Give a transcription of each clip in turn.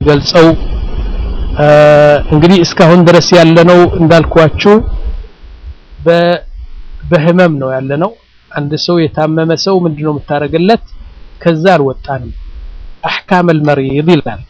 የሚገልጸው እንግዲህ እስካሁን ድረስ ያለነው እንዳልኳችሁ በህመም ነው ያለነው። አንድ ሰው የታመመ ሰው ምንድነው የምታደርግለት? ከዛ አልወጣንም። አሕካም አልመሪድ ይላል።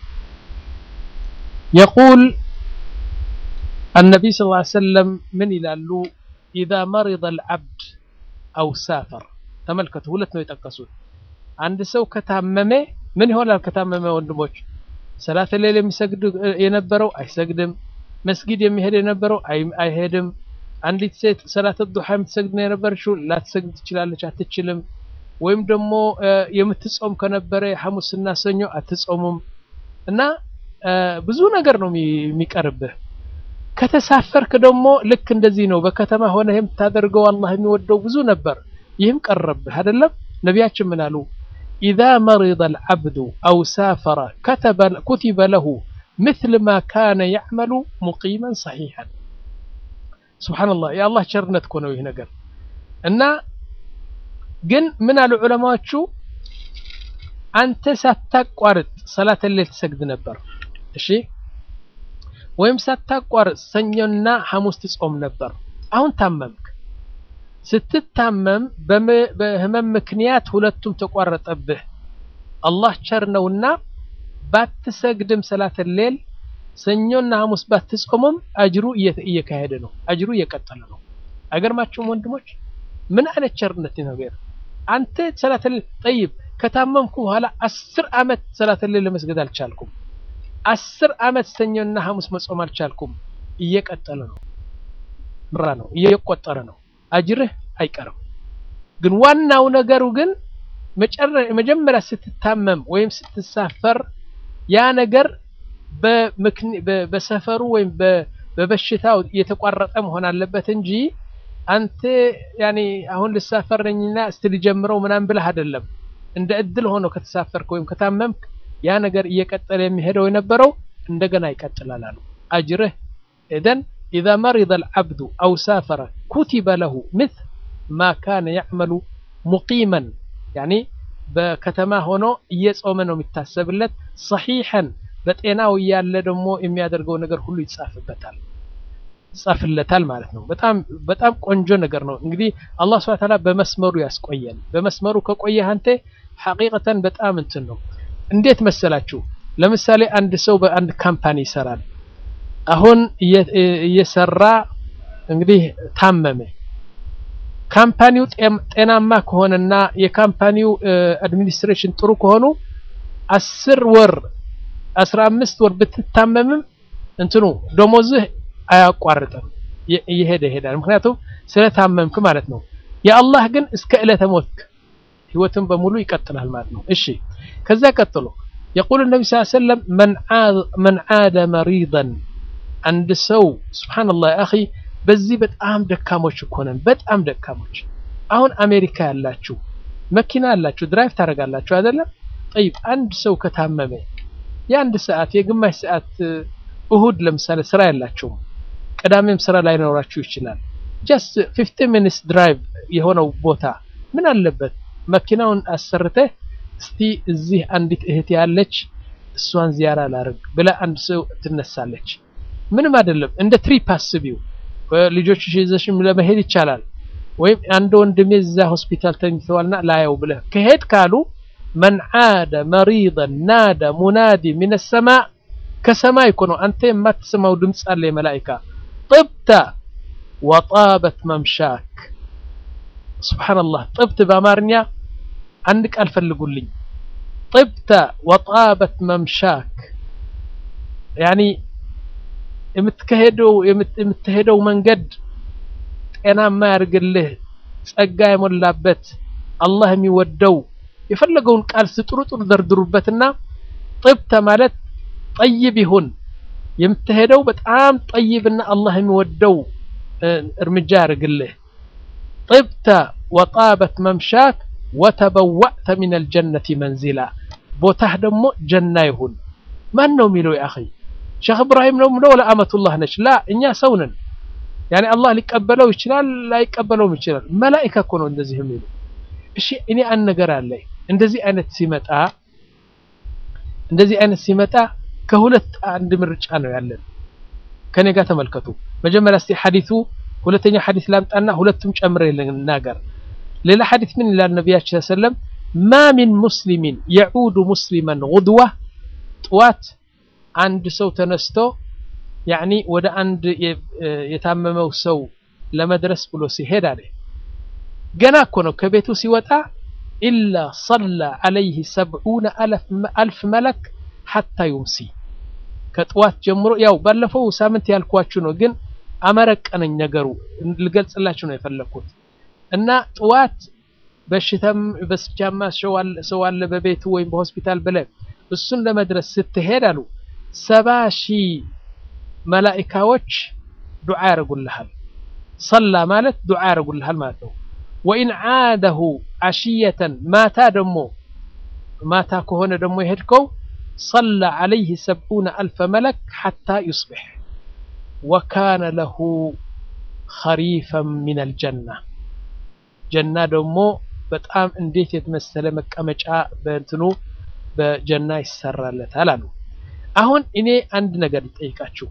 የቁል النبي صلى الله عليه وسلم من ይላሉ إذا مرض العبد أو سافر ተመልከቱ፣ ሁለት ነው የጠቀሱት። አንድ ሰው ከታመመ ምን ይሆናል? ከታመመ ወንድሞች ሰላተ ሌል የሚሰግድ የነበረው አይሰግድም። መስጊድ የሚሄድ የነበረው አይሄድም። አንዲት ሴት ሰላተ ዱሃ የምትሰግድ ነው የነበረችው ላትሰግድ ትችላለች፣ አትችልም። ወይም ደግሞ የምትጾም ከነበረ ሐሙስና ሰኞ አትጾሙም። እና ብዙ ነገር ነው የሚቀርብህ። ከተሳፈርክ ደግሞ ልክ እንደዚህ ነው። በከተማ ሆነ የምታደርገው አላህ የሚወደው ብዙ ነበር፣ ይህም ቀረብህ አይደለም። ነቢያችን ምን አሉ? ኢዛ መሪደ አልዓብዱ አው ሳፈረ ኩቲበ ለሁ ምስል ማ ካነ ያዕመሉ ሙቂመን ሰሒሐን። ሱብሓነላህ የአላህ ቸርነት እኮ ነው ይህ ነገር። እና ግን ምን አሉ ዑለማዎቹ፣ አንተ ሳታቋርጥ ሰላተ ሌል ትሰግድ ነበር፣ እሺ ወይም ሳታቋርጥ ሰኞና ሐሙስ ትጾም ነበር። አሁን ታመምክ። ስትታመም በህመም ምክንያት ሁለቱም ተቋረጠብህ። አላህ ቸር ነውና ባትሰግድም ሰላተ ሌል ሰኞና ሐሙስ ባትጾምም አጅሩ እየካሄደ ነው፣ አጅሩ እየቀጠለ ነው። አይገርማችሁም ወንድሞች? ምን አይነት ቸርነት ነገር! አንተ ሰላተ ሌል ጠይብ፣ ከታመምኩ በኋላ አስር ዓመት ሰላተ ሌል ለመስገድ አልቻልኩም አስር ዓመት ሰኞና ሐሙስ መጾም አልቻልኩም። እየቀጠለ ነው፣ ምራ ነው፣ እየቆጠረ ነው። አጅርህ አይቀርም። ግን ዋናው ነገሩ ግን መጀመሪያ ስትታመም ወይም ስትሳፈር ያ ነገር በሰፈሩ ወይም በበሽታው የተቋረጠ መሆን አለበት እንጂ አንተ ያኔ አሁን ልሳፈር ነኝና እስቲ ልጀምረው ምናምን ብለህ አይደለም። እንደ እድል ሆኖ ከተሳፈርክ ወይም ከታመምክ ያ ነገር እየቀጠለ የሚሄደው የነበረው እንደገና ይቀጥላል አሉ። አጅርህ ኢዘን ኢዛ መሪደ አልዓብዱ አው ሳፈረ ኩቲበ ለሁ ምስል ማ ካነ ያዕመሉ ሙቂመን ያኒ በከተማ ሆኖ እየጾመ ነው የሚታሰብለት። ሰሒሐን በጤናው እያለ ደግሞ የሚያደርገው ነገር ሁሉ ይጻፍበታል ይጻፍለታል ማለት ነው። በጣም በጣም ቆንጆ ነገር ነው። እንግዲህ አላህ ሱብሓነሁ ወተዓላ በመስመሩ ያስቆየን። በመስመሩ ከቆየህ አንተ ሐቂቀተን በጣም እንትን ነው እንዴት መሰላችሁ? ለምሳሌ አንድ ሰው በአንድ ካምፓኒ ይሰራል። አሁን እየሰራ እንግዲህ ታመመ። ካምፓኒው ጤናማ ከሆነና የካምፓኒው አድሚኒስትሬሽን ጥሩ ከሆኑ አስር ወር አስራ አምስት ወር ብትታመምም እንትኑ ደሞዝህ አያቋርጥም፣ እየሄደ ይሄዳል። ምክንያቱም ስለታመምክ ማለት ነው። የአላህ ግን እስከ ዕለተ ሞትክ ህይወትን በሙሉ ይቀጥላል ማለት ነው። እሺ ከዛ ቀጥሎ የቁል ነቢ ስ ሰለም መን ዓደ መሪደን አንድ ሰው ስብሓንላህ አኺ በዚህ በጣም ደካሞች እኮ ነን፣ በጣም ደካሞች። አሁን አሜሪካ ያላችሁ መኪና ያላችሁ ድራይቭ ታደርጋላችሁ አይደለም? ጠይብ አንድ ሰው ከታመመ የአንድ ሰዓት የግማሽ ሰዓት እሁድ ለምሳሌ ስራ ያላችሁም ቅዳሜም ስራ ላይኖራችሁ ይችላል። ጀስት ፊፍቲን ሚኒትስ ድራይቭ የሆነው ቦታ ምን አለበት መኪናውን አሰርተህ እስቲ እዚህ አንዲት እህት ያለች እሷን ዚያራ ላርግ ብላ አንድ ሰው ትነሳለች። ምንም አይደለም። እንደ ትሪፕ አስቢው። ልጆችሽ ይዘሽም ለመሄድ ይቻላል። ወይም አንድ ወንድሜ እዛ ሆስፒታል ተኝተዋልና ላየው ብለህ ከሄድ ካሉ መን ዓደ መሪደን ናደ ሙናዲ ሚነ ሰማእ ከሰማይ እኮ ነው። አንተ የማትሰማው ድምፅ አለ የመላኢካ ጥብተ ወጣበት መምሻክ ሱብሓነላህ ጥብት በአማርኛ አንድ ቃል ፈልጉልኝ። ጥብተ ወጣበት መምሻክ ያኒ የምትከሄደው የምትሄደው መንገድ ጤናማ ያድርግልህ፣ ጸጋ የሞላበት አላህ የሚወደው የፈለገውን ቃል ስጥሩ ጥሩ ደርድሩበትና ጥብተ ማለት ጠይብ ይሁን የምትሄደው በጣም ጠይብና አላህ የሚወደው እርምጃ ያድርግልህ። ጥብተ ወጣበት መምሻክ ወተበዋዕተ ሚነል ጀነቲ መንዚላ ቦታህ ደግሞ ጀና ይሁን። ማን ነው የሚለው? ያ አኺ ሼክ እብራሂም ነው የሚለው ወላ አመቱላህ ነች? ላ እኛ ሰው ነን። ያኔ አላህ ሊቀበለው ይችላል፣ ላይቀበለውም ይችላል። መላኢካ እኮ ነው እንደዚህ የሚሉ። እሺ እኔ አንድ ነገር አለ። እንደዚህ አይነት ሲመጣ እንደዚህ አይነት ሲመጣ ከሁለት አንድ ምርጫ ነው ያለን። ከኔ ጋር ተመልከቱ። መጀመሪያ እስቲ ሐዲሱ ሁለተኛ ሐዲስ ላምጣና ሁለቱም ጨምሬ ልናገር። ሌላ ሐዲስ ምን ይላል ነቢያችን ሰለም ማ ሚን ሙስሊሚን የዑዱ ሙስሊመን ጉድዋ ጥዋት አንድ ሰው ተነስቶ ያኒ ወደ አንድ የታመመው ሰው ለመድረስ ብሎ ሲሄድ አለ ገና እኮ ነው ከቤቱ ሲወጣ ኢላ ሰላ ዐለይህ ሰብዑነ አልፍ መለክ ሐታ ዩምሲ ከጥዋት ጀምሮ ያው ባለፈው ሳምንት ያልኳችሁ ነው፣ ግን አመረቀነኝ ነገሩ ልገልጽላችሁ ነው የፈለግኩት እና ጥዋት በሽታም በስጃማ ሰው አለ በቤቱ ወይም በሆስፒታል ብለህ እሱን ለመድረስ ስትሄድ አሉ ሰባ ሺህ መላኢካዎች ዱዓ ያደርጉልሃል። ሰላ ማለት ዱዓ ያደርጉልሃል ማለት ነው። ወኢን ዓደሁ ዓሽየተን ማታ ደሞ ማታ ከሆነ ደሞ የሄድከው ሰላ ዐለይህ ሰብዑነ አልፈ መለክ ሐታ ዩስቢሕ ወካነ ለሁ ኸሪፈን ሚነል ጀና ጀና ደግሞ በጣም እንዴት የተመሰለ መቀመጫ በእንትኑ በጀና ይሰራለታል አሉ። አሁን እኔ አንድ ነገር ልጠይቃችሁ።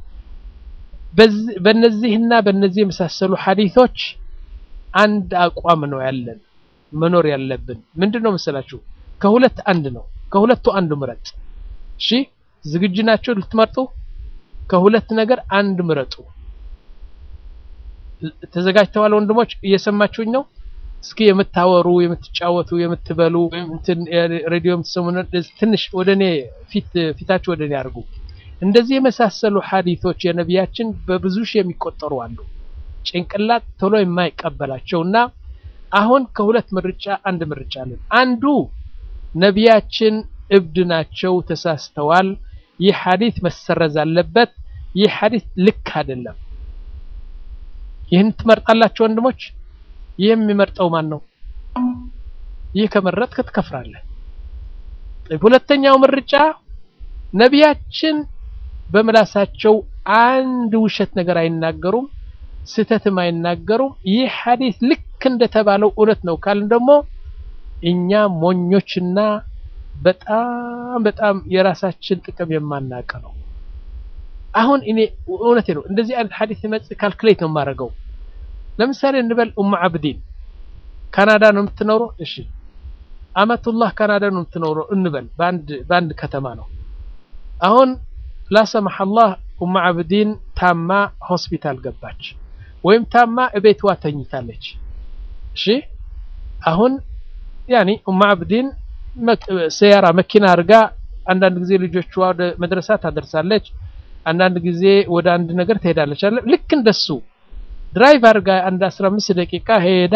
በነዚህና በነዚህ የመሳሰሉ ሐዲቶች አንድ አቋም ነው ያለን መኖር ያለብን ምንድን ነው መሰላችሁ? ከሁለት አንድ ነው። ከሁለቱ አንዱ ምረጥ። እሺ ዝግጁ ናቸው ልትመርጡ? ከሁለት ነገር አንድ ምረጡ። ተዘጋጅተዋል ወንድሞች? እየሰማችሁኝ ነው? እስኪ የምታወሩ የምትጫወቱ የምትበሉ እንትን ሬዲዮ የምትሰሙ ትንሽ ወደ እኔ ፊት ፊታችሁ ወደ እኔ አድርጉ። እንደዚህ የመሳሰሉ ሐዲቶች የነቢያችን በብዙ ሺህ የሚቆጠሩ አሉ። ጭንቅላት ቶሎ የማይቀበላቸው እና አሁን ከሁለት ምርጫ አንድ ምርጫ አለን። አንዱ ነቢያችን እብድ ናቸው፣ ተሳስተዋል፣ ይህ ሐዲት መሰረዝ አለበት፣ ይህ ሐዲት ልክ አይደለም። ይህን ትመርጣላችሁ ወንድሞች? ይህ የሚመርጠው ማን ነው? ይህ ከመረጥክ ትከፍራለህ። ሁለተኛው ምርጫ ነቢያችን በምላሳቸው አንድ ውሸት ነገር አይናገሩም፣ ስህተትም አይናገሩም። ይህ ሐዲስ ልክ እንደተባለው እውነት ነው ካልን ደግሞ እኛ ሞኞችና በጣም በጣም የራሳችን ጥቅም የማናውቅ ነው። አሁን እኔ እውነቴ ነው እንደዚህ አይነት ሐዲስ ሲመጽ ካልኩሌት ነው የማደርገው። ለምሳሌ እንበል ኡሙ አብዲን ካናዳ ነው የምትኖረው። እሺ አመቱላህ ካናዳ ነው የምትኖረው እንበል፣ በአንድ በአንድ ከተማ ነው። አሁን ላሰማህ አላህ ኡሙ አብዲን ታማ ሆስፒታል ገባች፣ ወይም ታማ እቤቷ ተኝታለች። እሺ አሁን ያኒ ኡሙ አብዲን ሰያራ መኪና አድርጋ አንዳንድ ጊዜ ልጆቿ ወደ መድረሳ ታደርሳለች፣ አንዳንድ ጊዜ ወደ አንድ ነገር ትሄዳለች። አለ ልክ እንደሱ ድራይቭ አድርጋ አንድ 15 ደቂቃ ሄዳ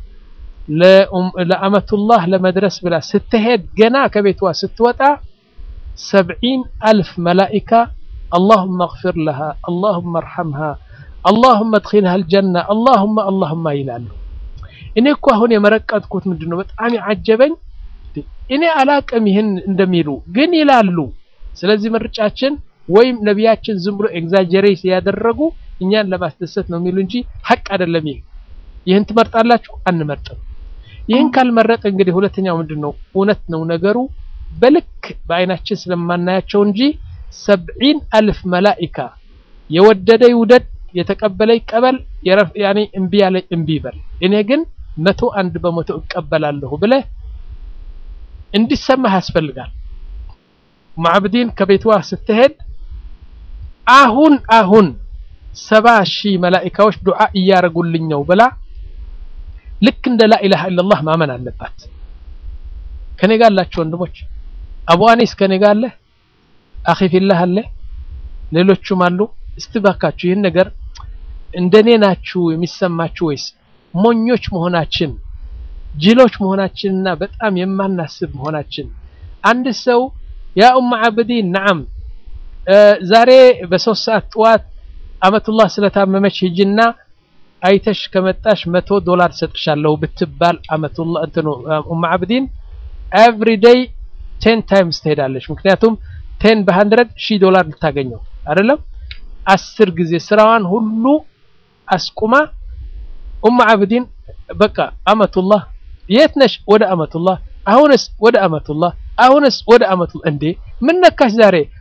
ለአመቱላህ ለመድረስ ብላ ስትሄድ ገና ከቤቷ ስትወጣ ሰብዒን አልፍ መላኢካ አላሁመ እግፊር ለሃ አላሁመ እርሐምሃ አላሁመ እድኺልሃ አልጀና አላሁመ አላሁመ ይላሉ። እኔ እኮ አሁን የመረቀጥኩት ምንድን ነው በጣም ያዓጀበኝ እኔ አላቅም ይህን እንደሚሉ ግን ይላሉ። ስለዚህ ምርጫችን ወይም ነቢያችን ዝም ብሎ ኤግዛጀሬት ያደረጉ እኛን ለማስደሰት ነው የሚሉ እንጂ ሀቅ አይደለም። ይህ ይህን ትመርጣላችሁ? አንመርጥም። ይህን ካልመረጥ እንግዲህ ሁለተኛው ምንድን ነው? እውነት ነው ነገሩ በልክ በአይናችን ስለማናያቸው እንጂ ሰብዒን አልፍ መላኢካ የወደደ ይውደድ፣ የተቀበለ ይቀበል፣ ያኔ እምቢ ያለ እምቢ ይበል። እኔ ግን መቶ አንድ በመቶ እቀበላለሁ ብለህ እንዲሰማህ ያስፈልጋል። ማዕብዲን ከቤትዋ ስትሄድ አሁን አሁን ሰባ ሺህ መላኢካዎች ዱዓ እያረጉልኝ ነው ብላ ልክ እንደ ላኢላሃ ኢለላህ ማመን አለባት። ከኔ ጋር አላችሁ ወንድሞች? አቡ አኒስ ከኔ ጋር አለ፣ አኺ ፊላህ አለ፣ ሌሎቹም አሉ። እስቲ ባካችሁ ይህን ነገር እንደኔ ናችሁ የሚሰማችሁ ወይስ ሞኞች መሆናችን ጅሎች መሆናችንና በጣም የማናስብ መሆናችን? አንድ ሰው ያ ኡም አብዲን ነዓም ዛሬ በሶስት ሰዓት ጠዋት አመቱላህ ስለታመመች ሂጅና አይተሽ ከመጣሽ መቶ ዶላር ሰጥሻለሁ ብትባል አመቱላህ እንትኑ ኡም አብዲን ኤቭሪ ዴይ ቴን ታይምስ ትሄዳለች። ምክንያቱም ቴን በሀንድረድ ሺህ ዶላር ልታገኘው አይደለም። አስር ጊዜ ስራዋን ሁሉ አስቁማ ኡም አብዲን በቃ አመቱላህ የት ነሽ? ወደ አመቱላህ አሁንስ ወደ አመቱላህ አሁንስ ወደ አመቱላህ። እንዴ ምን ነካሽ ዛሬ?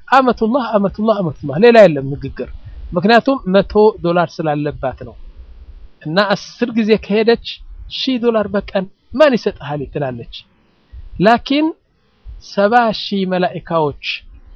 አመቱላህ አመቱላህ አመቱላህ ሌላ የለም ንግግር። ምክንያቱም መቶ ዶላር ስላለባት ነው። እና አስር ጊዜ ከሄደች ሺህ ዶላር በቀን ማን ይሰጥሃል ትላለች። ላኪን ሰባ ሺህ መላኢካዎች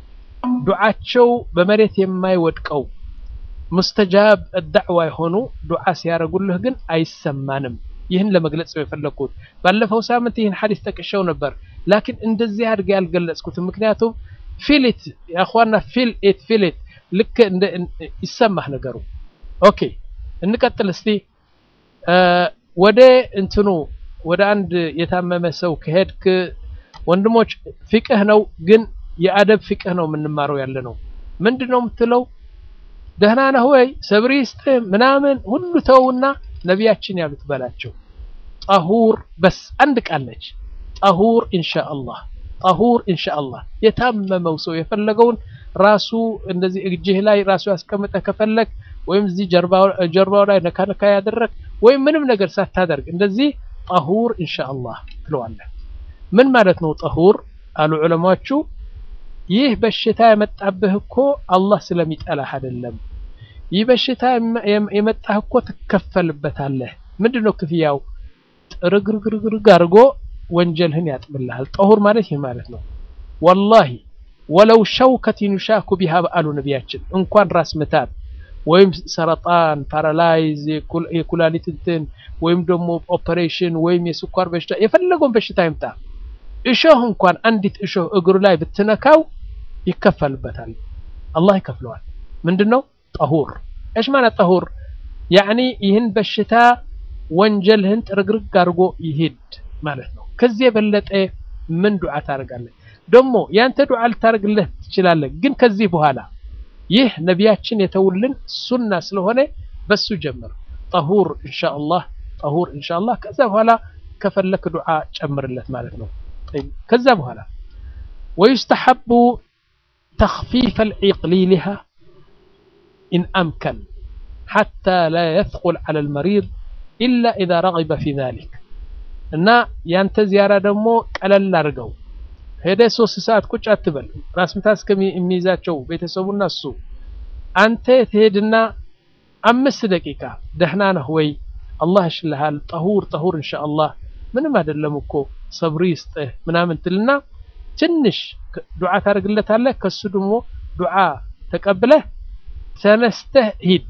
ዱዓቸው በመሬት የማይወድቀው ሙስተጃብ ዳዕዋ የሆኑ ዱዓ ሲያደርጉልህ ግን አይሰማንም። ይህን ለመግለጽ ነው የፈለግኩት። ባለፈው ሳምንት ይህን ሐዲስ ጠቅሼው ነበር፣ ላኪን እንደዚህ አድርጌ ያልገለጽኩትም ምክንያቱም ፊሊት ያኳና ፊል ኢት ፊሊት ልክ እንደ ይሰማህ ነገሩ። ኦኬ እንቀጥል እስቲ ወደ እንትኑ ወደ አንድ የታመመ ሰው ከሄድክ ወንድሞች ፊቅህ ነው ግን የአደብ ፊቅህ ነው የምንማረው ያለ ነው። ምንድን ነው የምትለው? ደህና ነህ ወይ ሰብሪ ይስጥህ ምናምን ሁሉ ተውና ነቢያችን ያሉት በላቸው። ጠሁር በስ አንድ ቃል ነች። ጠሁር ኢንሻአላህ፣ ጠሁር ኢንሻአላህ። የታመመው ሰው የፈለገውን ራሱ እንደዚህ እጅህ ላይ ራሱ ያስቀምጠህ ከፈለግ ወይም እዚህ ጀርባው ላይ ነካ ነካ ያደረግ ወይም ምንም ነገር ሳታደርግ እንደዚህ ጠሁር ኢንሻአላህ ትለዋለህ። ምን ማለት ነው ጠሁር አሉ ዑለማዎቹ። ይህ በሽታ የመጣብህ እኮ አላህ ስለሚጠላህ አይደለም። ይህ በሽታ የመጣህ እኮ ትከፈልበታለህ። ምንድን ነው ክፍያው? ጥርግርግርግርግ አድርጎ ወንጀልህን ያጥብልሃል። ጠሁር ማለት ይህ ማለት ነው። ወላሂ ወለው ሸውከትን ዩሻኩ ቢሃ በአሉ ነቢያችን እንኳን ራስ ምታት ወይም ሰረጣን፣ ፓራላይዝ፣ የኩላሊት እንትን ወይም ደግሞ ኦፐሬሽን ወይም የስኳር በሽታ የፈለገውን በሽታ ይምጣ እሾህ እንኳን አንዲት እሾህ እግሩ ላይ ብትነካው ይከፈልበታል። አላህ ይከፍለዋል። ምንድን ነው ጠሁር? እሽ ማለት ጠሁር ያዕኒ ይህን በሽታ ወንጀልህን ጥርግርግ አድርጎ ይሂድ ማለት ነው። ከዚህ የበለጠ ምን ዱዓ ታደርጋለህ? ደግሞ ያንተ ዱዓ ልታደርግልህ ትችላለህ፣ ግን ከዚህ በኋላ ይህ ነቢያችን የተውልን ሱና ስለሆነ በሱ ጀምር። ጠሁር ኢንሻአላህ፣ ጠሁር ኢንሻአላህ። ከዛ በኋላ ከፈለክ ዱዓ ጨምርለት ማለት ነው። ከዛ በኋላ ወዩስተሐቡ ተኽፊፍ አልዒቅሊሊሃ ኢን አምከን ሓታ ላ የትቁል ዐለ ልመሪድ ኢላ ኢዛ ረጊበ ፊ ዛሊክ እና ያንተ ዚያራ ደግሞ ቀለል አድርገው ሄደ ሶስት ሰዓት ቁጭ አትበል። ራስ ምታት እስከሚይዛቸው ቤተሰቡና እሱ አንተ ትሄድና አምስት ደቂቃ ደህና ነህ ወይ አላህ ይሽልሃል፣ ጠሁር ጠሁር ኢንሻአላህ ምንም አይደለም እኮ ሰብሪ ይስጥህ ምናምን ትልና ትንሽ ዱዓ ታደርግለታለህ። ከሱ ደግሞ ዱዓ ተቀብለህ ተነስተህ ሂድ።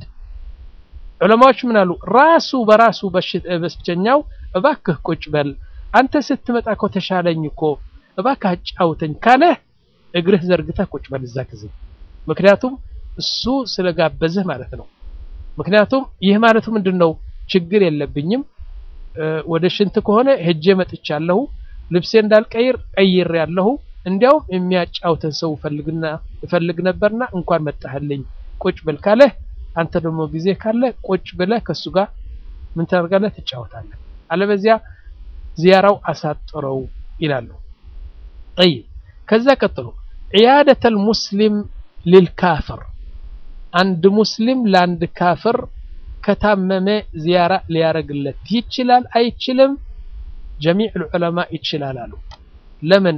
ዑለማዎች ምን አሉ? ራሱ በራሱ በሽተኛው እባክህ ቁጭ በል አንተ ስትመጣ እኮ ተሻለኝ እኮ እባክህ አጫውተኝ ካለህ እግርህ ዘርግተህ ቁጭ በል እዛ ጊዜ። ምክንያቱም እሱ ስለጋበዝህ ማለት ነው። ምክንያቱም ይህ ማለቱ ምንድን ነው? ችግር የለብኝም ወደ ሽንት ከሆነ ሄጄ መጥቻለሁ፣ ልብሴ እንዳልቀይር ቀይር ያለሁ እንዲያውም የሚያጫውተን ሰው ፈልግና እፈልግ ነበርና እንኳን መጣህልኝ ቁጭ ብል ካለህ አንተ ደግሞ ጊዜ ካለ ቁጭ ብለህ ከሱ ጋር ምን ታደርጋለህ? ትጫወታለህ። አለበዚያ ዚያራው አሳጥረው ይላሉ። ጠይብ ከዛ ቀጥሎ ዒያደተል ሙስሊም ሊልካፍር አንድ ሙስሊም ለአንድ ካፍር ከታመመ ዚያራ ሊያረግለት ይችላል አይችልም? ጀሚዕ ልዑለማ ይችላል አሉ። ለምን?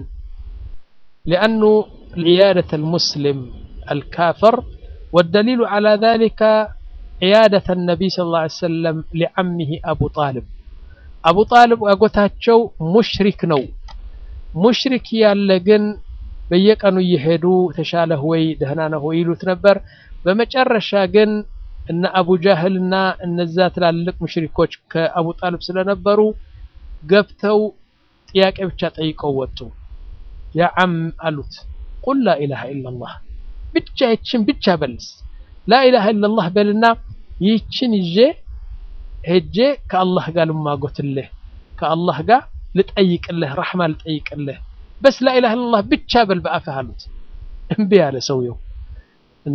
ሊአኑ ዒያደተል ሙስሊም አልካፍር ወደሊሉ ዐላ ዛሊከ ዒያደተ ነቢይ ሰለላሁ ዐለይሂ ወሰለም ሊዓሚሂ አቡ ጣልብ አቡ ጣልብ አጎታቸው ሙሽሪክ ነው። ሙሽሪክ ያለ ግን በየቀኑ እየሄዱ ተሻለህ ወይ ደህና ነህ ወይ ይሉት ነበር። በመጨረሻ ግን እነ አቡ ጃህል እና እነዛ ትላልቅ ሙሽሪኮች ከአቡ ጣልብ ስለነበሩ ገብተው ጥያቄ ብቻ ጠይቀው ወጡ። ያ ዓም አሉት ቁል ላኢላሃ ኢላላህ ብቻ ይችን ብቻ በልስ ላኢላሃ ኢላላህ በልና ይችን ይዤ ሄጄ ከአላህ ጋር ልማጎትልህ ከአላህ ጋር ልጠይቅልህ ረሕማ ልጠይቅልህ በስ ላኢላሃ ኢላላህ ብቻ በል በአፍህ አሉት። እምቢ ያለ ሰውየው እና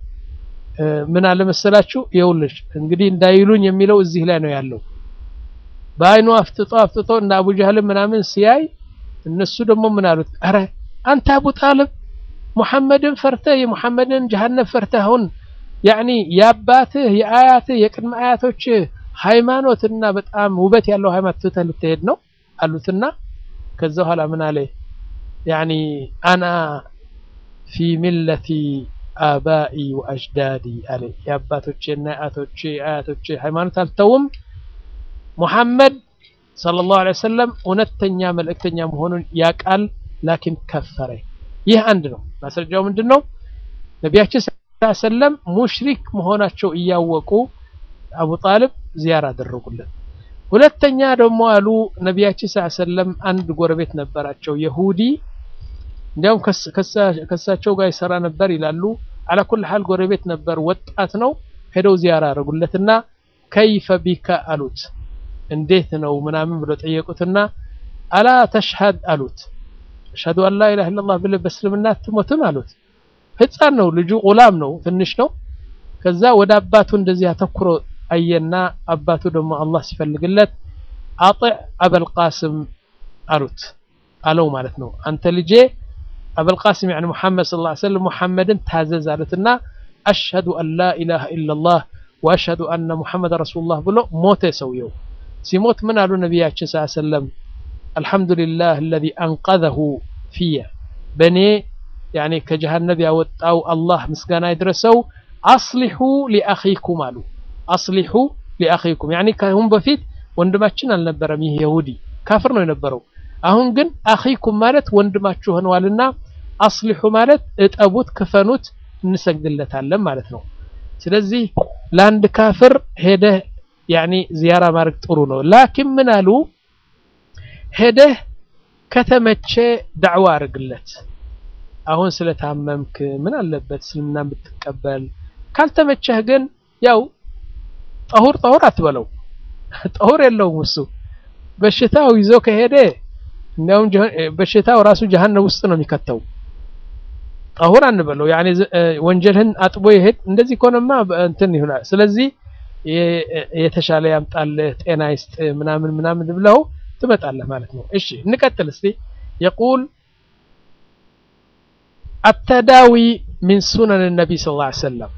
ምን አለ መሰላችሁ፣ ይኸውልሽ እንግዲህ እንዳይሉኝ የሚለው እዚህ ላይ ነው ያለው። በአይኑ አፍጥጦ አፍጥጦ እና አቡ ጃህል ምናምን ሲያይ እነሱ ደግሞ ምን አሉት? አረ አንተ አቡ ጣልብ ሙሐመድን ፈርተህ የሙሐመድን ጀሃነም ፈርተህ አሁን ያኒ የአባትህ የአያትህ የቅድመ አያቶችህ ሃይማኖትና በጣም ውበት ያለው ሃይማኖት ትተህ ልትሄድ ነው አሉትና ከዛ በኋላ ምን አለ ያኒ አና ፊ ሚለቲ አባኢ ወአጅዳዲ አለ የአባቶቼና የአያቶቼ አያቶቼ ሃይማኖት አልተውም። ሙሐመድ ሰለላሁ ዐለይሂ ወሰለም እውነተኛ መልእክተኛ መሆኑን ያቃል፣ ላኪን ከፈረ። ይህ አንድ ነው። ማስረጃው ምንድን ነው? ነቢያችን ሰለላሁ ዐለይሂ ወሰለም ሙሽሪክ መሆናቸው እያወቁ አቡ ጣልብ ዚያራ አደረጉለት። ሁለተኛ ደግሞ አሉ ነቢያችን ሰለላሁ ዐለይሂ ወሰለም አንድ ጎረቤት ነበራቸው የሁዲ እንዲያውም ከሳቸው ጋር ይሰራ ነበር ይላሉ። አላኩል ሐል ጎረቤት ነበር፣ ወጣት ነው። ሄደው ዚያራ አደረጉለትና ከይፈ ቢካ አሉት። እንዴት ነው ምናምን ብሎ ጠየቁትና አላ ተሽሀድ አሉት። አሽሀዱ አን ላ ኢላሀ ኢለላህ ብለህ በእስልምና አትሞትም አሉት። ህፃን ነው ልጁ፣ ቁላም ነው፣ ትንሽ ነው። ከዛ ወደ አባቱ እንደዚህ አተኩሮ አየና አባቱ ደግሞ አላህ ሲፈልግለት አጢዕ አበልቃስም አሉት አለው ማለት ነው። አንተ ልጄ አበልቃስም ያኒ ሙሐመድ ሰለላሁ ዐለይሂ ወሰለም ሙሐመድን ታዘዝ አሉትና አሽሀዱ አን ላ ኢላሀ ኢለላህ ወአሽሀዱ አነ ሙሐመድ ረሱሉላህ ብሎ ሞተ ሰውየው። ሲሞት ምን አሉ ነቢያችን ሰለላሁ ዐለይሂ ወሰለም አልሐምዱሊላህ አለዚ አንቀዘሁ ፊየ በእኔ ያኒ ከጀሃነብ ያወጣው አላህ ምስጋና ይድረሰው። አስሊሑ ሊአኺኩም አሉ አስሊሑ ሊአኺኩም ያኒ ከአሁን በፊት ወንድማችን አልነበረም። ይህ የሁዲ ካፍር ነው የነበረው። አሁን ግን አኺኩም ማለት ወንድማችሁ ሆነዋልና አስሊሑ ማለት እጠቡት፣ ክፈኑት፣ እንሰግድለታለን ማለት ነው። ስለዚህ ለአንድ ካፍር ሄደህ ያኒ ዚያራ ማድረግ ጥሩ ነው። ላኪን ምን አሉ ሄደህ ከተመቼ ዳዕዋ አድርግለት። አሁን ስለታመምክ ምን አለበት እስልምና ብትቀበል፣ ካልተመቸህ ግን ያው ጠሁር ጠሁር አትበለው። ጠሁር የለውም እሱ በሽታው ይዞ ከሄደ እንዲያውም በሽታው ራሱ ጀሀነም ውስጥ ነው የሚከተው። ጠሁር አንበለው ያኔ ወንጀልህን አጥቦ ይሄድ። እንደዚህ ከሆነማ እንትን ይሆናል። ስለዚህ የተሻለ ያምጣልህ ጤና ይስጥ ምናምን ምናምን ብለው ትመጣለህ ማለት ነው። እሺ እንቀጥል እስቲ የቁል አተዳዊ ሚን ሱነን ነቢ ሰለላሁ ዐለይሂ ወሰለም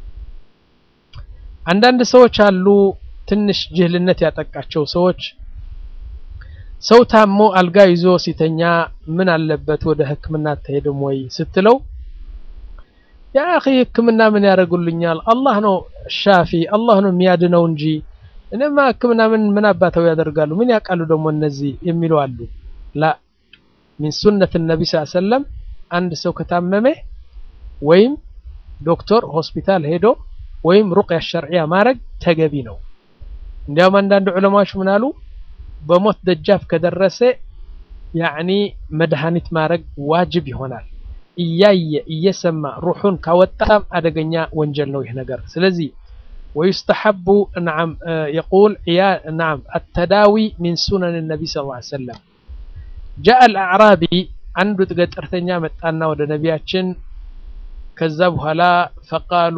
አንዳንድ ሰዎች አሉ ትንሽ ጅህልነት ያጠቃቸው ሰዎች ሰው ታሞ አልጋ ይዞ ሲተኛ ምን አለበት ወደ ሕክምና አትሄድም ወይ ስትለው ያ አኺ ሕክምና ምን ያደርጉልኛል? አላህ ነው ሻፊ፣ አላህ ነው የሚያድነው እንጂ እኔማ ሕክምና ምን ምን አባተው ያደርጋሉ? ምን ያውቃሉ ደግሞ እነዚህ የሚሉ አሉ። ላ ሚን ሱነት ነቢ ሰለላሁ ዐለይሂ ወሰለም አንድ ሰው ከታመመ ወይም ዶክተር ሆስፒታል ሄዶ ወይም ሩቅያ ሸርዕያ ማድረግ ተገቢ ነው። እንዲያውም አንዳንድ ዑለማዎች ምን አሉ በሞት ደጃፍ ከደረሰ ያዕኒ መድኃኒት ማድረግ ዋጅብ ይሆናል። እያየ እየሰማ ሩሑን ካወጣም አደገኛ ወንጀል ነው ይህ ነገር። ስለዚህ ወዩስተሐቡ ነዓም የቁል ነዓም አተዳዊ ሚን ሱነን ነቢ ሰለላሁ ዐለይሂ ወሰለም ጃአ አልአዕራቢ አንዱ ገጠርተኛ መጣና ወደ ነቢያችን ከዛ በኋላ ፈቃሉ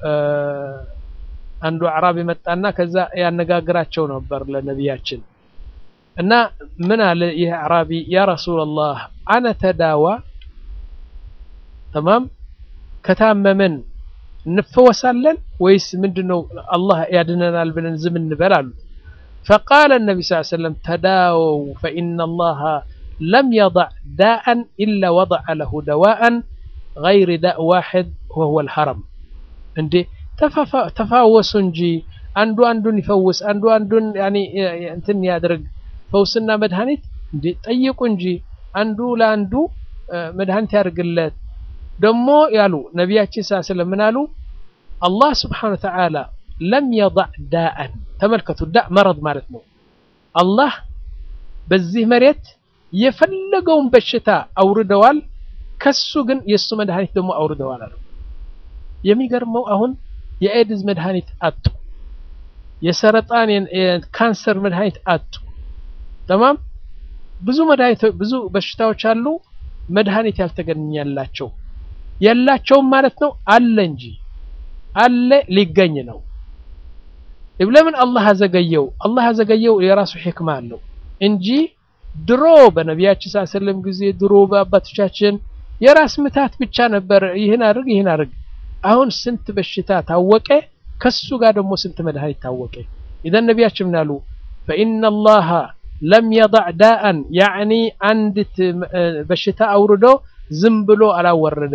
አንዱ አዕራቢ መጣና ከዛ ያነጋግራቸው ነበር ለነቢያችን እና ምን አለ ይህ አዕራቢ ያ ረሱላላህ አነ ተዳዋ ተማም ከታመመን እንፈወሳለን ወይስ ምንድነው አላህ ያድነናል ብለን ዝም እንበል አሉት ፈቃለ ነቢ ስ ሰለም ተዳወው ፈኢነ አላህ ለም የضዕ ዳአን ኢላ ወضዐ ለሁ ደዋአን ገይር ዳእ ዋሕድ ወሁወ ልሐረም እንዴ ተፋወሱ እንጂ አንዱ አንዱን ይፈውስ አንዱ አንዱን እንትን ያድርግ ፈውስና መድኃኒት እንዴ ጠይቁ እንጂ አንዱ ለአንዱ መድኃኒት ያድርግለት ደግሞ ያሉ ነቢያችን ሳ ስለምን አሉ አላህ ስብሓን ወተዓላ ለም የضዕ ዳአን ተመልከቱ ዳ መረድ ማለት ነው አላህ በዚህ መሬት የፈለገውን በሽታ አውርደዋል ከሱ ግን የእሱ መድኃኒት ደግሞ አውርደዋል አሉ የሚገርመው አሁን የኤድዝ መድኃኒት አጡ የሰረጣን የካንሰር መድኃኒት አጡ ተማም ብዙ መድኃኒት ብዙ በሽታዎች አሉ መድኃኒት ያልተገኘላቸው የላቸውም ማለት ነው አለ እንጂ አለ ሊገኝ ነው ለምን አላህ አዘገየው አላህ አዘገየው የራሱ ሕክማ አለው እንጂ ድሮ በነቢያችን ስ ሰለም ጊዜ ድሮ በአባቶቻችን የራስ ምታት ብቻ ነበር ይህን አድርግ ይህን አድርግ አሁን ስንት በሽታ ታወቀ ከሱ ጋር ደግሞ ስንት መድኃኒት ታወቀ ኢዘን ነቢያችን ምን አሉ ፈኢነ አላህ ለም የضዕ ዳአን ያዕኒ አንዲት በሽታ አውርዶ ዝም ብሎ አላወረደም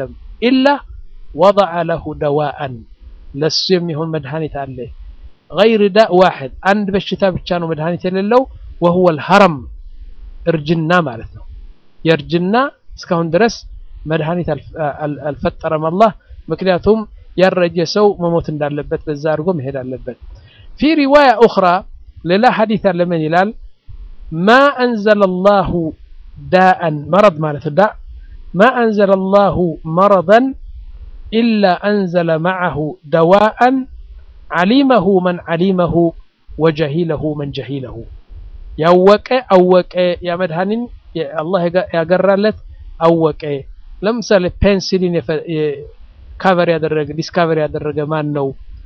ኢላ ወضዐ ለሁ ደዋአን ለሱ የሚሆን መድኃኒት አለ ገይር ዳእ ዋሕድ አንድ በሽታ ብቻ ነው መድኃኒት የሌለው ወሁወ ልሀረም እርጅና ማለት ነው የእርጅና እስካሁን ድረስ መድኃኒት አልፈጠረም አላህ ምክንያቱም ያረጀ ሰው መሞት እንዳለበት በዛ አድርጎ መሄድ አለበት ፊ ሪዋያ ኡኽራ ሌላ ሐዲት አለ ምን ይላል ማ አንዘለ ላሁ ዳአን መረድ ማለት ዳ ማ አንዘለ ላሁ መረضን ኢላ አንዘለ ማዓሁ ደዋአን ዓሊመሁ መን ዓሊመሁ ወጀሂለሁ መን ጀሂለሁ ያወቀ አወቀ ያ መድኃኒን አላህ ያገራለት አወቀ ለምሳሌ ፔንሲሊን ካቨር ያደረገ ዲስካቨር ያደረገ ማን ነው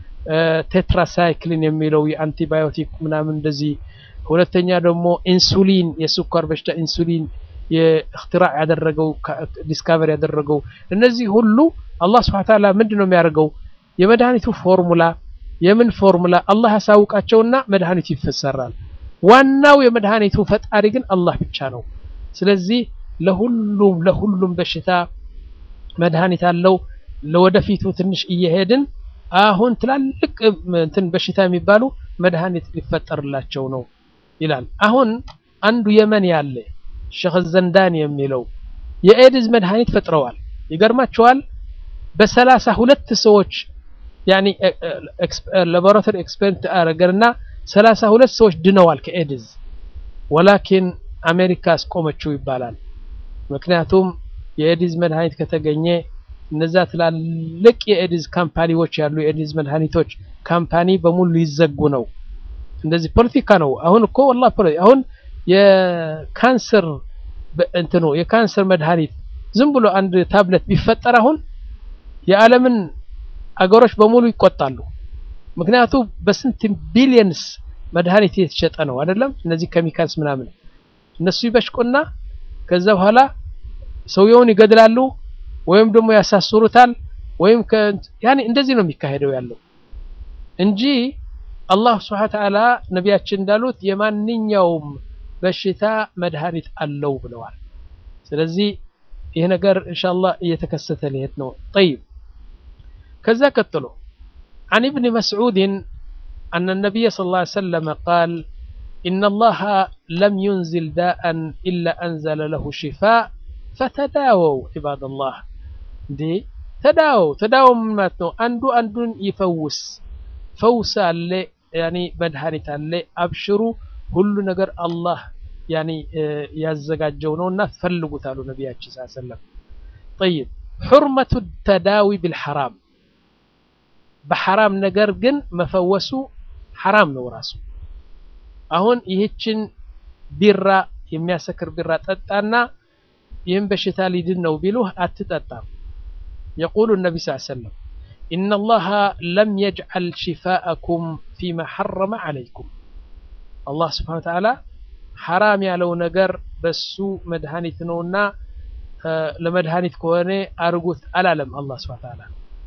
ቴትራሳይክሊን የሚለው የአንቲባዮቲክ ምናምን እንደዚህ ሁለተኛ ደግሞ ኢንሱሊን የስኳር በሽታ ኢንሱሊን የእክትራዕ ያደረገው ዲስካቨር ያደረገው እነዚህ ሁሉ አላህ ስብሐ ተዓላ ምንድን ነው የሚያደርገው የመድኃኒቱ ፎርሙላ የምን ፎርሙላ አላህ ያሳውቃቸውና መድኃኒቱ ይፈሰራል ዋናው የመድኃኒቱ ፈጣሪ ግን አላህ ብቻ ነው ስለዚህ ለሁሉም ለሁሉም በሽታ መድኃኒት አለው ለወደፊቱ ትንሽ እየሄድን አሁን ትላልቅ እንትን በሽታ የሚባሉ መድኃኒት ሊፈጠርላቸው ነው ይላል አሁን አንዱ የመን ያለ ሸኽ ዘንዳን የሚለው የኤድዝ መድኃኒት ፈጥረዋል ይገርማቸዋል በሰላሳ ሁለት ሰዎች ያኒ ላቦራቶሪ ኤክስፐሪመንት አረገና ሰላሳ ሁለት ሰዎች ድነዋል ከኤድዝ ወላኪን አሜሪካ አስቆመችው ይባላል ምክንያቱም የኤድዝ መድኃኒት ከተገኘ እነዛ ትላልቅ የኤድዝ ካምፓኒዎች ያሉ የኤድዝ መድኃኒቶች ካምፓኒ በሙሉ ሊዘጉ ነው እንደዚህ ፖለቲካ ነው አሁን እኮ ወላሂ አሁን የካንሰር እንትኑ የካንሰር መድኃኒት ዝም ብሎ አንድ ታብሌት ቢፈጠር አሁን የዓለምን አገሮች በሙሉ ይቆጣሉ ምክንያቱም በስንት ቢሊየንስ መድኃኒት የተሸጠ ነው አይደለም እነዚህ ኬሚካልስ ምናምን እነሱ ይበሽቁና ከዛ በኋላ ሰውየውን ይገድላሉ ወይም ደግሞ ያሳስሩታል ወይም ያኔ እንደዚህ ነው የሚካሄደው ያለው እንጂ አላህ ስብሐ ተዓላ ነቢያችን እንዳሉት የማንኛውም በሽታ መድኃኒት አለው ብለዋል ስለዚህ ይህ ነገር ኢንሻአላህ እየተከሰተ ሊሄድ ነው طيب ከዛ ቀጥሎ عن ابن مسعود أن النبي صلى الله عليه وسلم قال إن الله لم ينزل داء إلا أنزل له شفاء فتداووا عباد الله دي تداووا تداووا من ماتنو أندو أندون يفوس فوس اللي يعني مدهانة اللي أبشروا كل نجر الله يعني ያዘጋጀው ነውና ፈልጉት አሉ ነቢያችን ስ ሰለም ጠይብ ሑርመቱ ተዳዊ ቢልሐራም በሐራም ነገር ግን መፈወሱ ሐራም ነው ራሱ አሁን ይህችን ቢራ የሚያሰክር ቢራ ጠጣና ይህም በሽታ ሊድን ነው ቢሉህ አትጠጣም የቁሉ ነቢ ስ ሰለም إن الله لم يجعل شفاءكم فيما حرم عليكم الله سبحانه وتعالى حرام ያለው ነገር በሱ መድኃኒት ነውና ለመድኃኒት ከሆነ አርጉት አላለም አላህ ስብሐ ተዓላ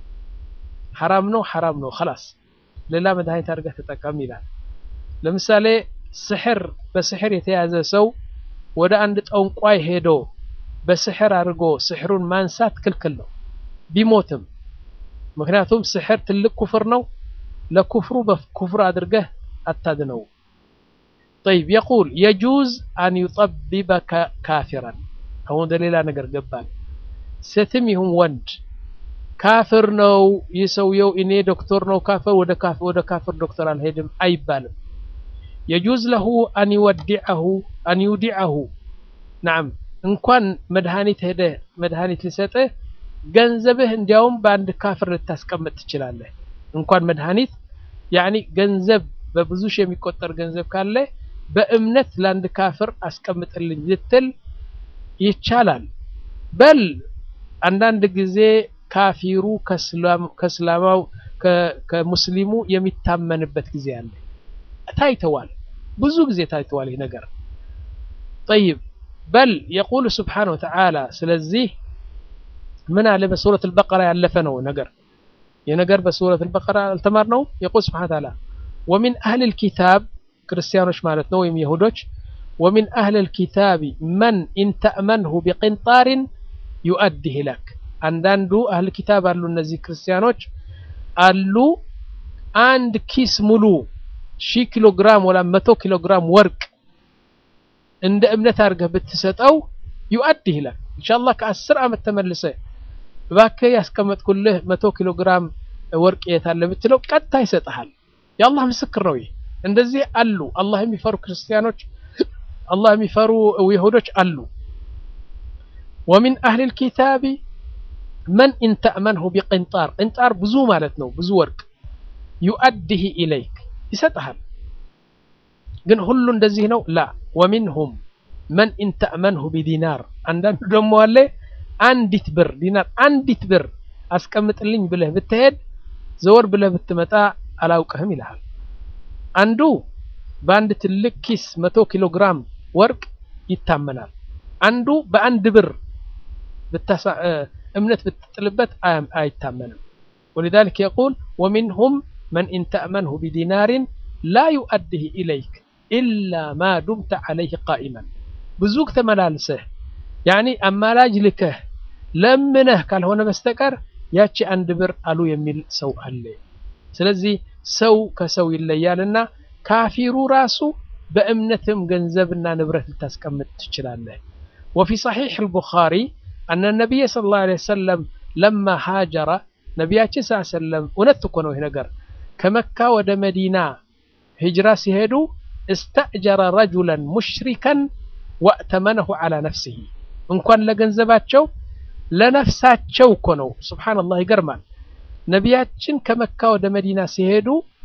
ሐራም ነው ሐራም ነው خلاص ሌላ መድኃኒት አድርገህ ተጠቀም ይላል ለምሳሌ ስሕር በስሕር የተያዘ ሰው ወደ አንድ ጠንቋይ ሄዶ በስሕር አድርጎ ስሕሩን ማንሳት ክልክል ነው ቢሞትም ምክንያቱም ስሕር ትልቅ ኩፍር ነው ለኩፍሩ በኩፍር አድርገህ አታድነው طيب يقول يجوز أن يطببك كافرا أو دليل نجر جبان ستمهم وند كافر نو يسويو إني دكتور نو كافر ودا كافر ودا كافر دكتور الهدم أي بالم يجوز له أن يودعه أن يودعه نعم إن كان مدهانيت هده مدهانيت لسته ገንዘብህ እንዲያውም በአንድ ካፍር ልታስቀምጥ ትችላለህ እንኳን መድኃኒት ያኒ ገንዘብ በብዙ ሺህ የሚቆጠር ገንዘብ ካለ በእምነት ለአንድ ካፍር አስቀምጥልኝ ልትል ይቻላል በል አንዳንድ ጊዜ ካፊሩ ከእስላማው ከሙስሊሙ የሚታመንበት ጊዜ አለ ታይተዋል ብዙ ጊዜ ታይተዋል ይህ ነገር طيب بل يقول سبحانه وتعالى ስለዚህ ምን አለ በሱረት البقرة ያለፈ ነው ነገር የነገር በሱረት البقرة አልተማርነው يقول سبحانه وتعالى ومن أهل الكتاب ክርስቲያኖች ማለት ነው ወይም ይሁዶች ومن أهل الكتاب من إن تأمنه بقنطار يؤديه لك አንዳንዱ አህል ኪታብ አሉ እነዚህ ክርስቲያኖች አሉ አንድ ኪስ ሙሉ ሺህ ኪሎ ግራም ወላ መቶ ኪሎ ግራም ወርቅ እንደ እምነት አድርገህ ብትሰጠው ዩአዲህ ይላል ኢንሻአላህ ከአስር ዓመት ተመልሰ እባክህ ያስቀመጥኩልህ መቶ ኪሎ ግራም ወርቅ የት አለ ብትለው ቀጥታ ይሰጥሃል የአላህ ምስክር ነው ይህ እንደዚህ አሉ አላህ የሚፈሩ ክርስቲያኖች አላህ የሚፈሩ ይሁዶች አሉ ወሚን አህል ልኪታቢ መን ኢንተእመንሁ ቢቅንጣር ቅንጣር ብዙ ማለት ነው ብዙ ወርቅ ዩአዲህ ኢለይክ ይሰጥሃል ግን ሁሉ እንደዚህ ነው ላ ወሚንሁም መን ኢንተእመንሁ ቢዲናር አንዳንዱ ደግሞ አለ አንዲት ብር ዲናር አንዲት ብር አስቀምጥልኝ ብለህ ብትሄድ ዘወር ብለህ ብትመጣ አላውቅህም ይልሃል አንዱ በአንድ ትልቅ ኪስ መቶ ኪሎ ግራም ወርቅ ይታመናል አንዱ በአንድ ብር እምነት ብትጥልበት አይታመንም ولذلك يقول ومنهم من إن تأمنه بدينار لا يؤديه إليك إلا ما دمت عليه قائما بزوك تملالسه يعني أمالاج لكه لمنه قال هنا بستكر ياتي عند بر ألو يميل سو ألي ስለዚህ ሰው ከሰው ይለያልና ካፊሩ ራሱ በእምነትም ገንዘብና ንብረት ልታስቀምጥ ትችላለህ وفي صحيح البخاري أن النبي صلى الله عليه وسلم لما هاجر ነቢያችን ስ ሰለም እውነት እኮ ነው ይህ ነገር ከመካ ወደ መዲና ሂጅራ ሲሄዱ እስተእጀረ ረጁለን ሙሽሪከን ወእተመነሁ ዓላ ነፍሲሂ እንኳን ለገንዘባቸው ለነፍሳቸው እኮ ነው ስብሓንላህ ይገርማል ነቢያችን ከመካ ወደ መዲና ሲሄዱ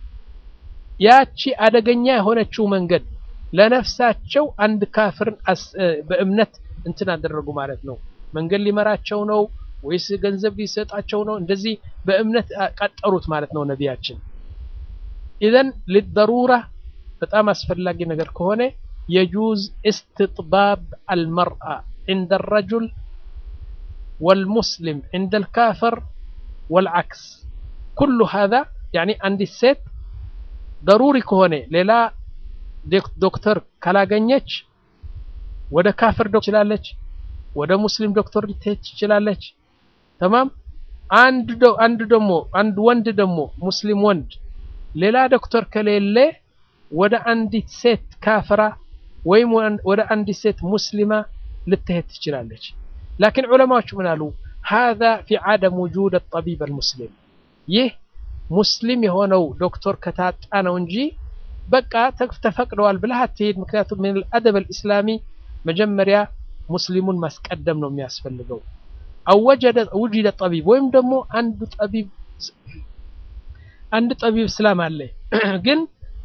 ያቺ አደገኛ የሆነችው መንገድ ለነፍሳቸው አንድ ካፍርን በእምነት እንትን አደረጉ ማለት ነው መንገድ ሊመራቸው ነው ወይስ ገንዘብ ሊሰጣቸው ነው እንደዚህ በእምነት ቀጠሩት ማለት ነው ነቢያችን ኢዘን ልደሩራ በጣም አስፈላጊ ነገር ከሆነ የጁዝ እስትጥባብ አልመርአ عند الرجل والمسلم عند الكافر والعكس كل هذا يعني عند الست ضروري كهونه ሌላ ዶክተር ካላገኘች ወደ ካፍር ዶክተር ትችላለች ወደ ሙስሊም ዶክተር ልትሄድ ትችላለች ተማም አንድ አንድ ደግሞ አንድ ወንድ ደግሞ ሙስሊም ወንድ ሌላ ዶክተር ከሌለ ወደ አንዲት ሴት ካፍራ ወይም ወደ አንዲት ሴት ሙስሊማ ልትሄድ ትችላለች ላኪን ዑለማዎች ምን አሉ هذا في عدم وجود الطبيب المسلم ይህ ሙስሊም የሆነው ዶክተር ከታጣ ነው እንጂ በቃ ተፈቅደዋል ብለህ አትሄድ ምክንያቱም ምን الادب الاسلامي መጀመሪያ ሙስሊሙን ማስቀደም ነው የሚያስፈልገው አው ውጅደ ጠቢብ ወይም ደግሞ አንድ ጠቢብ አንድ ጠቢብ እስላም አለ ግን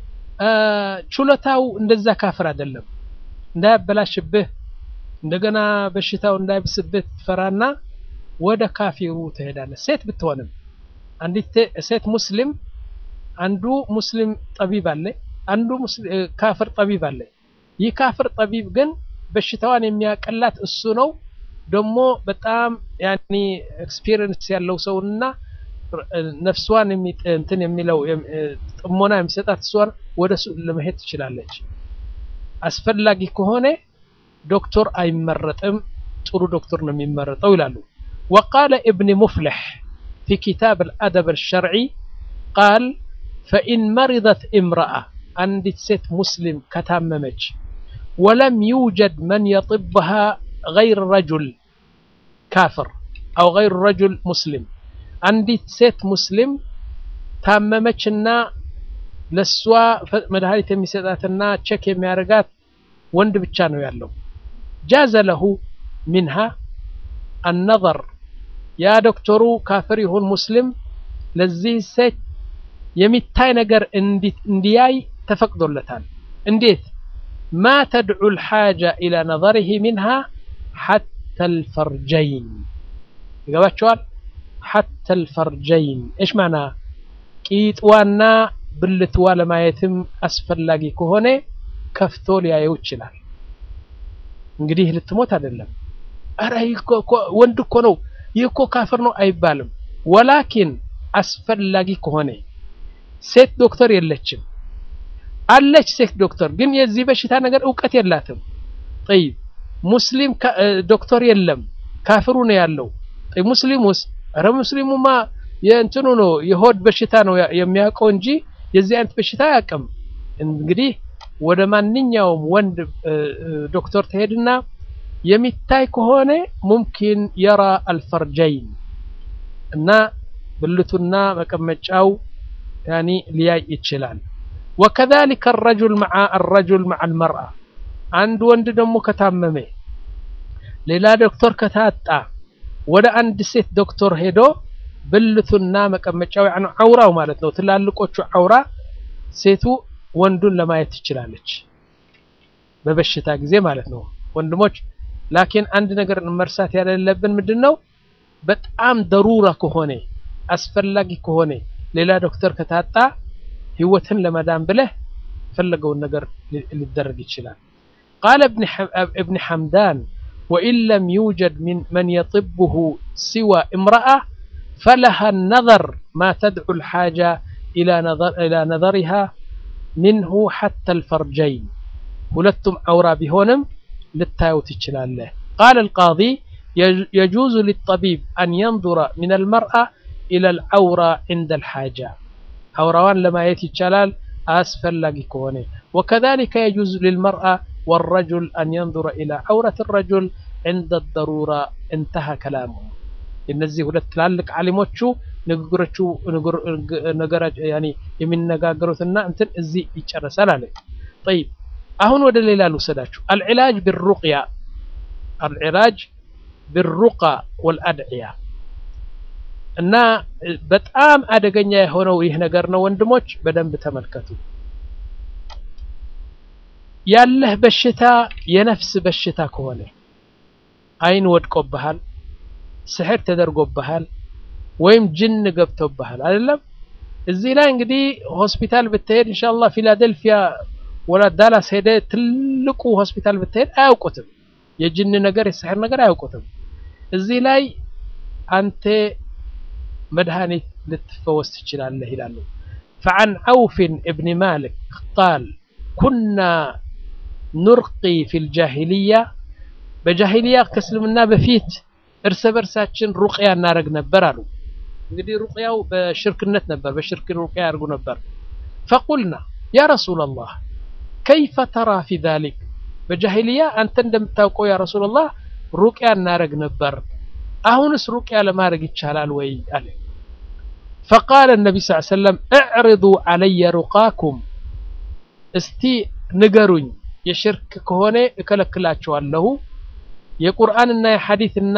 ችሎታው እንደዛ ካፍር አይደለም እንዳያበላሽብህ እንደገና በሽታው እንዳይብስብህ ትፈራና ወደ ካፊሩ ትሄዳለህ ሴት ብትሆንም አንዲት ሴት ሙስሊም አንዱ ሙስሊም ጠቢብ አለ አንዱ ካፍር ጠቢብ አለ ይህ ካፍር ጠቢብ ግን በሽታዋን የሚያቀላት እሱ ነው ደግሞ በጣም ያኒ ኤክስፒሪየንስ ያለው ሰውና ነፍሷን እንትን የሚለው ጥሞና የሚሰጣት እሷን ወደ እሱ ለመሄድ ትችላለች አስፈላጊ ከሆነ ዶክተር አይመረጥም ጥሩ ዶክተር ነው የሚመረጠው ይላሉ وقال ابن مفلح في كتاب الأدب الشرعي قال فإن مرضت امرأة عندت ست مسلم كتاممج ولم يوجد من يطبها غير رجل كافر أو غير رجل مسلم عندت ست مسلم ታመመችና ለሷ መድኃኒት የሚሰጣትና ቸክ የሚያደርጋት ወንድ ብቻ ነው ያለው ጃዘ ለሁ ሚንሃ አነظር ያ ዶክተሩ ካፍር ይሁን ሙስሊም ለዚህ ሴት የሚታይ ነገር እንዲያይ ተፈቅዶለታል እንዴት ማ ተድዑ ልሓጃ ኢላ ነظርህ ሚንሃ ሓታ ልፈርጀይን ይገባቸዋል ሓታ ልፈርጀይን እሽ ማና ቂጥዋና ብልትዋ ለማየትም አስፈላጊ ከሆነ ከፍቶ ሊያየው ይችላል እንግዲህ ልትሞት አይደለም አረ ወንድ እኮ ነው ይህ እኮ ካፍር ነው አይባልም ወላኪን አስፈላጊ ከሆነ ሴት ዶክተር የለችም አለች ሴት ዶክተር ግን የዚህ በሽታ ነገር እውቀት የላትም ጠይብ ሙስሊም ዶክተር የለም ካፍሩ ነው ያለው ሙስሊሙስ ኧረ ሙስሊሙማ የእንትኑ ነው የሆድ በሽታ ነው የሚያውቀው እንጂ የዚህ አይነት በሽታ አያውቅም። እንግዲህ ወደ ማንኛውም ወንድ ዶክተር ትሄድና የሚታይ ከሆነ ሙምኪን የራ አልፈርጀይን እና ብልቱና መቀመጫው ያኒ ሊያይ ይችላል። ወከዛሊከ አረጁል መዓ አረጁል መዓ አልመርአ አንድ ወንድ ደግሞ ከታመመ ሌላ ዶክተር ከታጣ ወደ አንድ ሴት ዶክተር ሄዶ ብልቱና መቀመጫው ያኒ አውራው ማለት ነው ትላልቆቹ አውራ ሴቱ ወንዱን ለማየት ትችላለች፣ በበሽታ ጊዜ ማለት ነው ወንድሞች። ላኪን አንድ ነገር መርሳት ያሌለብን ምንድን ነው በጣም ደሩራ ከሆነ አስፈላጊ ከሆነ ሌላ ዶክተር ከታጣ ህይወትን ለመዳን ብለህ የፈለገውን ነገር ሊደረግ ይችላል። ቃለ እብን ሐምዳን ወኢን ለም ዩጀድ መን የጥብሁ ሲዋ እምረአ ፈለሃ ነዘር ማ ተድዑ ልሓጃ ኢላ ነዘሪሃ ሚንሁ ሐታ ልፈርጀይን ሁለቱም አውራ ቢሆንም ልታየው ትችላለህ። ቃለ ልቃዲ የጁዙ ሊጠቢብ አን የንظረ ምን አልመርአ ኢላ ልዐውራ ዕንደ ልሓጃ አውራዋን ለማየት ይቻላል አስፈላጊ ከሆነ ወከዛሊከ የጁዝ ልልመርአ ወረጁል አን የንظረ ኢላ ዐውረት ረጁል ዕንደ ደሩራ እንተሃ ከላሙ እነዚህ ሁለት ትላልቅ ዓሊሞቹ ንግግሮቹ የሚነጋገሩትና እንትን እዚህ ይጨረሳል አለ። ጠይብ አሁን ወደ ሌላ ልውሰዳችሁ። አልዕላጅ ብሩቅያ አልዕላጅ ብሩቃ ወልአድዕያ እና በጣም አደገኛ የሆነው ይህ ነገር ነው ወንድሞች፣ በደንብ ተመልከቱ። ያለህ በሽታ የነፍስ በሽታ ከሆነ አይን ወድቆብሃል፣ ስሕር ተደርጎብሃል፣ ወይም ጅን ገብቶብሃል አይደለም። እዚህ ላይ እንግዲህ ሆስፒታል ብትሄድ ኢንሻአላህ ፊላደልፊያ ወላ ዳላስ ሄደ ትልቁ ሆስፒታል ብትሄድ አያውቁትም። የጅን ነገር የስሕር ነገር አያውቁትም። እዚህ ላይ አንተ መድኃኒት ልትፈወስ ትችላለህ ይላሉ። ፈዓን ዐውፍን እብኒ ማሊክ ቃል ኩና ኑርቂ ፊል ጃሂልያ በጃሂልያ ከእስልምና በፊት እርስ በርሳችን ሩቅያ እናደርግ ነበር አሉ። እንግዲህ ሩቅያው በሽርክነት ነበር፣ በሽርክ ሩቅያ ያደርጉ ነበር። ፈቁልና ያ ረሱላላህ ከይፈ ተራ ፊ ዛሊክ በጃሂልያ አንተ እንደምታውቀው ያ ረሱላላህ ሩቅያ እናደርግ ነበር አሁንስ ሩቅያ ለማድረግ ይቻላል ወይ አለ። ፈቃለ ነቢ ስ ሰለም እዕርዱ ዓለየ ሩቃኩም እስቲ ንገሩኝ፣ የሽርክ ከሆነ እከለክላቸዋለሁ፣ የቁርአንና የሐዲትና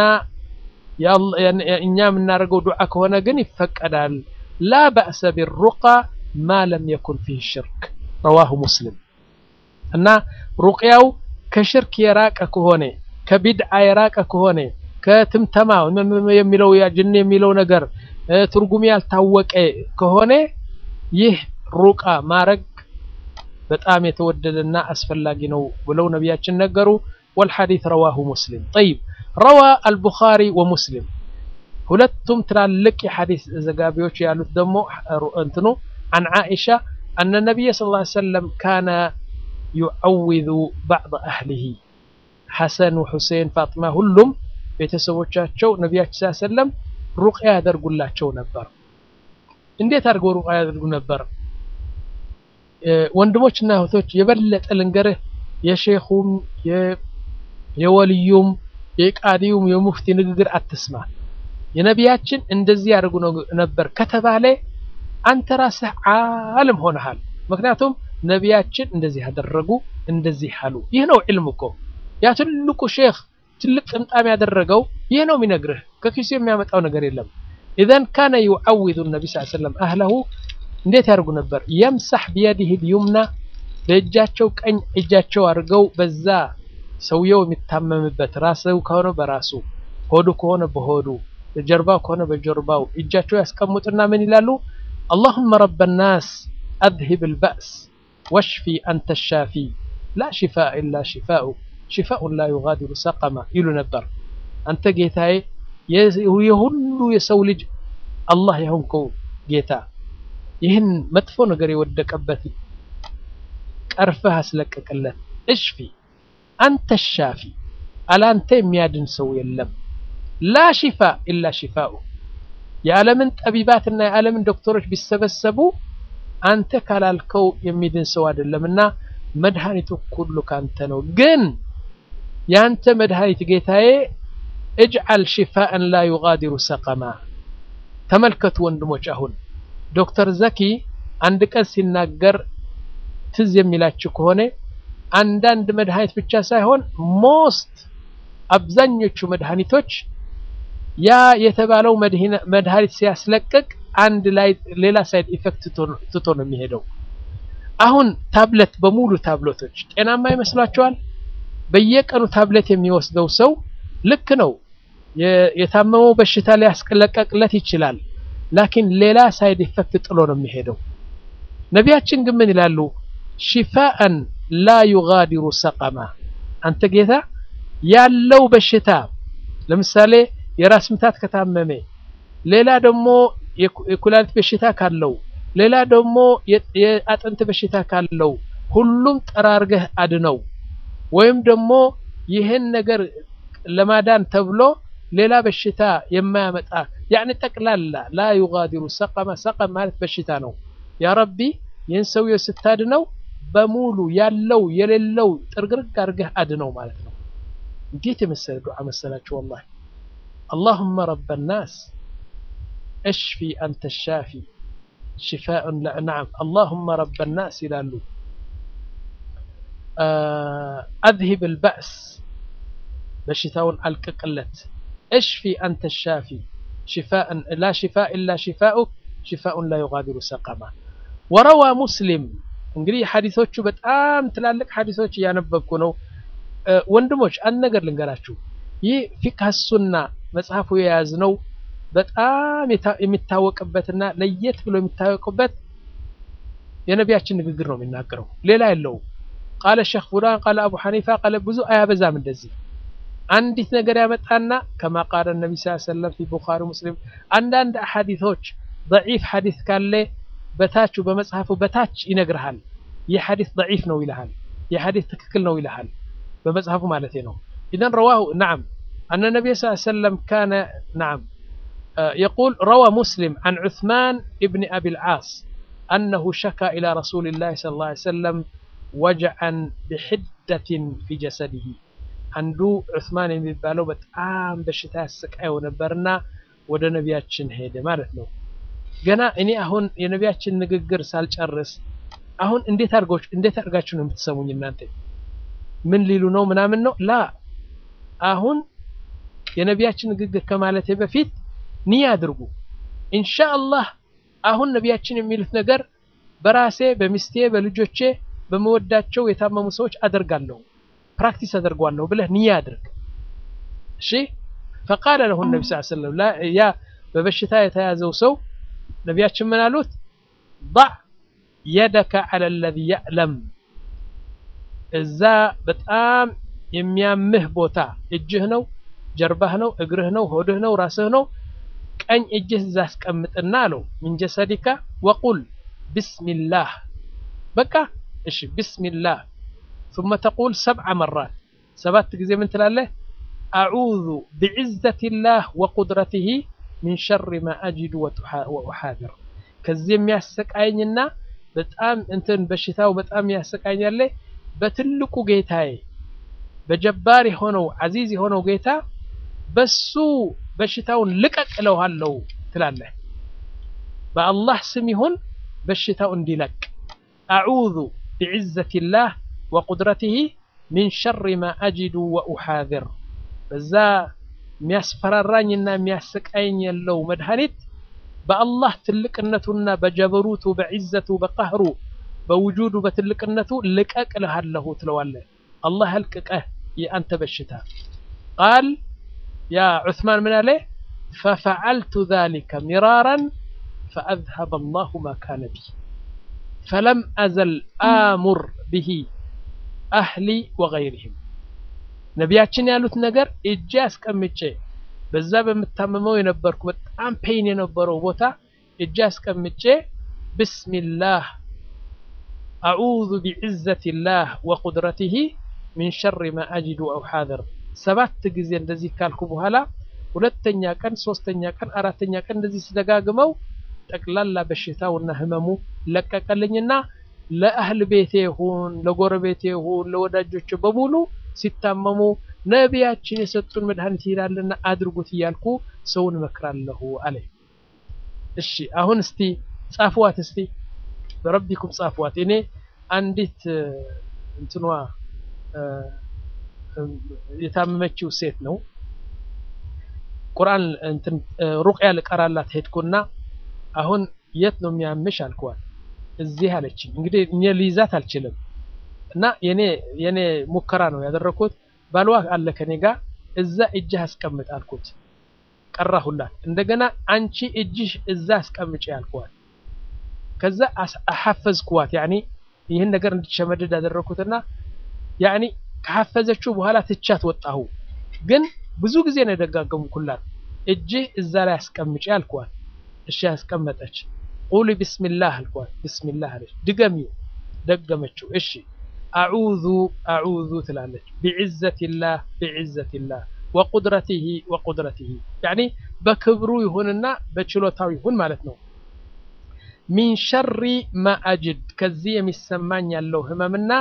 እኛ የምናደርገው ዱዓ ከሆነ ግን ይፈቀዳል። ላ በእሰ ቢሩቃ ማ ለም የኩን ፊህ ሽርክ ረዋሁ ሙስሊም እና ሩቅያው ከሽርክ የራቀ ከሆነ ከቢድዓ የራቀ ከሆነ ከትምተማ የሚለው ጅን የሚለው ነገር ትርጉም ያልታወቀ ከሆነ ይህ ሩቃ ማረግ በጣም የተወደደና አስፈላጊ ነው ብለው ነቢያችን ነገሩ። ወልሐዲት ረዋሁ ሙስሊም። ጠይብ ረዋ አልቡኻሪ ወሙስሊም ሁለቱም ትላልቅ የሐዲስ ዘጋቢዎች ያሉት ደግሞ እንትኑ አን ዓኢሻ አነ ነቢይ ሰለላሁ ዐለይሂ ወሰለም ካነ ዩዐውዙ ባዕድ አህሊሂ ሐሰን ወሑሴን ፋጥማ ሁሉም ቤተሰቦቻቸው ነቢያችን ሰለላሁ ዐለይሂ ወሰለም ሩቅያ ያደርጉላቸው ነበር። እንዴት አድርገው ሩቅያ ያደርጉ ነበር? ወንድሞችና እህቶች የበለጠ ልንገርህ፣ የሼኹም የወልዩም የቃዲዩም የሙፍቲ ንግግር አትስማ። የነቢያችን እንደዚህ ያደርጉ ነበር ከተባለ አንተ ራስህ ዓለም ሆነሃል። ምክንያቱም ነቢያችን እንደዚህ ያደረጉ እንደዚህ አሉ። ይህ ነው ዕልም እኮ ያ ትልቁ ሼኽ ትልቅ ጥምጣም ያደረገው ይህ ነው የሚነግርህ። ከኪሱ የሚያመጣው ነገር የለም። ኢዘን ካነ ዩዐውዙ ነቢ ስ ሰለም አህለሁ እንዴት ያደርጉ ነበር? የምሳሕ ቢየዲህ ልዩምና በእጃቸው ቀኝ እጃቸው አድርገው በዛ ሰውየው የሚታመምበት ራስው ከሆነ በራሱ ሆዱ ከሆነ በሆዱ ጀርባው ከሆነ በጀርባው እጃቸው ያስቀምጡና ምን ይላሉ? አላሁመ ረበ ናስ አዝሂብ ልበእስ ወሽፊ አንተ ሻፊ ላ ሽፋእ ኢላ ሽፋኡ ሽፋኡን ላ ዩጋዲሩ ሰቀማ ይሉ ነበር። አንተ ጌታዬ የሁሉ የሰው ልጅ አላህ የሆንከው ጌታ ይህን መጥፎ ነገር የወደቀበት ቀርፈህ አስለቀቅለት። እሽፊ አንተ ሻፊ አላንተ የሚያድን ሰው የለም። ላ ሽፋ ኢላ ሽፋኡ የዓለምን ጠቢባትና የዓለምን ዶክተሮች ቢሰበሰቡ አንተ ካላልከው የሚድን ሰው አይደለም እና መድኃኒቱ ሁሉ ካንተ ነው። ግን የአንተ መድኃኒት ጌታዬ እጅዓል ሽፋእን ላ ዩጋዲሩ ሰቀማ። ተመልከቱ ወንድሞች፣ አሁን ዶክተር ዘኪ አንድ ቀን ሲናገር ትዝ የሚላችሁ ከሆነ አንዳንድ መድኃኒት ብቻ ሳይሆን ሞስት አብዛኞቹ መድኃኒቶች ያ የተባለው መድኃኒት ሲያስለቅቅ አንድ ላይ ሌላ ሳይድ ኢፌክት ትቶ ነው የሚሄደው። አሁን ታብሌት በሙሉ ታብሌቶች ጤናማ ይመስሏቸዋል? በየቀኑ ታብሌት የሚወስደው ሰው ልክ ነው፣ የታመመው በሽታ ሊያስለቀቅለት ይችላል። ላኪን ሌላ ሳይድ ኢፌክት ጥሎ ነው የሚሄደው። ነቢያችን ግን ምን ይላሉ? ሽፋአን ላ ዩጋዲሩ ሰቀማ። አንተ ጌታ ያለው በሽታ ለምሳሌ የራስ ምታት ከታመመ ሌላ ደግሞ የኩላሊት በሽታ ካለው ሌላ ደግሞ የአጥንት በሽታ ካለው ሁሉም ጠራርገህ አድነው። ወይም ደግሞ ይህን ነገር ለማዳን ተብሎ ሌላ በሽታ የማያመጣ ያኔ ጠቅላላ ላ ዩጋዲሩ ሰቀማ። ሰቀም ማለት በሽታ ነው። ያ ረቢ ይህን ሰውዬው ስታድነው በሙሉ ያለው የሌለው ጥርግርግ አድርገህ አድነው ማለት ነው። እንዴት የመሰለ ዱዓ መሰላችሁ ወላሂ اللهم رب الناس اشفي أنت الشافي شفاء لا نعم اللهم رب الناس ይላሉ أذهب البأس በሽታውን አልቅቅለት اشفي أنت الشافي شفاء لا شفاء إلا شفاؤك شفاء لا يغادر سقما وروى مسلم እንግዲህ ሐዲሶቹ በጣም ትላልቅ ሐዲሶች እያነበብኩ ነው ወንድሞች አንድ ነገር ልንገራችሁ ይህ ፊቅህ ሱና መጽሐፉ የያዝነው በጣም የሚታወቅበትና ለየት ብሎ የሚታወቅበት የነቢያችን ንግግር ነው የሚናገረው፣ ሌላ የለውም። ቃለ ሸክ ፉላን ቃለ አቡ ሐኒፋ ቃለ ብዙ አያበዛም። እንደዚህ አንዲት ነገር ያመጣና ከማ ቃለ ነቢ ስ ሰለም ፊ ቡኻሪ ሙስሊም አንዳንድ ሐዲቶች ደዒፍ ሐዲት ካለ በታቹ በመጽሐፉ በታች ይነግርሃል። ይህ ሐዲት ደዒፍ ነው ይልሃል። ይህ ሐዲት ትክክል ነው ይልሃል። በመጽሐፉ ማለት ነው። ኢዘን ረዋሁ ነዓም أن النبي صلى الله عليه وسلم كان نعم يقول روى مسلم عن عثمان ابن أبي العاص أنه شكى إلى رسول الله صلى الله عليه وسلم وجعا بحدة في جسده عنده عثمان የሚባለው በጣም በሽታ ያሰቃየው ነበርና ወደ ነቢያችን ሄደ ማለት ነው። ገና እኔ አሁን የነቢያችን ንግግር ሳልጨርስ አሁን እንዴት አድርጎች እንዴት አድርጋችሁ ነው የምትሰሙኝ እናንተ ምን ሊሉ ነው ምናምን ነው ላ አሁን የነቢያችን ንግግር ከማለቴ በፊት ንያ አድርጉ። ኢንሻአላህ አሁን ነቢያችን የሚሉት ነገር በራሴ በሚስቴ በልጆቼ በመወዳቸው የታመሙ ሰዎች አደርጋለሁ ፕራክቲስ አደርጓለሁ ብለህ ንያ አድርግ። እሺ ፈቃለ ለሁ ነቢ ስ ሰለም ያ በበሽታ የተያዘው ሰው ነቢያችን ምን አሉት? ضع የደከ ዐለ ለዚ የዕለም እዛ በጣም የሚያምህ ቦታ እጅህ ነው ጀርባህ ነው እግርህ ነው ሆድህ ነው ራስህ ነው ቀኝ እጅህ እዛ አስቀምጥና አለው ምን ጀሰዲካ ወቁል ቢስሚላህ በቃ እሺ ቢስሚላህ ثم تقول سبع مرات ሰባት ጊዜ ምን ትላለህ አዑዙ ቢዕዘቲላህ ወቁድረቲሂ ሚን ሸሪ ማ አጅዱ ወኡሓድር ከዚህ የሚያሰቃየኝና በጣም እንትን በሽታው በጣም ያሰቃኛለ በትልቁ ጌታዬ በጀባር የሆነው አዚዝ የሆነው ጌታ በሱ በሽታውን ልቀቅ እለዋለሁ ትላለህ። በአላህ ስም ይሁን በሽታው እንዲለቅ አዑዙ ቢዕዘቲላህ ወቁድረቲሂ ሚን ሸሪ ማ አጅዱ ወኡሓዝር በዛ የሚያስፈራራኝና የሚያሰቃየኝ ያለው መድኃኒት በአላህ ትልቅነቱና በጀበሩቱ በዕዘቱ በቀህሩ በውጁዱ በትልቅነቱ ልቀቅ እልሃለሁ ትለዋለህ። አላህ ያልቅቀህ የአንተ በሽታ ቃል ያ ዑስማን ምን አለ ፈፈዐልቱ ዛሊከ ሚራራን ፈአዝሀበ አላሁ ማ ካነ ቢ ፈለም አዘል አሙር ብሂ አህሊ ወገይሪህም ነቢያችን ያሉት ነገር እጄ አስቀምጬ በዛ በምታመመው የነበርኩ በጣም ፔይን የነበረው ቦታ እጄ አስቀምጬ ብስሚላህ አዑዙ ቢዕዘቲላህ ወቁድረቲሂ ሚን ሸሪ ማ አጅዱ አው ሓዘር ሰባት ጊዜ እንደዚህ ካልኩ በኋላ ሁለተኛ ቀን፣ ሶስተኛ ቀን፣ አራተኛ ቀን እንደዚህ ስደጋግመው ጠቅላላ በሽታውና ህመሙ ለቀቀልኝና ለአህል ቤቴ ይሁን ለጎረቤቴ ይሁን ለወዳጆች በሙሉ ሲታመሙ ነቢያችን የሰጡን መድኃኒት ይላልና አድርጉት እያልኩ ሰውን እመክራለሁ አለ። እሺ አሁን እስቲ ጻፍዋት፣ እስቲ በረቢኩም ጻፍዋት። እኔ አንዲት እንትኗ የታመመችው ሴት ነው ቁርአን እንትን ሩቅያ ልቀራላት ሄድኩና አሁን የት ነው የሚያምሽ አልኳት። እዚህ አለችኝ። እንግዲህ እኔ ልይዛት አልችልም እና የኔ የኔ ሙከራ ነው ያደረኩት። ባልዋ አለ ከኔ ጋር እዛ እጅህ አስቀምጥ አልኩት። ቀራሁላት። እንደገና አንቺ እጅሽ እዛ አስቀምጪ አልኳት። ከዛ አሐፈዝኩዋት። ያኒ ይህን ነገር እንድትሸመድድ ያደረኩትና ያኒ ከሐፈዘችው በኋላ ትቻት ወጣሁ። ግን ብዙ ጊዜ ነው የደጋገምኩላት። እጅህ እዛ ላይ አስቀምጪ አልኳት። እሺ ያስቀመጠች። ቁሊ ቢስሚላህ አልኳት። ቢስሚላህ አለች። ድገሚው። ደገመችው። እሺ አዑዙ አዑዙ ትላለች። ቢዕዘቲላህ ቢዕዘቲላህ ወቁድረቲሂ ወቁድረቲሂ ያኒ በክብሩ ይሁንና በችሎታው ይሁን ማለት ነው። ሚን ሸሪ ማ አጅድ ከዚህ የሚሰማኝ ያለው ህመምና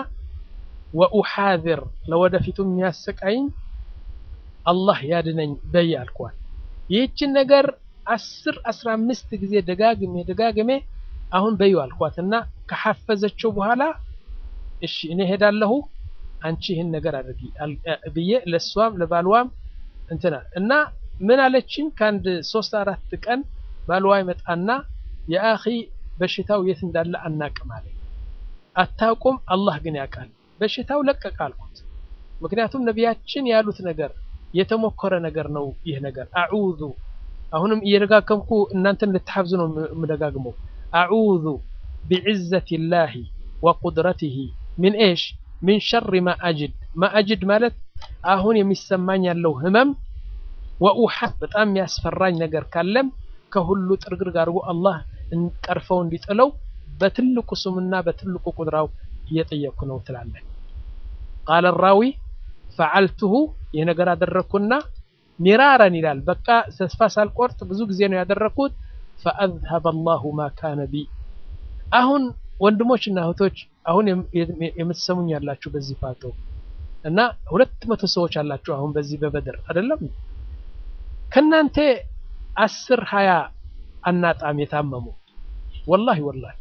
ወኡሓዝር ለወደፊቱ የሚያሰቃይኝ አላህ ያድነኝ በይ አልኳት። ይህችን ነገር አስር አስራ አምስት ጊዜ ደጋግሜ ደጋግሜ አሁን በዩ አልኳት እና ከሐፈዘችው በኋላ እሺ እኔ ሄዳለሁ አንቺ ይህን ነገር አድርጊ ብዬ ለእሷም ለባልዋም እንትና እና ምን አለችኝ ከአንድ ሶስት አራት ቀን ባልዋ ይመጣና የአኺ በሽታው የት እንዳለ አናቅም አለኝ። አታውቁም፣ አላህ ግን ያውቃል። በሽታው ለቀቅ አልኩት። ምክንያቱም ነቢያችን ያሉት ነገር የተሞከረ ነገር ነው። ይህ ነገር አዑዙ አሁንም እየደጋገምኩ እናንተን ልትሐፍዙ ነው የምደጋግመው። አዑዙ ቢዕዘቲላሂ ወቁድረቲሂ ሚን ኤሽ ሚን ሸሪ ማ አጅድ ማ አጅድ ማለት አሁን የሚሰማኝ ያለው ህመም ወኡሓት በጣም የሚያስፈራኝ ነገር ካለም ከሁሉ ጥርግርግ አድርጎ አላህ ቀርፈው እንዲጥለው በትልቁ ስሙና በትልቁ ቁድራው እየጠየቅኩ ነው ትላለህ። ቃለ ራዊ ፈዓልቱሁ ይህ ነገር አደረግኩና ሚራረን ይላል። በቃ ተስፋ ሳልቆርጥ ብዙ ጊዜ ነው ያደረግኩት። ፈአዝሀበ አላሁ ማ ካነ ቢ። አሁን ወንድሞች እና እህቶች አሁን የምትሰሙኝ ያላችሁ በዚህ ፋቶ እና ሁለት መቶ ሰዎች አላችሁ አሁን በዚህ በበድር አይደለም ከናንተ አስር ሀያ አናጣም የታመሙ ወላሂ ወላሂ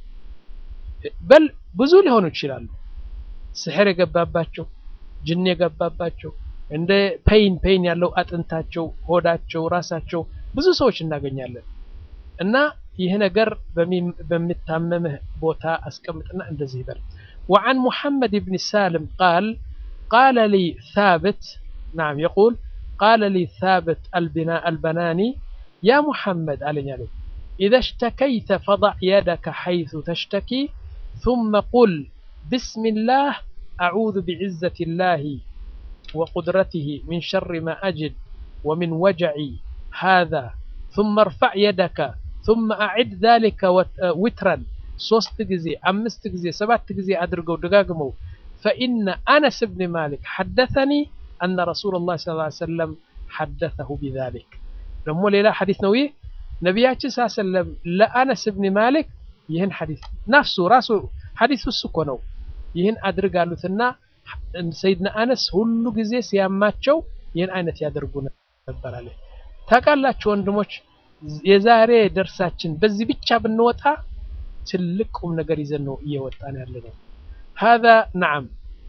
በል ብዙ ሊሆኑ ይችላሉ። ስሕር የገባባቸው ጅን የገባባቸው እንደ ፔይን ፔይን ያለው አጥንታቸው፣ ሆዳቸው፣ ራሳቸው ብዙ ሰዎች እናገኛለን። እና ይህ ነገር በሚታመምህ ቦታ አስቀምጥና እንደዚህ ይበል። ወዓን ሙሐመድ ብን ሳልም ቃል ቃለ ሊ ሳብት ናም የቁል ቃለ ሊ ሳብት አልበናኒ ያ ሙሐመድ አለኝ አለ ኢዘ ሽተከይተ ፈضዕ የደከ ሐይሱ ተሽተኪ ثመ ቁል ብስሚላህ አዑዙ ቢዕዘት ላህ وقدرته من شر ما أجد ومن وجعي هذا ثم ارفع يدك ثم أعد ذلك وترا ሶስት ጊዜ አምስት ጊዜ ሰባት ጊዜ አድርገው ደጋግመው فإن أنس بن مالك حدثني أن رسول الله صلى الله عليه وسلم حدثه بذلك ደግሞ ሌላ ሐዲስ ነው ይህ ነቢያችን ስ ሰለም ለአነስ ብን ማሊክ ይህን ሐዲስ ናፍሱ ራሱ ሐዲሱ እሱ እኮ ነው ይህን አድርግ አሉትና ሰይድና አነስ ሁሉ ጊዜ ሲያማቸው ይህን አይነት ያደርጉ ነበር አለ። ታውቃላችሁ ወንድሞች፣ የዛሬ ደርሳችን በዚህ ብቻ ብንወጣ ትልቅ ቁም ነገር ይዘን ነው እየወጣን ያለ ነው። هذا نعم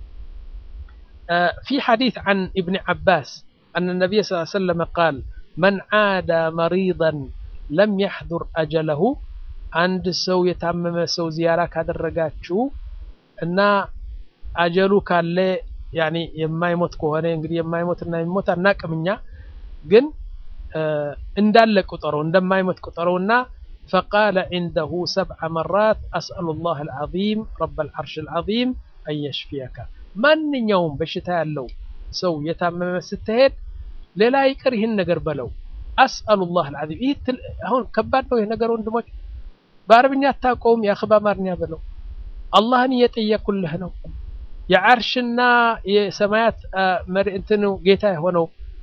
في حديث عن ابن عباس أن النبي صلى الله عليه وسلم قال من عاد مريضا لم يحضر أجله عند سو يتعمم سو زيارة ካደረጋችሁ እና አጀሉ ካለ ያኒ የማይሞት ከሆነ እንግዲህ የማይሞት እና የሚሞት አናቅም እኛ ግን እንዳለ ቁጠረው እንደማይሞት ቁጠረውና فقال عنده سبع مرات أسأل الله العظيم رب العرش العظيم أن يشفيك ማንኛውም በሽታ ያለው ሰው የታመመ ስትሄድ ሌላ ይቅር ይህን ነገር በለው አስአሉ ላህ አልዓዚም ይህ አሁን ከባድ ነው ይህ ነገር ወንድሞች በአረብኛ አታውቀውም የአኽ በአማርኛ በለው አላህን እየጠየኩልህ ነው የዓርሽና የሰማያት መሪ እንትኑ ጌታ የሆነው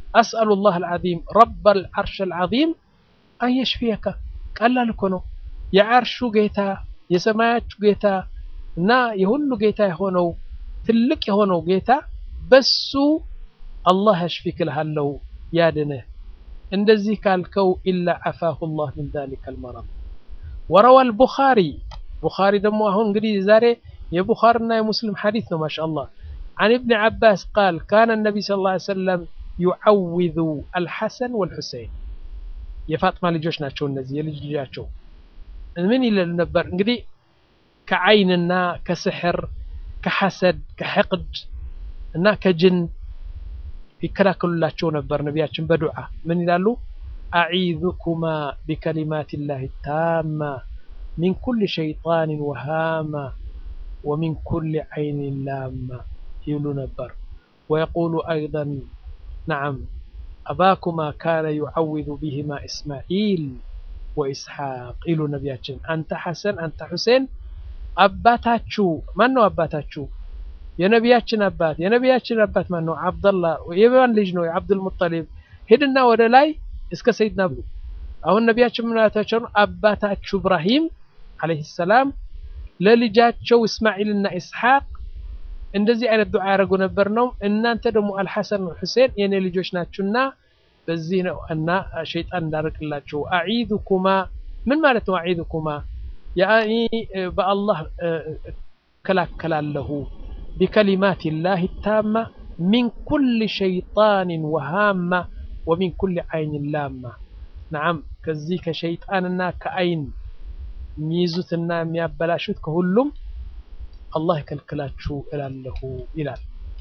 አስአሉ ላህ አልዓዚም ረብ አልዓርሽ አልዓዚም አን የሽፊየከ ቀላል እኮ ነው። የዓርሹ ጌታ የሰማያቹ ጌታ እና የሁሉ ጌታ የሆነው ትልቅ የሆነው ጌታ በሱ አላህ ያሽፊክ እልሃለሁ ያድንህ። እንደዚህ ካልከው ኢላ ዓፋሁ ላህ ሚን ዛሊከ አልመረድ ወረዋ አልቡኻሪ ቡኻሪ ደግሞ አሁን እንግዲህ ዛሬ የቡኻሪና የሙስሊም ሐዲስ ነው ማሻአላህ عن ابن عباس قال كان النبي صلى الله عليه وسلم يعوذ الحسن والحسين የፋጥማ ልጆች ናቸው እነዚህ የልጅ ልጃቸው ምን ይለሉ ነበር እንግዲህ ከዓይንና ከስሕር ከሐሰድ ከሕቅድ እና ከጅን ይከላከሉላቸው ነበር ነቢያችን በዱዓ ምን ይላሉ አዒዙኩማ ቢከሊማት ላህ ታማ ሚን ኩል ሸይጣን ወሃማ ወሚን ኩል ዓይን ላማ ይብሉ ነበር ወየቁሉ አይضን ነዓም አባኩማ ካነ ዩዓውዙ ቢሂማ እስማዒል ወኢስሓቅ ይሉ ነቢያችን አንተ ሐሰን አንተ ሁሴን አባታችሁ ማን ነው አባታችሁ የነቢያችን አባት የነቢያችን አባት ማን ነው አብደላህ የማን ልጅ ነው የአብዱልሙጠሊብ ሂድና ወደ ላይ እስከ ሰይድና ብሉ አሁን ነቢያችን ምናታቸው አባታችሁ ኢብራሂም አለይሂ ሰላም ለልጃቸው እስማዒልና ኢስሐቅ እንደዚህ አይነት ዱዓ ያደረጉ ነበር ነው እናንተ ደግሞ አልሐሰን ሁሴን የኔ ልጆች ናችሁና በዚህ ነው እና ሸይጣን እንዳርቅላችሁ አዒዙኩማ ምን ማለት ነው አዒዙኩማ ያኒ በአላህ እከላከላለሁ ቢከሊማት ላህ ታማ ሚን ኩል ሸይጣን ወሃማ ወሚን ኩል ዓይን ላማ ነዓም ከዚህ ከሸይጣንና ከአይን የሚይዙትና የሚያበላሹት ከሁሉም አላህ ይከልክላችሁ እላለሁ ይላል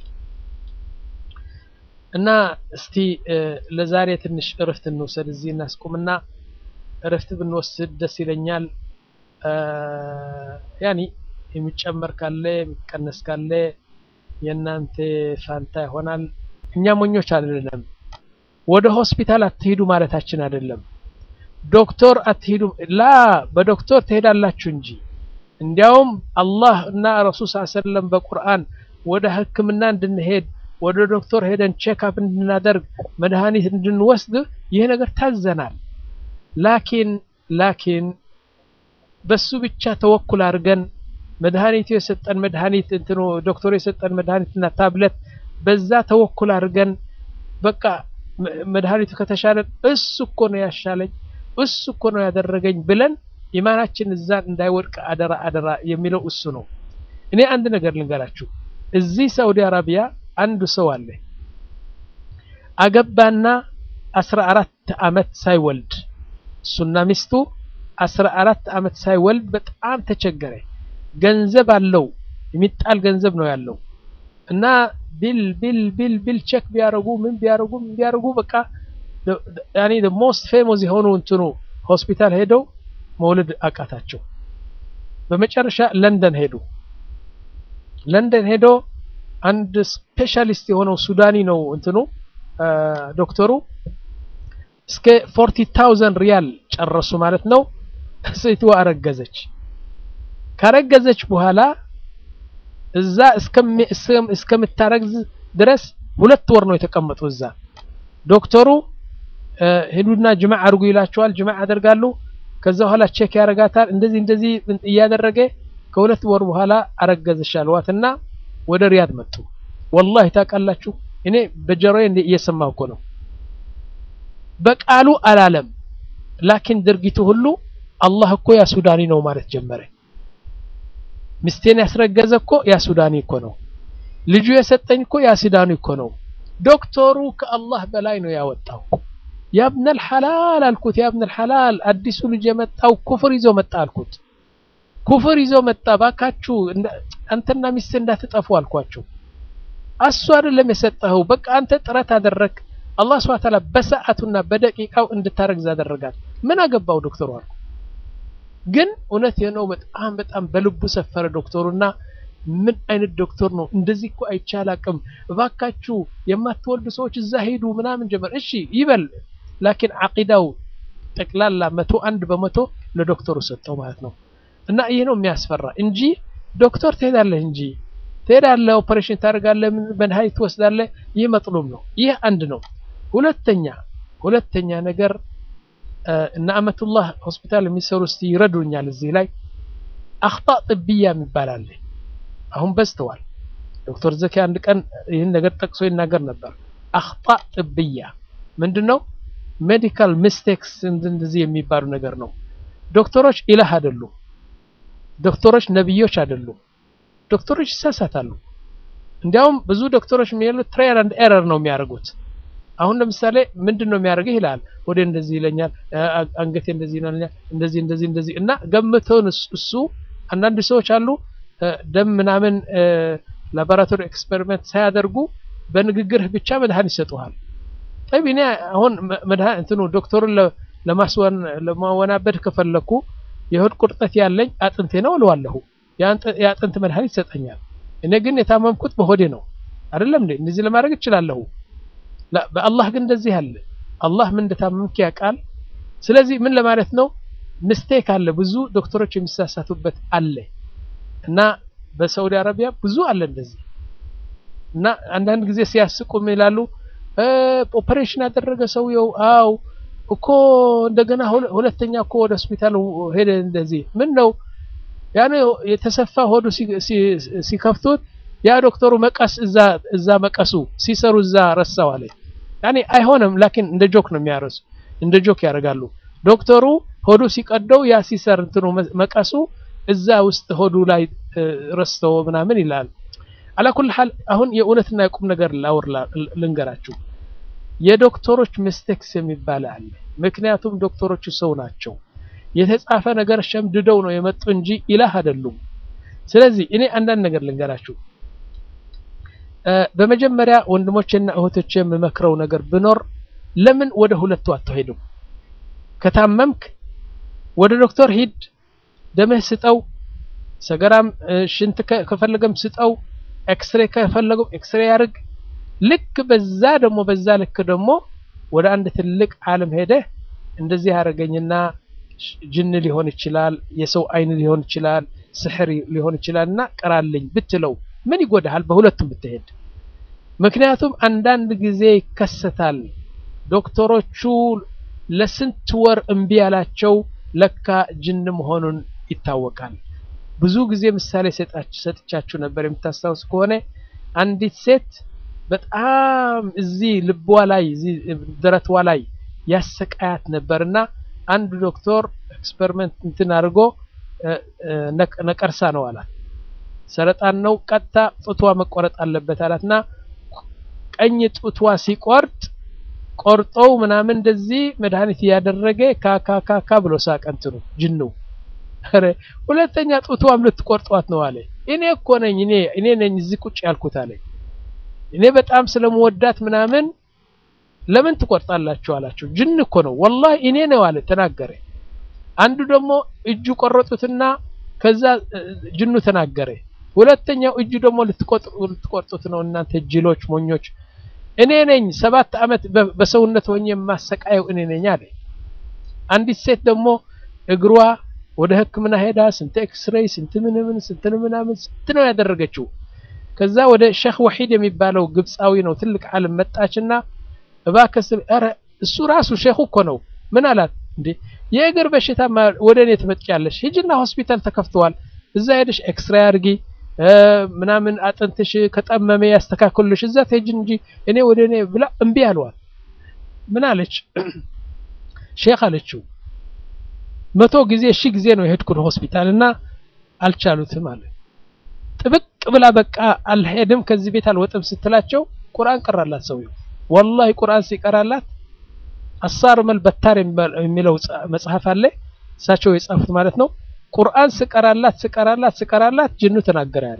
እና እስቲ ለዛሬ ትንሽ እረፍት እንውሰድ እዚህ እናስቁምና እረፍት ብንወስድ ደስ ይለኛል ያኒ የሚጨመር ካለ የሚቀነስ ካለ የእናንተ ፋንታ ይሆናል እኛ ሞኞች አይደለም ወደ ሆስፒታል አትሄዱ ማለታችን አይደለም ዶክተር አትሄዱ ላ በዶክተር ትሄዳላችሁ እንጂ እንዲያውም አላህ እና ረሱል ስ ሰለም በቁርአን ወደ ህክምና እንድንሄድ ወደ ዶክተር ሄደን ቼክአፕ እንድናደርግ መድኃኒት እንድንወስድ ይህ ነገር ታዘናል ላኪን ላኪን በሱ ብቻ ተወኩል አድርገን መድኃኒቱ የሰጠን መድኃኒት እንትኑ ዶክተሩ የሰጠን መድኃኒትና ታብለት በዛ ተወኩል አድርገን በቃ መድኃኒቱ ከተሻለን እሱ እኮ ነው ያሻለኝ እሱ እኮ ነው ያደረገኝ ብለን ኢማናችን እዛ እንዳይወድቅ አደራ አደራ የሚለው እሱ ነው እኔ አንድ ነገር ልንገራችሁ እዚህ ሳውዲ አረቢያ አንዱ ሰው አለ አገባና አስራ አራት አመት ሳይወልድ እሱና ሚስቱ አስራ አራት አመት ሳይወልድ በጣም ተቸገረ ገንዘብ አለው የሚጣል ገንዘብ ነው ያለው እና ቢል ቢል ቢል ቢል ቼክ ቢያረጉ ምን ቢያረጉ ምን ቢያረጉ በቃ ያኒ ሞስት ፌሞስ የሆኑ እንትኑ ሆስፒታል ሄደው መውለድ አቃታቸው በመጨረሻ ለንደን ሄዱ ለንደን ሄዶ አንድ ስፔሻሊስት የሆነው ሱዳኒ ነው እንትኑ ዶክተሩ እስከ ፎርቲ ታውዘንድ ሪያል ጨረሱ ማለት ነው ሴትዋ አረገዘች ካረገዘች በኋላ እዛ እስከምታረግዝ ድረስ ሁለት ወር ነው የተቀመጡ እዛ ዶክተሩ ሄዱና ጅማዕ አድርጉ ይላቸዋል ጅማዕ ያደርጋሉ ከዛ በኋላ ቼክ ያደርጋታል እንደዚህ እንደዚህ እያደረገ ከሁለት ወር በኋላ አረገዘች አልዋትና ወደ ሪያድ መጡ ወላሂ ታውቃላችሁ እኔ በጀሮዬ እየሰማሁ እኮ ነው በቃሉ አላለም ላኪን ድርጊቱ ሁሉ አላህ እኮ ያ ሱዳኒ ነው ማለት ጀመረ ሚስቴን ያስረገዘ እኮ ያ ሱዳኒ እኮ ነው ልጁ የሰጠኝ እኮ ያ ሱዳኒ እኮ ነው ዶክተሩ ከአላህ በላይ ነው ያወጣው ያብነል ሐላል አልኩት ያብነል ሐላል አዲሱ ልጅ የመጣው ኩፍር ይዞ መጣ አልኩት ኩፍር ይዞ መጣ ባካችሁ አንተና ሚስት እንዳትጠፉ አልኳቸው እሱ አይደለም የሰጠኸው በቃ አንተ ጥረት አደረግ አላህ ስብሐ ተዓላ በሰዓቱና በደቂቃው እንድታረግዝ አደረጋት ምን አገባው ዶክተሩ አልኩ ግን እውነት ነው በጣም በጣም በልቡ ሰፈረ ዶክተሩና ምን አይነት ዶክተር ነው እንደዚህ እኮ አይቻል አቅም እባካችሁ የማትወልዱ ሰዎች እዛ ሄዱ ምናምን ጀመር እሺ ይበል ላኪን አቂዳው ጠቅላላ መቶ አንድ በመቶ ለዶክተሩ ሰጠው ማለት ነው እና ይህ ነው የሚያስፈራ እንጂ ዶክተር ትሄዳለህ እንጂ ትሄዳለህ ኦፐሬሽን ታደርጋለህ መድኃኒት ትወስዳለህ ይህ መጥሉም ነው ይህ አንድ ነው ሁለተኛ ሁለተኛ ነገር እነ አመቱላህ ሆስፒታል የሚሰሩ እስቲ ይረዱኛል እዚህ ላይ አክጣእ ጥብያ የሚባል አለ አሁን በዝተዋል ዶክተር ዘኪ አንድ ቀን ይህን ነገር ጠቅሶ ይናገር ነበር አክጣእ ጥብያ ምንድን ነው ሜዲካል ሚስቴክስ እንደዚህ የሚባሉ ነገር ነው ዶክተሮች ኢላህ አይደሉም ዶክተሮች ነብዮች አይደሉም ዶክተሮች ይሳሳታሉ እንዲያውም ብዙ ዶክተሮች የሚሉት ትራያል አንድ ኤረር ነው የሚያደርጉት አሁን ለምሳሌ ምንድን ነው የሚያደርገው ይላል ወደ እንደዚህ ይለኛል አንገቴ እንደዚህ ይለኛል እንደዚህ እንደዚህ እንደዚህ እና ገምተውን እሱ አንዳንድ ሰዎች አሉ ደም ምናምን ላቦራቶሪ ኤክስፐሪመንት ሳያደርጉ በንግግርህ ብቻ መድኃኒት ይሰጡሃል ጠቢ እኔ አሁን መድኃኒት እንትኑ ዶክተሩን ለማስወን ለማወናበድ ከፈለኩ የሆድ ቁርጠት ያለኝ አጥንቴ ነው እለዋለሁ የአጥንት መድኃኒት ይሰጠኛል እኔ ግን የታመምኩት በሆዴ ነው አይደለም እንዴ እንደዚህ ለማድረግ እችላለሁ በአላህ ግን እንደዚህ አለ አላህ ምን እንደታመምክ ያውቃል ስለዚህ ምን ለማለት ነው ምስቴክ አለ ብዙ ዶክተሮች የሚሳሳቱበት አለ እና በሳውዲ አረቢያ ብዙ አለ እንደዚህ እና አንዳንድ ጊዜ ሲያስቁ ይላሉ ኦፐሬሽን ያደረገ ሰውየው አው እኮ እንደገና ሁለተኛ እኮ ወደ ሆስፒታል ሄደ እንደዚህ ምን ነው ያን የተሰፋ ሆዱ ሲከፍቱት ያ ዶክተሩ መቀስ እዛ እዛ መቀሱ ሲሰሩ እዛ ረሳው አለ ያኔ አይሆንም ላኪን እንደ ጆክ ነው የሚያረሱ እንደ ጆክ ያደርጋሉ ዶክተሩ ሆዱ ሲቀደው ያ ሲሰር እንትኑ መቀሱ እዛ ውስጥ ሆዱ ላይ ረስተው ምናምን ይላል አላኩል ሐል አሁን የእውነትና የቁም ነገር ላውር ልንገራችሁ የዶክተሮች ሚስቴክስ የሚባል አለ ምክንያቱም ዶክተሮቹ ሰው ናቸው የተጻፈ ነገር ሸምድደው ነው የመጡ እንጂ ኢላህ አይደሉም ስለዚህ እኔ አንዳንድ ነገር ልንገራችሁ በመጀመሪያ ወንድሞቼና እህቶቼ የምመክረው ነገር ብኖር ለምን ወደ ሁለቱ አትሄዱም ከታመምክ ወደ ዶክተር ሂድ ደምህ ስጠው ሰገራም ሽንት ከፈለገም ስጠው ኤክስሬ ከፈለገም ኤክስሬ ያርግ ልክ በዛ ደግሞ በዛ ልክ ደግሞ ወደ አንድ ትልቅ ዓለም ሄደህ እንደዚህ ያደረገኝና ጅን ሊሆን ይችላል የሰው አይን ሊሆን ይችላል ስሕር ሊሆን ይችላል እና ቀራልኝ ብትለው ምን ይጎዳሃል በሁለቱም ብትሄድ ምክንያቱም አንዳንድ ጊዜ ይከሰታል ዶክተሮቹ ለስንት ወር እምቢ ያላቸው ለካ ጅን መሆኑን ይታወቃል ብዙ ጊዜ ምሳሌ ሰጥቻችሁ ነበር የምታስታውስ ከሆነ አንዲት ሴት በጣም እዚህ ልቧ ላይ እዚህ ደረቷ ላይ ያሰቃያት ነበርና አንድ ዶክተር ኤክስፐሪመንት እንትን አድርጎ ነቀርሳ ነው አላት ሰረጣን ነው ቀጥታ ጡቷ መቆረጥ አለበት አላትና ቀኝ ጡቷ ሲቆርጥ ቆርጠው ምናምን እንደዚህ መድኃኒት እያደረገ ካካካካ ብሎ ሳቀ እንትኑ ጅኑ ኧረ ሁለተኛ ጡቷም ልትቆርጧት ነው አለ እኔ እኮ ነኝ እኔ እኔ ነኝ እዚህ ቁጭ ያልኩት አለ እኔ በጣም ስለምወዳት ምናምን ለምን ትቆርጣላችሁ አላቸው ጅን እኮ ነው ወላሂ እኔ ነው አለ ተናገረ አንዱ ደግሞ እጁ ቆረጡትና ከዛ ጅኑ ተናገረ ሁለተኛው እጁ ደግሞ ልትቆርጡት ነው እናንተ ጅሎች ሞኞች እኔ ነኝ ሰባት አመት በሰውነት ሆኜ የማሰቃየው እኔ ነኝ አለ አንዲት ሴት ደግሞ እግሯ ወደ ህክምና ሄዳ ስንት ኤክስሬይ ስንት ምንምን ስንት ምናምን ስንት ነው ያደረገችው ከዛ ወደ ሼክ ወሒድ የሚባለው ግብፃዊ ነው ትልቅ ዓለም መጣችና እባክህ ኧረ እሱ ራሱ ሼኹ እኮ ነው ምን አላት እንዴ የእግር በሽታ ወደ እኔ ትመጫለሽ ሂጂና ሆስፒታል ተከፍተዋል እዛ ሄደሽ ኤክስሬይ አድርጊ ምናምን አጥንትሽ ከጠመመ ያስተካክሉልሽ እዛ ትሄጂ እንጂ እኔ ወደ እኔ ብላ እምቢ አለዋል ምን አለች ሼክ አለችው መቶ ጊዜ ሺህ ጊዜ ነው የሄድኩት ሆስፒታል እና አልቻሉትም አለ ጥብቅ ብላ በቃ አልሄድም ከዚህ ቤት አልወጥም ስትላቸው ቁርአን ቀራላት ሰውየው ወላሂ ቁርአን ሲቀራላት አሳር መልበታር የሚለው መጽሐፍ አለ እሳቸው የጻፉት ማለት ነው ቁርአን ስቀራላት ስቀራላት ስቀራላት ጅኑ ተናገረ ያለ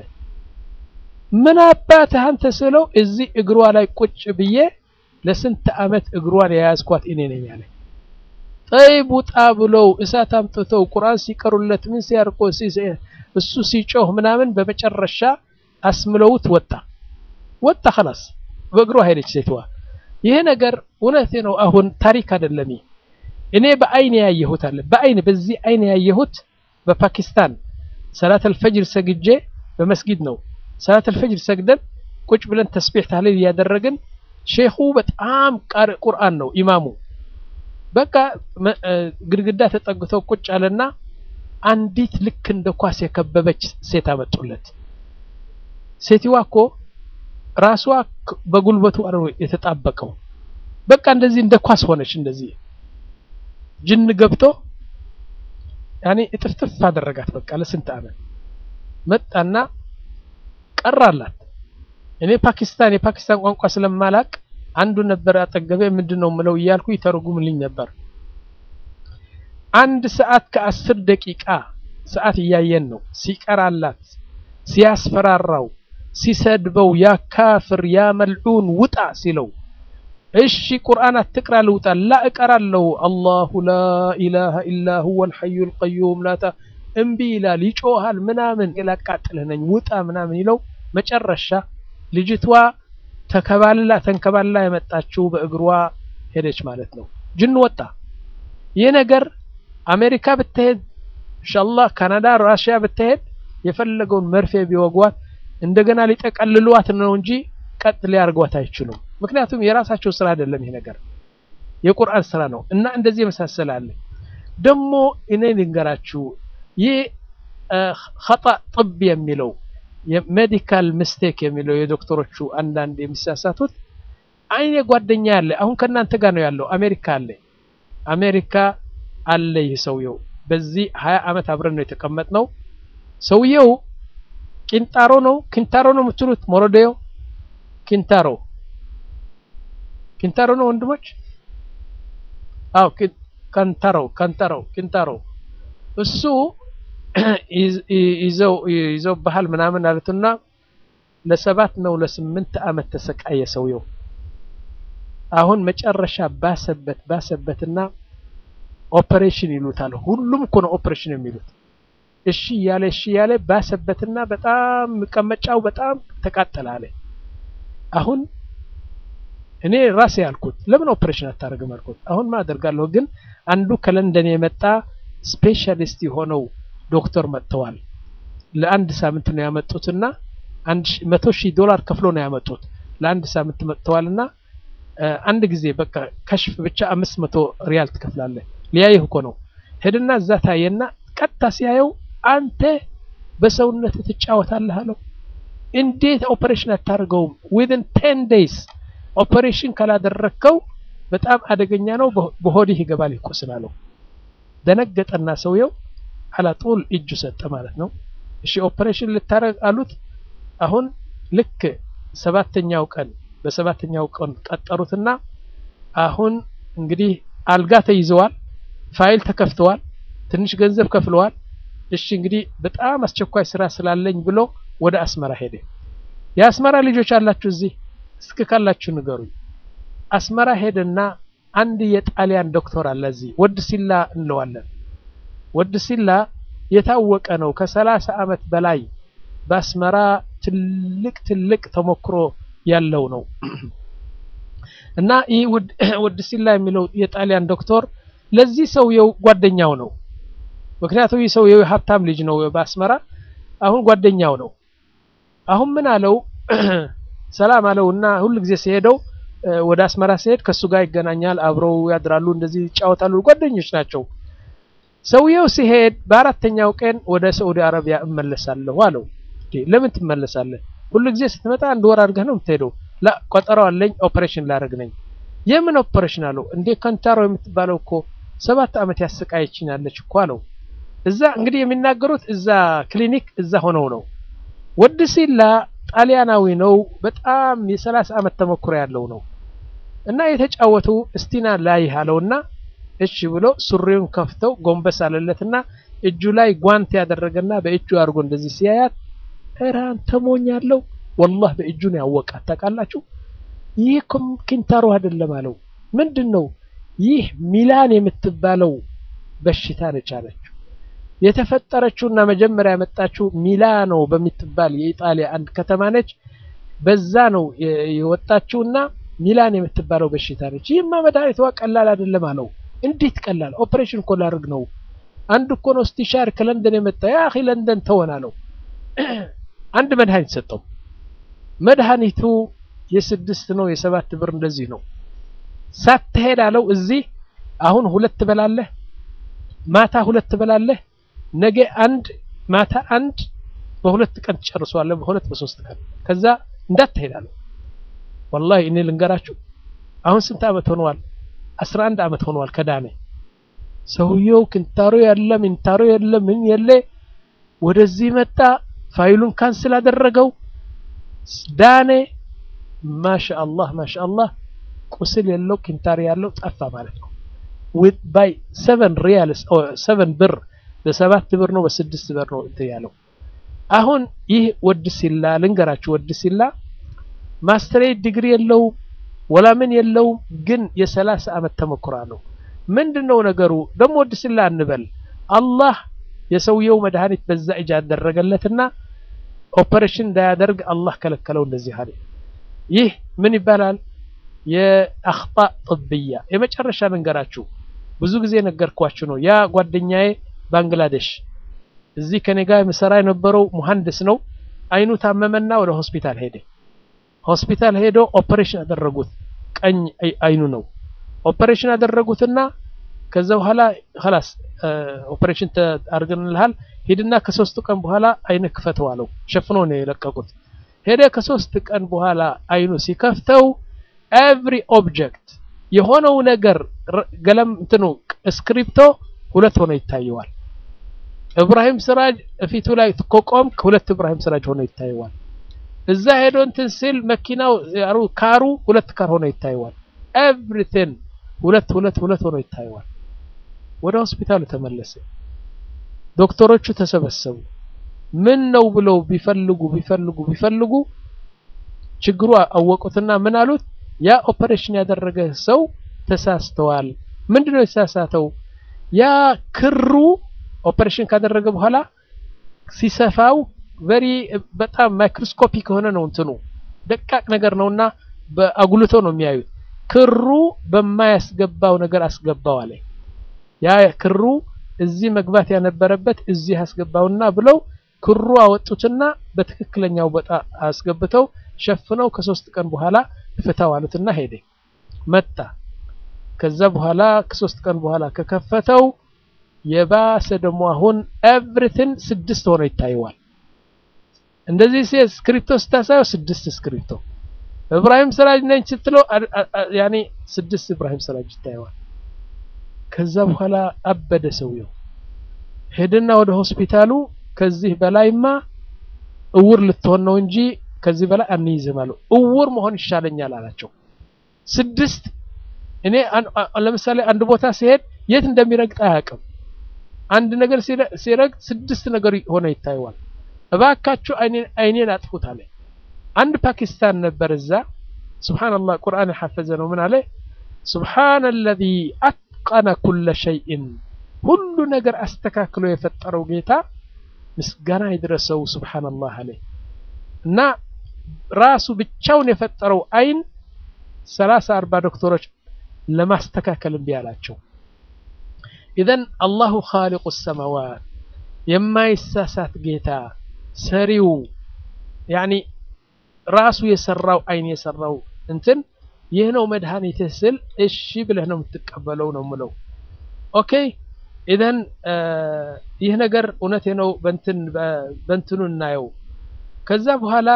ምን አባትህ አንተ ስለው እዚህ እግሯ ላይ ቁጭ ብዬ ለስንት አመት እግሯን የያዝኳት እኔ ነኝ አለ ጠይብ ውጣ ብለው እሳት አምጥተው ቁርአን ሲቀሩለት ምን ሲያርቆ እሱ ሲጮህ ምናምን በመጨረሻ አስምለውት ወጣ ወጣ خلاص በእግሯ ሄደች ሴትዋ ይሄ ነገር እውነቴ ነው አሁን ታሪክ አይደለም እኔ በአይን ያየሁት አለ በአይን በዚህ አይን ያየሁት በፓኪስታን ሰላት አልፈጅር ሰግጄ በመስጊድ ነው ሰላት አልፈጅር ሰግደን ቁጭ ብለን ተስቢህ ታህሊል እያደረግን ሼኹ በጣም ቃሪ ቁርአን ነው ኢማሙ። በቃ ግድግዳ ተጠግተው ቁጭ አለና አንዲት ልክ እንደ ኳስ የከበበች ሴት አመጡለት። ሴትዋ እኮ ራሷ በጉልበቱ ነው የተጣበቀው። በቃ እንደዚህ እንደ ኳስ ሆነች። እንደዚህ ጅን ገብቶ ያኔ እጥፍጥፍ አደረጋት። በቃ ለስንት ዓመት መጣና ቀራላት። እኔ ፓኪስታን የፓኪስታን ቋንቋ ስለማላቅ አንዱ ነበር አጠገቤ ምንድን ነው ምለው እያልኩ ይተረጉምልኝ ነበር። አንድ ሰዓት ከአስር ደቂቃ ሰዓት እያየን ነው ሲቀራላት፣ ሲያስፈራራው፣ ሲሰድበው ያ ካፍር ያ መልዑን ውጣ ሲለው እሺ ቁርአን አትቅራ ልውጣ ላ እቀራለሁ አላሁ ላ ኢላሃ ኢላ ሁወል ሐዩል ቀዩም ላታ እምቢ ይላል ይጮሃል ምናምን ላቃጥልህ ነኝ ውጣ ምናምን ይለው መጨረሻ ልጅቷ ተከባልላ ተንከባልላ የመጣችው በእግሯ ሄደች ማለት ነው ጅን ወጣ ይህ ነገር አሜሪካ ብትሄድ ኢንሻአላህ ካናዳ ራሽያ ብትሄድ የፈለገውን መርፌ ቢወጓት እንደገና ሊጠቀልሏት ነው እንጂ ቀጥ ሊያርጓት አይችሉም ምክንያቱም የራሳቸው ስራ አይደለም ይሄ ነገር የቁርአን ስራ ነው እና እንደዚህ የመሳሰላለ ደግሞ እኔ ልንገራችሁ ይህ ኸጣ ጥብ የሚለው የሜዲካል ሚስቴክ የሚለው የዶክተሮቹ አንዳንድ የሚሳሳቱት አይኔ ጓደኛ ያለ አሁን ከእናንተ ጋር ነው ያለው አሜሪካ አለ አሜሪካ አለ ይህ ሰውየው በዚህ ሀያ ዓመት አብረን ነው የተቀመጥነው ሰውየው ቂንጣሮ ነው ኪንታሮ ነው የምትሉት ሞሮዴዮ ኪንታሮ ኪንታሮ ነው ወንድሞች አው ካንታሮ ካንታሮ ኪንታሮ እሱ ይዘው ይዘው ባህል ምናምን አሉትና ለሰባት ነው ለስምንት ዓመት ተሰቃየ ሰውየው አሁን መጨረሻ ባሰበት ባሰበትና ኦፕሬሽን ይሉታል ሁሉም እኮ ነው ኦፕሬሽን የሚሉት እሺ እያለ እሺ እያለ ባሰበትና በጣም መቀመጫው በጣም ተቃጠለ አለ አሁን እኔ ራሴ ያልኩት ለምን ኦፕሬሽን አታደርግም አልኩት አሁን ማ አደርጋለሁ ግን አንዱ ከለንደን የመጣ ስፔሻሊስት የሆነው ዶክተር መጥተዋል ለአንድ ሳምንት ነው ያመጡትና አንድ መቶ ሺህ ዶላር ከፍሎ ነው ያመጡት ለአንድ ሳምንት መጥተዋልና አንድ ጊዜ በቃ ከሽፍ ብቻ አምስት መቶ ሪያል ትከፍላለህ ሊያይህ እኮ ነው ሄድና እዛ ታየና ቀጥታ ሲያየው አንተ በሰውነት ትጫወታለህ አለው እንዴት ኦፕሬሽን አታደርገውም ዊዝን ቴን ዴይስ ኦፕሬሽን ካላደረግከው በጣም አደገኛ ነው በሆድህ ይገባል ይቆስላለው ደነገጠና ሰውየው አላጡል እጁ ሰጠ ማለት ነው እሺ ኦፕሬሽን ልታረግ አሉት አሁን ልክ ሰባተኛው ቀን በሰባተኛው ቀን ቀጠሩትና አሁን እንግዲህ አልጋ ተይዘዋል ፋይል ተከፍተዋል ትንሽ ገንዘብ ከፍለዋል እሺ እንግዲህ በጣም አስቸኳይ ስራ ስላለኝ ብሎ ወደ አስመራ ሄደ የአስመራ ልጆች አላችሁ እዚህ እስክ ካላችሁ ንገሩኝ አስመራ ሄደና አንድ የጣሊያን ዶክተር አለ እዚህ ወድ ሲላ እንለዋለን ወድ ሲላ የታወቀ ነው ከሰላሳ አመት በላይ በአስመራ ትልቅ ትልቅ ተሞክሮ ያለው ነው እና ይህ ወድ ሲላ የሚለው የጣሊያን ዶክተር ለዚህ ሰውየው ጓደኛው ነው ምክንያቱም ይህ ሰውየው ሀብታም ልጅ ነው በአስመራ አሁን ጓደኛው ነው አሁን ምን አለው ሰላም አለው እና ሁሉ ጊዜ ሲሄደው ወደ አስመራ ሲሄድ ከሱ ጋር ይገናኛል አብረው ያድራሉ እንደዚህ ይጫወታሉ ጓደኞች ናቸው ሰውየው ሲሄድ በአራተኛው ቀን ወደ ሳዑዲ አረቢያ እመለሳለሁ አለው ለምን ትመለሳለህ ሁሉ ጊዜ ስትመጣ አንድ ወር አድርገህ ነው የምትሄደው ላ ቆጠሮ አለኝ ኦፕሬሽን ላደርግ ነኝ የምን ኦፕሬሽን አለው እንዴ ከንታሮ የምትባለው እኮ ሰባት አመት ያሰቃየችኛለች እኮ አለው እዛ እንግዲህ የሚናገሩት እዛ ክሊኒክ እዛ ሆነው ነው ወድ ሲላ ጣሊያናዊ ነው በጣም የሰላሳ አመት ተሞክሮ ያለው ነው እና የተጫወቱ እስቲና ላይ አለውና እሺ ብሎ ሱሪውን ከፍተው ጎንበስ አለለትና እጁ ላይ ጓንት ያደረገና በእጁ አድርጎ እንደዚህ ሲያያት ኧረ አንተ ሞኝ አለው ወላህ በእጁ ነው ያወቃት ታውቃላችሁ ይህ ኪንታሮ አይደለም አለው ምንድን ነው ይህ ሚላን የምትባለው በሽታ ነች አለችው የተፈጠረችውና መጀመሪያ ያመጣችው ሚላኖ በምትባል የኢጣሊያ አንድ ከተማ ነች በዛ ነው የወጣችውና ሚላን የምትባለው በሽታ ነች ይህማ መድኃኒቷ ቀላል አይደለም አለው እንዴት ቀላል ኦፕሬሽን እኮ ላድርግ ነው አንድ እኮ ነው ስቲሻር ከለንደን የመጣ ያ አኺ ለንደን ተወን አለው አንድ መድኃኒት ሰጠው መድኃኒቱ የስድስት ነው የሰባት ብር እንደዚህ ነው። ሳትሄድ አለው እዚህ አሁን ሁለት ትበላለህ፣ ማታ ሁለት ትበላለህ፣ ነገ አንድ ማታ አንድ በሁለት ቀን ትጨርሰዋለህ፣ በሁለት በሶስት ቀን ከዛ እንዳትሄድ አለው። ወላሂ እኔ ልንገራችሁ አሁን ስንት ዓመት ሆነዋል? አስራ አንድ ዓመት ሆነዋል ከዳነ ሰውየው ክንታሮ ያለ ምንታሮ የለ ምን የለ ወደዚህ መጣ። ፋይሉን ካንስል አደረገው፣ ዳነ። ማሻአላህ ማሻአላህ ቁስል የለው ኪንታር ያለው ጠፋ ማለት ነው። ዊት ባይ ሰቨን ሪያልስ ሰቨን ብር በሰባት ብር ነው በስድስት ብር ነው እንትን ያለው። አሁን ይህ ወድ ሲላ ልንገራችሁ፣ ወድ ሲላ ማስተሬት ዲግሪ የለው ወላ ምን የለው፣ ግን የሰላሳ ዓመት ተሞክሮ ነው። ምንድነው ነገሩ ደግሞ ወድ ሲላ እንበል አላህ የሰውየው መድኃኒት በዛ እጅ ያደረገለትና ኦፐሬሽን እንዳያደርግ አላህ ከለከለው። እንደዚህ አለ። ይህ ምን ይባላል? የአኽጣ ጥብያ የመጨረሻ ልንገራችሁ። ብዙ ጊዜ ነገርኳችሁ ነው። ያ ጓደኛዬ ባንግላዴሽ እዚህ ከኔ ጋር የምሰራ የነበረው ሙሐንዲስ ነው። አይኑ ታመመና ወደ ሆስፒታል ሄደ። ሆስፒታል ሄዶ ኦፐሬሽን አደረጉት። ቀኝ አይኑ ነው ኦፐሬሽን አደረጉትና ከዛ በኋላ خلاص ኦፐሬሽን አድርገንልሃል ሂድና ከሶስት ቀን በኋላ አይንህ ክፈተው አለው። ሸፍኖ ነው የለቀቁት። ሄደ ከሶስት ቀን በኋላ አይኑ ሲከፍተው ኤቭሪ ኦብጀክት የሆነው ነገር ገለም እንትኑ ስክሪፕቶ ሁለት ሆኖ ይታየዋል። እብራሂም ስራጅ እፊቱ ላይ ኮቆም ከሁለት እብራሂም ስራጅ ሆኖ ይታየዋል። እዛ ሄዶ እንትን ሲል መኪናው ካሩ ሁለት ካር ሆኖ ይታየዋል። ኤቭሪቲንግ ሁለት ሁለት ሁለት ሆኖ ይታየዋል። ወደ ሆስፒታሉ ተመለሰ። ዶክተሮቹ ተሰበሰቡ። ምን ነው ብለው ቢፈልጉ ቢፈልጉ ቢፈልጉ ችግሩ አወቁትና ምን አሉት? ያ ኦፐሬሽን ያደረገ ሰው ተሳስተዋል። ምንድነው የተሳሳተው? ያ ክሩ ኦፐሬሽን ካደረገ በኋላ ሲሰፋው ቨሪ በጣም ማይክሮስኮፒክ የሆነ ነው እንትኑ ደቃቅ ነገር ነውና በአጉልቶ ነው የሚያዩት። ክሩ በማያስገባው ነገር አስገባው አለ። ያ ክሩ እዚህ መግባት ያነበረበት እዚህ አስገባውና ብለው ክሩ አወጡትና በትክክለኛው ቦታ አስገብተው ሸፍነው ከሶስት ቀን በኋላ ፍታው አሉትና ሄደ መጣ። ከዛ በኋላ ከሶስት ቀን በኋላ ከከፈተው የባሰ ደግሞ አሁን ኤቭሪቲንግ ስድስት ሆኖ ይታየዋል። እንደዚህ ሲ ስክሪፕቶ ስታሳየው ስድስት ስክሪፕቶ እብራሂም ስራጅ ነኝ ስትለው ያኔ ስድስት እብራሂም ስራጅ ይታየዋል። ከዛ በኋላ አበደ ሰውየው። ሄድና ወደ ሆስፒታሉ ከዚህ በላይማ እውር ልትሆን ነው እንጂ ከዚህ በላይ አንይዝም አለው። እውር መሆን ይሻለኛል አላቸው። ስድስት እኔ ለምሳሌ አንድ ቦታ ሲሄድ የት እንደሚረግጥ አያውቅም። አንድ ነገር ሲረግጥ ስድስት ነገር ሆነ ይታየዋል። እባካችሁ አይኔን አጥፉት አለ። አንድ ፓኪስታን ነበር እዛ። ሱብሃንአላህ ቁርአን የሐፈዘ ነው። ምን አለ? ሱብሃነ አለዚ አትቀነ ኩለ ሸይእን ሁሉ ነገር አስተካክሎ የፈጠረው ጌታ ምስጋና ይድረሰው ሱብሃንአላህ አለ እና ራሱ ብቻውን የፈጠረው አይን ሰላሳ አርባ ዶክተሮች ለማስተካከል እምቢ አላቸው። ኢዘን አላሁ ኻሊቁ ሰማዋት የማይሳሳት ጌታ ሰሪው ያኒ ራሱ የሰራው አይን የሰራው እንትን ይህ ነው መድኃኒትህ ስል እሺ ብለህ ነው የምትቀበለው ነው ምለው። ኦኬ ኢዘን ይህ ነገር እውነቴ ነው በንትን በንትኑ እናየው። ከዛ በኋላ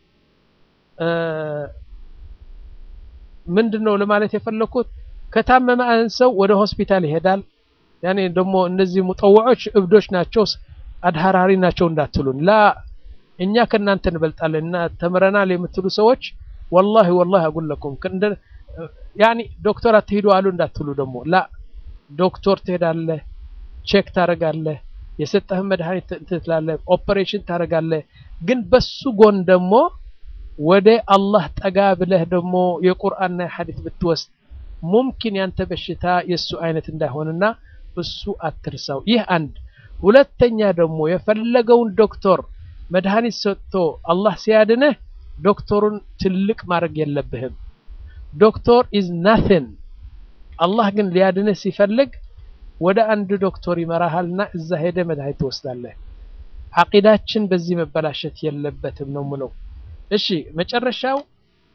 ምንድነው ለማለት የፈለኩት ከታመመ አንድ ሰው ወደ ሆስፒታል ይሄዳል። ያኔ ደግሞ እነዚህ ሙጠወዖች እብዶች ናቸው አድሃራሪ ናቸው እንዳትሉን ላ እኛ ከእናንተ እንበልጣለን እና ተምረናል የምትሉ ሰዎች ወላሂ ወላሂ አጉለኩም ያኒ ዶክተር አትሄዱ አሉ እንዳትሉ ደግሞ ላ ዶክተር ትሄዳለህ፣ ቼክ ታደርጋለህ፣ የሰጠህን መድኃኒት ትላለህ፣ ኦፐሬሽን ታደርጋለህ። ግን በሱ ጎን ደግሞ ወደ አላህ ጠጋ ብለህ ደግሞ የቁርአንና የሐዲስ ብትወስድ ሙምኪን ያንተ በሽታ የእሱ አይነት እንዳይሆንና እሱ አትርሳው። ይህ አንድ። ሁለተኛ ደግሞ የፈለገውን ዶክተር መድኃኒት ሰጥቶ አላህ ሲያድንህ ዶክተሩን ትልቅ ማድረግ የለብህም። ዶክተር ኢዝ ናቲንግ። አላህ ግን ሊያድንህ ሲፈልግ ወደ አንድ ዶክተር ይመራሃልና እዛ ሄደ መድኃኒት ትወስዳለህ። አቂዳችን በዚህ መበላሸት የለበትም ነው ምለው። እሺ መጨረሻው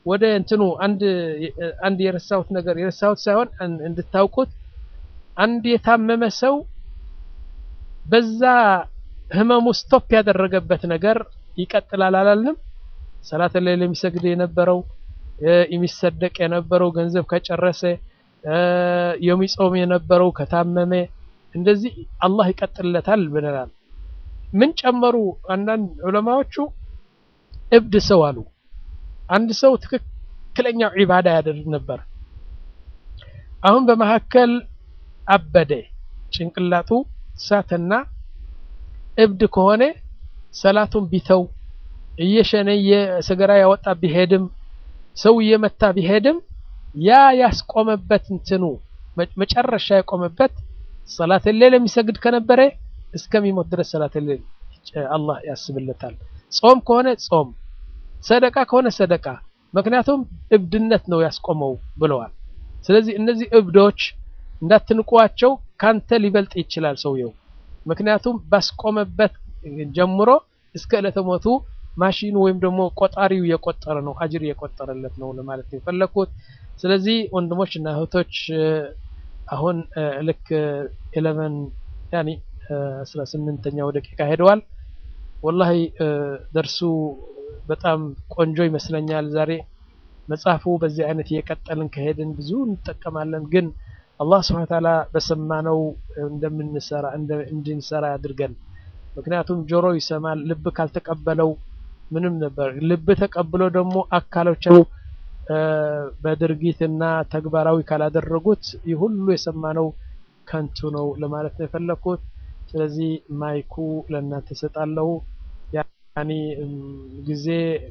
ወደ እንትኑ አንድ አንድ የረሳሁት ነገር የረሳሁት ሳይሆን እንድታውቁት አንድ የታመመ ሰው በዛ ህመሙ ስቶፕ ያደረገበት ነገር ይቀጥላል አላልንም? ሰላት ላይ የሚሰግድ የነበረው የሚሰደቅ የነበረው ገንዘብ ከጨረሰ የሚጾም የነበረው ከታመመ እንደዚህ አላህ ይቀጥልለታል ብለናል። ምን ጨመሩ? አንዳንድ ዑለማዎቹ እብድ ሰው አሉ። አንድ ሰው ትክክለኛው ዒባዳ ያደርግ ነበር። አሁን በመካከል አበደ፣ ጭንቅላቱ ሳተና እብድ ከሆነ ሰላቱን ቢተው እየሸነየ ሰገራ ያወጣ ቢሄድም ሰው እየመታ ቢሄድም ያ ያስቆመበት እንትኑ መጨረሻ የቆመበት ሰላት ሌል የሚሰግድ ከነበረ እስከሚሞት ድረስ ሰላት ሌል አላህ ያስብለታል። ጾም ከሆነ ጾም፣ ሰደቃ ከሆነ ሰደቃ። ምክንያቱም እብድነት ነው ያስቆመው ብለዋል። ስለዚህ እነዚህ እብዶች እንዳትንቋቸው፣ ካንተ ሊበልጥ ይችላል ሰውየው። ምክንያቱም ባስቆመበት ጀምሮ እስከ ዕለተ ሞቱ ማሽኑ ወይም ደግሞ ቆጣሪው የቆጠረ ነው፣ አጅር የቆጠረለት ነው ለማለት ነው የፈለኩት። ስለዚህ ወንድሞች እና እህቶች አሁን ልክ ኤሌቨን ያኒ አስራ ስምንተኛው ደቂቃ ሄደዋል። ወላሂ ደርሱ በጣም ቆንጆ ይመስለኛል። ዛሬ መጽሐፉ በዚህ አይነት እየቀጠልን ከሄድን ብዙ እንጠቀማለን። ግን አላህ ስብሐ ወተዓላ በሰማነው እንደምንሰራ እንድንሰራ ያድርገን። ምክንያቱም ጆሮ ይሰማል፣ ልብ ካልተቀበለው ምንም ነበር። ልብ ተቀብሎ ደግሞ አካሎቻቸው በድርጊትና ተግባራዊ ካላደረጉት ይህ ሁሉ የሰማነው ከንቱ ነው ለማለት ነው የፈለኩት። ስለዚህ ማይኩ ለእናንተ እሰጣለሁ። ያኒ ጊዜ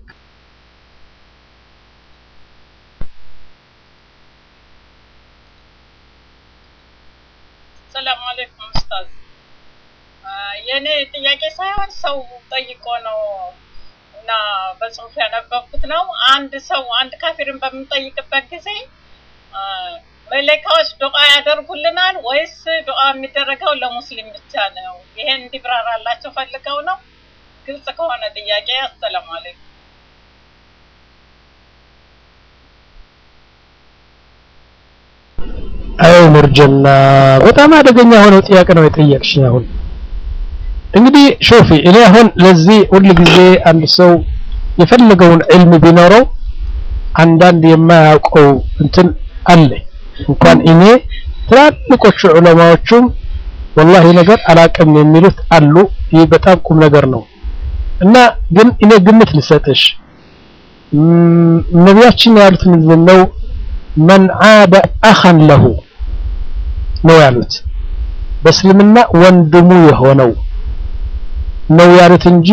ሰላም አለይኩም ኡስታዝ። የኔ ጥያቄ ሳይሆን ሰው ጠይቆ ነው እና በጽሁፍ ያነበብኩት ነው። አንድ ሰው አንድ ካፊርን በምንጠይቅበት ጊዜ መለካዎች ዱዓ ያደርጉልናል ወይስ ዱዓ የሚደረገው ለሙስሊም ብቻ ነው? ይሄን እንዲብራራላቸው ፈልገው ነው። ግልጽ ከሆነ ጥያቄ። አሰላሙ አለይኩም። አይ ሙርጀና በጣም አደገኛ ሆነው ጥያቄ ነው የጠየቅሽኝ። አሁን እንግዲህ ሾፊ እኔ አሁን ለዚህ ሁል ጊዜ አንድ ሰው የፈለገውን ዕልም ቢኖረው አንዳንድ የማያውቀው እንትን አለ። እንኳን እኔ ትላልቆቹ ዑለማዎቹም ወላሂ ነገር አላቅም የሚሉት አሉ። ይህ በጣም ቁም ነገር ነው እና ግን እኔ ግምት ልሰጥሽ ነቢያችን ያሉት ምንድን ነው? መን ዓደ አኸን ለሁ ነው ያሉት። በእስልምና ወንድሙ የሆነው ነው ያሉት እንጂ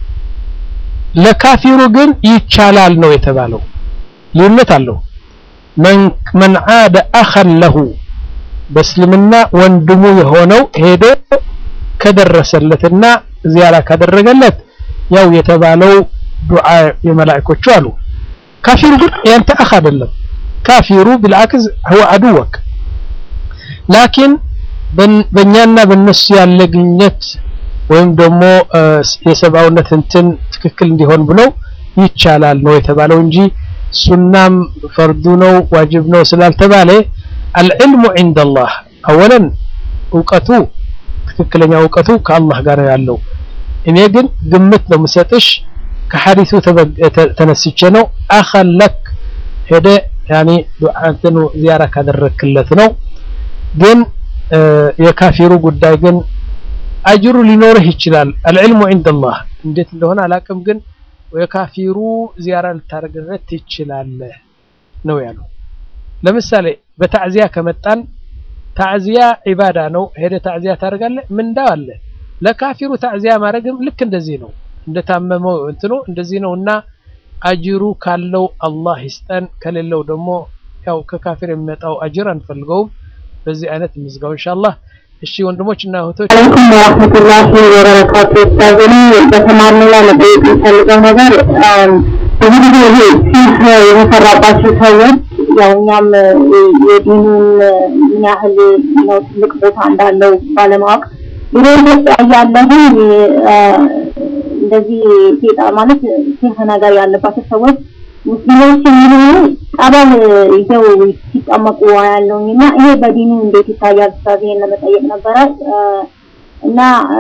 ለካፊሩ ግን ይቻላል ነው የተባለው። ልዩነት አለው። መን ዓደ አኸን ለሁ በእስልምና ወንድሙ የሆነው ሄዶ ከደረሰለትና ዚያራ ካደረገለት ያው የተባለው ዱዓ የመላእኮቹ አሉ። ካፊሩ ግን ያንተ አኽ አይደለም። ካፊሩ ቢልዓክስ ህወ አድወክ ላኪን በእኛና በእነሱ ያለ ግንኙነት ወይም ደግሞ የሰብአውነት እንትን ትክክል እንዲሆን ብለው ይቻላል ነው የተባለው እንጂ ሱናም ፈርዱ ነው ዋጅብ ነው ስላልተባለ አልዕልሙ ዒንደላህ አወለን እውቀቱ ትክክለኛ እውቀቱ ከአላህ ጋር ነው ያለው። እኔ ግን ግምት ነው የምሰጥሽ ከሐዲሱ ተነስቼ ነው አኸን ለክ ሄደ ያኔ ዱዓንተኑ ዚያራ ካደረክለት ነው። ግን የካፊሩ ጉዳይ ግን አጅሩ ሊኖርህ ይችላል። አልዕልሙ ዒንደላህ እንዴት እንደሆነ አላቅም፣ ግን የካፊሩ ዚያራ ልታደርግለት ትችላለህ ነው ያሉ። ለምሳሌ በታዕዚያ ከመጣን ታዕዚያ ዒባዳ ነው። ሄደ ታዕዚያ ታደርጋለህ፣ ምንዳው አለ። ለካፊሩ ታዕዚያ ማድረግም ልክ እንደዚህ ነው። እንደታመመው እንትኑ እንደዚህ ነው እና አጅሩ ካለው አላህ ይስጠን፣ ከሌለው ደግሞ ያው ከካፊር የሚመጣው አጅር አንፈልገውም። በዚህ አይነት ምዝጋው ኢንሻአላህ። እሺ ወንድሞች እና እህቶች አለይኩም ወራህመቱላሂ ወበረካቱ። ኡስታዝን በተማርነው ላይ መጠየቅ የምፈልገው ነገር ብዙ ጊዜ ይሄ ሲህ የተሰራባቸው ሰዎች ያው እኛም የዲኑን ምን ያህል ነው ትልቅ ቦታ እንዳለው ባለማወቅ ድሮ ኢትዮጵያ እያለሁ እንደዚህ ሴጣ ማለት ሲህ ነገር ያለባቸው ሰዎች ሙስሊሞች የሚሆኑ ጠበል ይዘው ሲጠመቁ ያለውኝ እና ይሄ በዲኑ እንዴት ይታያል? ኡስታዝ ይሄን ለመጠየቅ ነበረ እና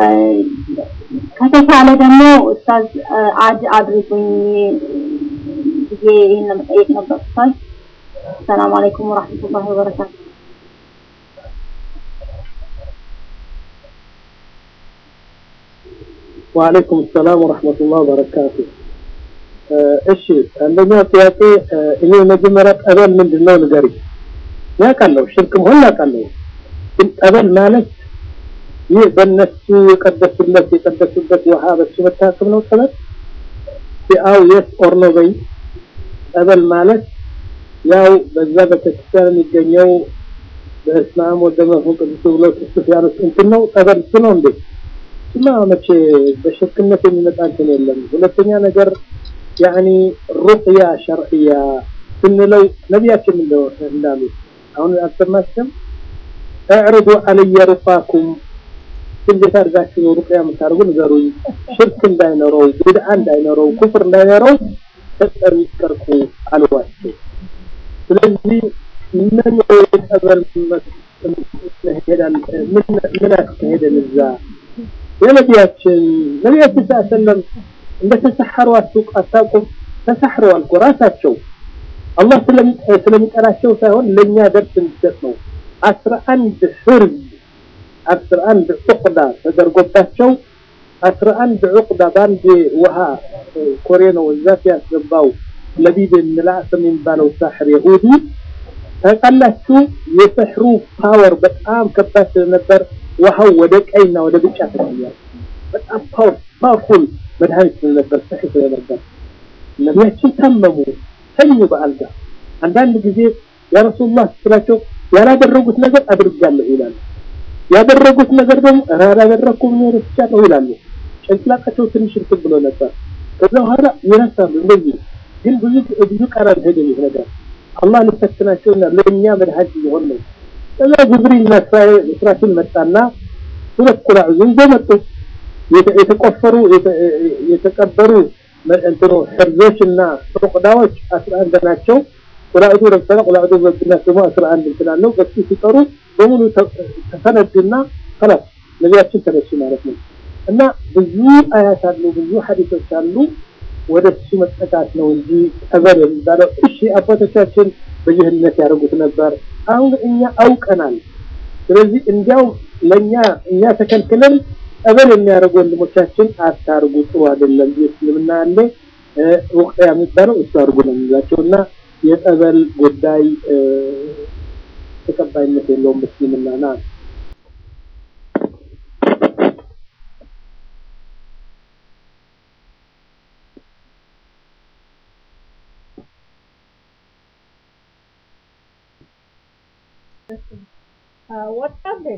ከተቻለ ደግሞ ኡስታዝ አድ አድርጉኝ ብዬ ይሄን ለመጠየቅ ነበር ኡስታዝ። ሰላም አለይኩም ወራህመቱላሂ ወበረካቱ። ወአለይኩም ሰላም ወራህመቱላሂ ወበረካቱ። እሺ አንደኛው ጥያቄ እኔ መጀመሪያ ጠበል ምንድነው ንገሪኝ። ያውቃለሁ ሽርክ መሆን ያውቃለሁ፣ ግን ጠበል ማለት ይህ በእነሱ የቀደሱለት የቀደሱበት ውሃ በሱ መታከም ነው ጠበል? አው የስ ኦር ኖ በይ። ጠበል ማለት ያው በዛ ቤተክርስቲያን የሚገኘው በስመ አብ ወወልድ ወመንፈስ ቅዱስ ብሎ ቅዱስ ያሉት እንትን ነው ጠበል እሱ ነው እንዴ? እና መቼ በሽርክነት የሚመጣ እንትን የለም። ሁለተኛ ነገር ያኒ ሩቅያ ሸርዕያ ስንለው ነቢያችን እንዳሉ አሁን አልሰማችም? እዕርዱ አለየ ሩቃኩም እንዴት አድርጋችሁ ነው ሩቅያ የምታደርጉ ንገሩኝ። ሽርክ እንዳይኖረው፣ ብድዓ እንዳይኖረው፣ ኩፍር እንዳይኖረው ተጠንቀቁ አልዋቸው። ስለዚህ ምን ጠበል ምን አስካሄደን እዛ የነቢያችን ነቢያችን ሰለም እንደተሰሐሩ አታውቁም? ተሰሕረዋል እኮ ራሳቸው አላህ ስለሚጠራቸው ሳይሆን ለእኛ ደርስ እንዲሰጥ ነው። አስራ አንድ ሕርዝ አስራ አንድ ዑቅዳ ተደርጎባቸው አስራ አንድ ዑቅዳ በአንድ ውሃ ኮሬ ነው እዛ ሲያስገባው ለቢድ ምላስ የሚባለው ሳሕር የሁዲ ታውቃላችሁ። የሰሕሩ ፓወር በጣም ከባድ ስለነበር ውሃው ወደ ቀይና ወደ ብጫ ተቀየረ። በጣም ፓወርፉል መድኃኒት ስለነበር ሰሕር ስለነበር ነቢያችን ታመሙ፣ ተኙ በአልጋ። አንዳንድ ጊዜ ያ ረሱሉላህ ስላቸው ያላደረጉት ነገር አድርጋለሁ ይላሉ። ያደረጉት ነገር ደግሞ ኧረ አላደረኩም ነው ረስቻለሁ ይላሉ። ጭንቅላታቸው ትንሽ እንትን ብሎ ነበር። ከዛ በኋላ ይረሳሉ። እንደዚህ ግን ብዙ ብዙ ቀን አልሄደም ይህ ነገር አላህ ሊፈትናቸውና ለእኛ መድኃኒት ሊሆን ነው። ከዛ ጅብሪልና እስራፊል መጣና ሁለት ቁራዕ ይዞ መጡ። የተቆፈሩ የተቀበሩ እንትኑ ሕርዞች እና ዑቅዳዎች አስራ አንድ ናቸው። ቁላዕዱ ለምሳሌ ቁላዕዱ በብናት ደግሞ አስራ አንድ እንትን አለው። በሱ ሲጠሩ በሙሉ ተፈነዱና ከላስ ነቢያችን ተነሱ ማለት ነው። እና ብዙ አያት አሉ፣ ብዙ ሐዲሶች አሉ። ወደ እሱ መጠቃት ነው እንጂ ጠበል የሚባለው እሺ፣ አባቶቻችን በጅህልነት ያደርጉት ነበር። አሁን እኛ አውቀናል። ስለዚህ እንዲያው ለእኛ እኛ ተከልክለን ጠበል የሚያደርጉ ወንድሞቻችን አታርጉ፣ ጥሩ አይደለም። እስልምና ያለ ሩቅያ የሚባለው እሱ አድርጉ ነው የሚላቸው እና የጠበል ጉዳይ ተቀባይነት የለውም እስልምና ና ወጣብኝ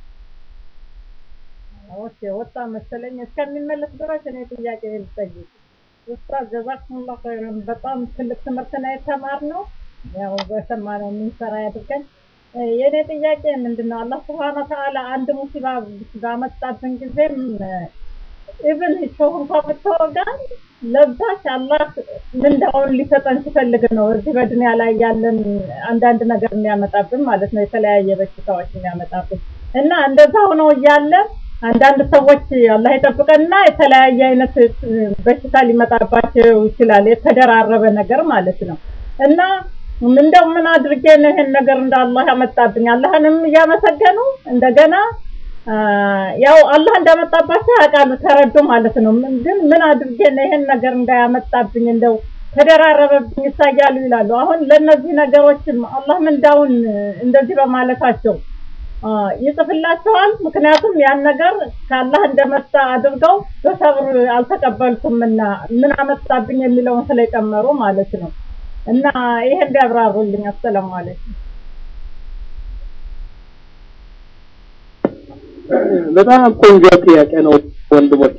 ኦኬ ወጣ መሰለኝ። እስከሚመለስ ድረስ እኔ ጥያቄ ልጠይቅ። ኡስታዝ ጀዛኩሙላህ ኸይረን። በጣም ትልቅ ትምህርት ነው የተማርነው። ያው በሰማነው የምንሰራ ያድርገን። የእኔ ጥያቄ ምንድን ነው? አላህ ስብሐነ ወተዓላ አንድ ሙሲባ ባመጣብን ጊዜም ኢብን ሾህ እንኳ ብትወጋን ለዛች አላህ ምንዳውን ሊሰጠን ሲፈልግ ነው እዚህ በዱንያ ላይ ያለን አንዳንድ ነገር የሚያመጣብን ማለት ነው። የተለያየ በሽታዎች የሚያመጣብን እና እንደዛ ሆኖ እያለ አንዳንድ ሰዎች አላህ ይጠብቀንና የተለያየ አይነት በሽታ ሊመጣባቸው ይችላል። የተደራረበ ነገር ማለት ነው እና እንደው ምን አድርጌ ነው ይሄን ነገር እንደ አላህ ያመጣብኝ? አላህንም እያመሰገኑ እንደገና ያው አላህ እንዳመጣባቸው ያውቃሉ፣ ተረዱ ማለት ነው። ግን ምን አድርጌ ነው ይሄን ነገር እንዳያመጣብኝ እንደው ተደራረበብኝ ይሳያሉ ይላሉ። አሁን ለነዚህ ነገሮችም አላህ ምንዳውን እንደዚህ በማለታቸው ይጽፍላቸዋል። ምክንያቱም ያን ነገር ከአላህ እንደመጣ አድርገው በሰብር አልተቀበልኩምና ምን አመጣብኝ የሚለውን ስለጨመሩ ማለት ነው። እና ይሄን ቢያብራሩልኝ። አሰላሙ አለይኩም። በጣም ቆንጆ ጥያቄ ነው ወንድሞች።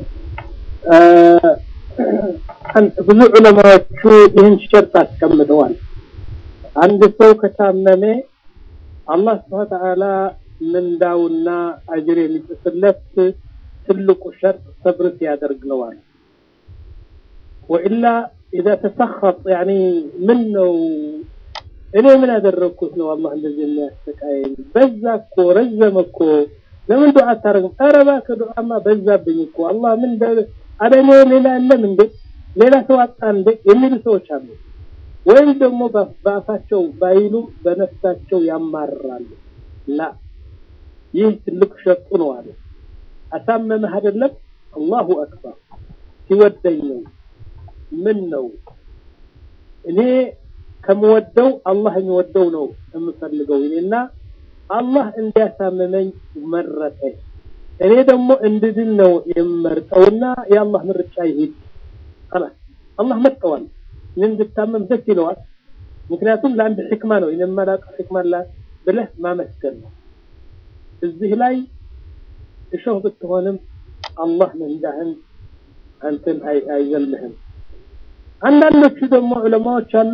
ብዙ ዑለማዎቹ ይህን ሸርጥ አስቀምጠዋል። አንድ ሰው ከታመመ አላህ ስብሐ ወተዓላ ምንዳውና አጅር የሚጽፍለት ትልቁ ሸርጥ ሰብር ሲያደርግ ነዋል። ወኢላ ኢዛ ተሰኸጥ ያኒ ምን ነው እኔ ምን ያደረግኩት ነው አላህ እንደዚህ የሚያሰቃየኝ? በዛ እኮ ረዘመ እኮ ለምን ዱዓ አታደርግም? ኧረ እባክህ ዱዓማ በዛብኝ እኮ አላህ ምን አለ እኔ ሌላ የለም እንዴ ሌላ ሰው አጣ እንዴ የሚሉ ሰዎች አሉ። ወይም ደግሞ በአፋቸው ባይሉም በነፍሳቸው ያማርራሉ። ላ ይህ ትልቅ ሸጡ ነው አለ። አሳመመህ አይደለም አላሁ አክበር ሲወደኝ ነው ምን ነው እኔ ከምወደው አላህ የሚወደው ነው የምፈልገው እኔና አላህ እንዲያሳምመኝ መረጠ። እኔ ደግሞ እንድድን ነው የምመርጠውና የአላህ ምርጫ ይሄድ خلاص አላህ መርጠዋል። እኔ እንድታመም ደስ ይለዋል። ምክንያቱም ለአንድ ሕክማ ነው የማላውቀው ሕክማ ብለህ ማመስገን ነው። እዚህ ላይ እሾህ ብትሆንም አላህ መንዳህን አንተን አይዘልህም። አንዳንዶቹ ደግሞ ዑለማዎች አሉ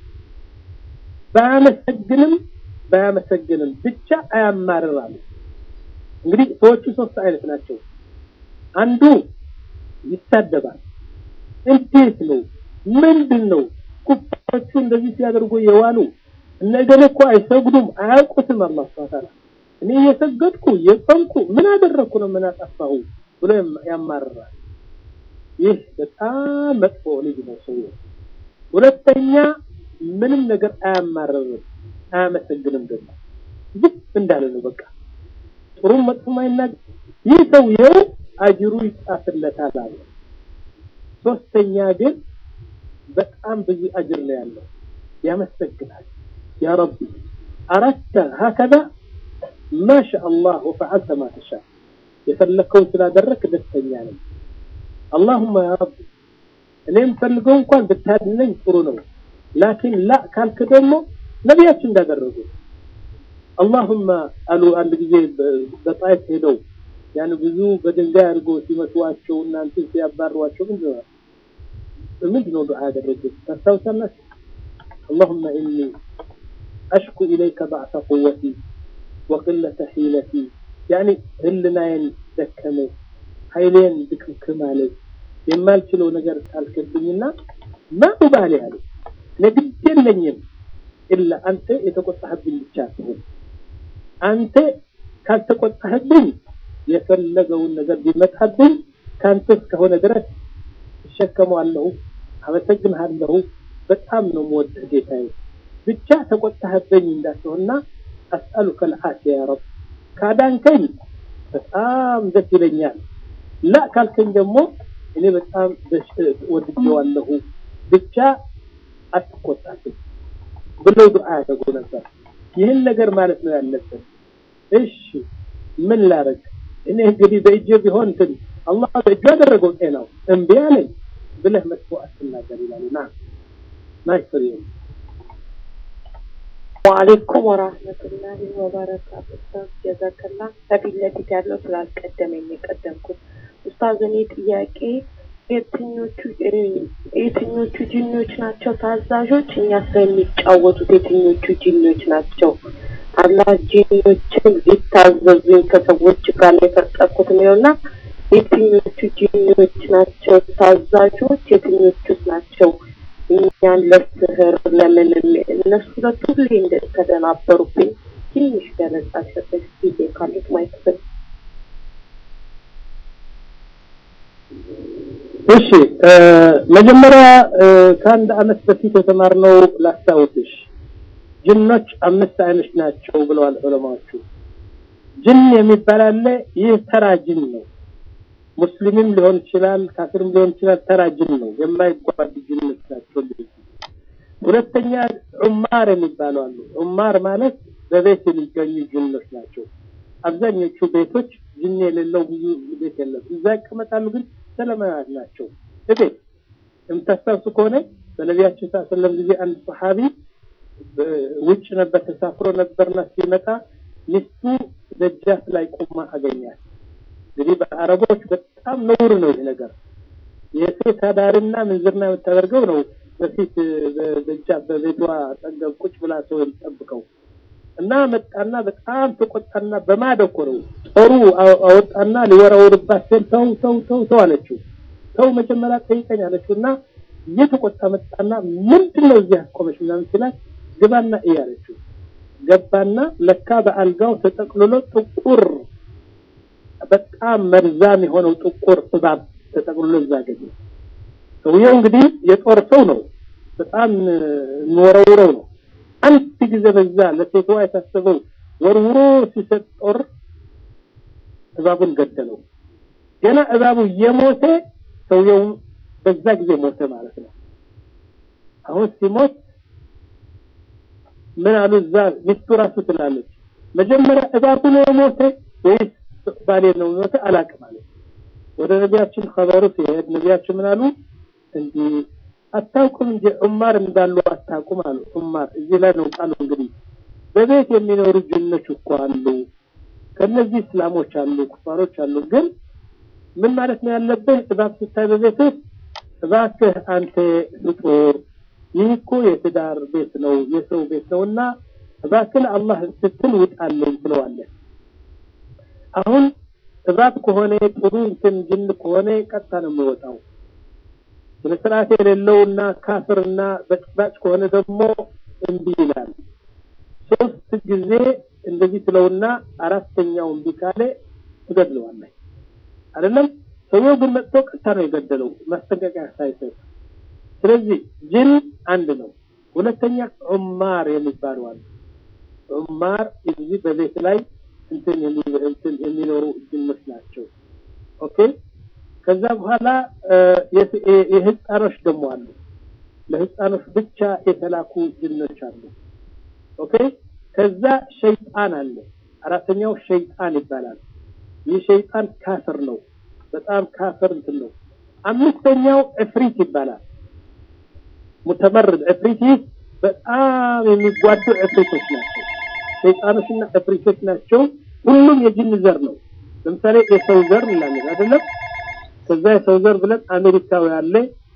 ባያመሰግንም ባያመሰግንም ብቻ አያማርራሉ። እንግዲህ ሰዎቹ ሶስት አይነት ናቸው። አንዱ ይሳደባል። እንዴት ነው? ምንድን ነው? ኩፋሮቹ እንደዚህ ሲያደርጉ የዋሉ እነገሌ እኮ አይሰግዱም፣ አያውቁትም። አላህ ሱብሓነሁ ወተዓላ እኔ እየሰገድኩ እየጾምኩ ምን አደረግኩ ነው ምን አጠፋሁ ብሎ ያማርራል። ይህ በጣም መጥፎ ልጅ ነው ሰውዬው። ሁለተኛ ምንም ነገር አያማርርም፣ አያመሰግንም። ደግሞ ዝም እንዳለ ነው በቃ ጥሩም መጥፎም አይናገር። ይህ ሰውዬው አጅሩ ይጻፍለታል አለ። ሶስተኛ ግን በጣም ብዙ አጅር ነው ያለው፣ ያመሰግናል። ያ ረቢ አረድተ ሀከዛ ማሻ አላህ ወፈዐልተ ማ ተሻ የፈለግከውን ስላደረክ ደስተኛ ነኝ። አላሁማ ያ ረቢ እኔ የምፈልገው እንኳን ብታድነኝ ጥሩ ነው። ላኪን ላ ካልክ ደግሞ ነቢያችን እንዳደረጉ አላሁማ አሉ። አንድ ጊዜ በጣይፍ ሄደው ያን ብዙ በድንጋይ አድርጎ ሲመቷቸው እናንተ ሲያባሯቸው ምንድን ነው ምንድን ነው ዱዓ ያደረጉት ታስታውሳላችሁ? አላሁመ ኢኒ አሽኩ ኢለይከ ባዕሰ ቁወቲ ወቅለተ ሒለቲ ያኒ ህልናዬን ደከመ ኃይሌን ድክምክም አለ የማልችለው ነገር ካልክብኝና ማ ኡባሊ አለ እኔ ግድ የለኝም ኢላ አንተ የተቆጣህብኝ ብቻ ትሁን አንተ ካልተቆጣህብኝ የፈለገውን ነገር ቢመጣብኝ ከአንተ እስከሆነ ድረስ እሸከመዋለሁ፣ አመሰግንሃለሁ። በጣም ነው የምወድህ ጌታዬ። ብቻ ተቆጣህብኝ እንዳትሆንና አስአሉከ ልዓፊያ ያ ረብ። ካዳንከኝ በጣም ደስ ይለኛል። ላ ካልከኝ ደግሞ እኔ በጣም ወድጀዋለሁ። ብቻ አትቆጣብኝ ብለው ዱዓ ያደርጉ ነበር። ይህን ነገር ማለት ነው ያለብን። እሺ ምን ላረግ እኔ እንግዲህ በእጄ ቢሆን እንትን አላህ በእጁ ያደረገው ጤናው እምቢ አለኝ ብለህ መጥፎ አትናገር ይላሉ። ና ናይፍሪ ወአለይኩም ወራህመቱላሂ ወበረካቱ። ኡስታዝ ጀዛከላ ከፊት ለፊት ያለው ስላልቀደመኝ የቀደምኩት ኡስታዝ፣ እኔ ጥያቄ የትኞቹ የትኞቹ ጂኖች ናቸው ታዛዦች? እኛ ስለሚጫወቱት የትኞቹ ጂኖች ናቸው? አላህ ጂኖችን ሊታዘዙኝ ከሰዎች ጋር ነው የፈጠርኩት የሚለውና የትኞቹ ጂኖች ናቸው ታዛዦች? የትኞቹስ ናቸው እኛን ለስህር ለምንም? እነሱ ሁለቱ ሁሌ እንደተደናበሩብኝ ትንሽ ገለጻ ሰጠች ጊዜ ካሉት ማይክፍል እሺ መጀመሪያ ከአንድ አመት በፊት የተማርነው ላስታውስሽ። ጅኖች አምስት አይነት ናቸው ብለዋል ዑለማዎቹ። ጅን የሚባል አለ። ይህ ተራ ጅን ነው። ሙስሊምም ሊሆን ይችላል፣ ካፊርም ሊሆን ይችላል። ተራ ጅን ነው። የማይጓድ ጅኖች ናቸው። ሁለተኛ ዑማር የሚባሉ አሉ። ዑማር ማለት በቤት የሚገኙ ጅኖች ናቸው። አብዛኞቹ ቤቶች ጅን የሌለው ብዙ ቤት የለም። እዛ ይቀመጣሉ፣ ግን ሰላማዊያን ናቸው። እቤት የምታስታውሱ ከሆነ በነቢያችን ስ ሰለም ጊዜ አንድ ሰሓቢ ውጭ ነበር ተሳፍሮ ነበርና ሲመጣ ሚስቱ ደጃፍ ላይ ቆማ አገኛት። እንግዲህ በአረቦች በጣም ነውር ነው ይህ ነገር። የሴት አዳሪና ምንዝርና የምታደርገው ነው በፊት በደጃፍ በቤቷ አጠገብ ቁጭ ብላ ሰው የምጠብቀው እና መጣና በጣም ተቆጣና በማደኮ ነው ጦሩ አወጣና ሊወራወርባት ሲል ተው ተው ተው ተው አለችው። ተው መጀመሪያ ጠይቀኝ አለችው እና እየተቆጣ መጣና ምንድን ነው እዚህ ያስቆመች ምናምን ሲላት ግባና እይ አለችው። ገባና ለካ በአልጋው ተጠቅልሎ ጥቁር በጣም መርዛም የሆነው ጥቁር እባብ ተጠቅልሎ እዛ ገኘ። ሰውየው እንግዲህ የጦር ሰው ነው፣ በጣም የሚወረውረው ነው። አንድ ጊዜ በዛ ለሴቷ የታሰበው ወርውሮ ሲሰጥ ጦር እባቡን ገደለው። ገና እባቡ የሞተ ሰውየው በዛ ጊዜ ሞተ ማለት ነው። አሁን ሲሞት ምን አሉ እዛ ሚስቱ ራሱ ትላለች፣ መጀመሪያ እባቡ ነው የሞተ ወይስ ባሌ ነው የሞተ አላውቅም አለች። ወደ ነቢያችን ኸበሩ ሲሄድ ነቢያችን ምን አሉ? እንዲህ አታውቁም እንጂ ዑማር እንዳሉ አታውቁም አሉ። ዑማር እዚህ ላይ ነው ቃሉ እንግዲህ በቤት የሚኖሩ ጅኖች እኮ አሉ። ከነዚህ እስላሞች አሉ፣ ኩፋሮች አሉ። ግን ምን ማለት ነው ያለብህ? እባብ ስታይ በቤትህ እባክህ አንተ ፍጡር ይህ እኮ የትዳር ቤት ነው የሰው ቤት ነው እና እባክህ አላህ ስትል ውጣለኝ ትለዋለህ። አሁን እባብ ከሆነ ጥሩ እንትን ጅን ከሆነ ቀጥታ ነው የሚወጣው። ስነ ስርዓት የሌለውና ካፍርና በጭባጭ ከሆነ ደግሞ እምቢ ይላል። ሶስት ጊዜ እንደዚህ ትለውና አራተኛው እምቢ ካለ ትገድለዋለህ። አይደለም ሰውየው ግን መጥቶ ቀጥታ ነው የገደለው ማስጠንቀቂያ ሳይሰጥ። ስለዚህ ጅን አንድ ነው። ሁለተኛ ዑማር የሚባሉ አሉ። ዑማር እዚህ በቤት ላይ እንትን እንትን የሚኖሩ ጅኖች ናቸው። ኦኬ ከዛ በኋላ የህፃኖች ደግሞ አሉ። ለህፃኖች ብቻ የተላኩ ጅኖች አሉ። ኦኬ ከዛ ሸይጣን አለ። አራተኛው ሸይጣን ይባላል። ይህ ሸይጣን ካፍር ነው። በጣም ካፍር እንትን ነው። አምስተኛው እፍሪት ይባላል። ሙተመርድ እፍሪት በጣም የሚጓዱ እፍሪቶች ናቸው። ሸይጣኖችና እፍሪቶች ናቸው። ሁሉም የጅን ዘር ነው። ለምሳሌ የሰው ዘር እንላለን አይደለም? ከዛ የሰው ዘር ብለን አሜሪካዊ አለ፣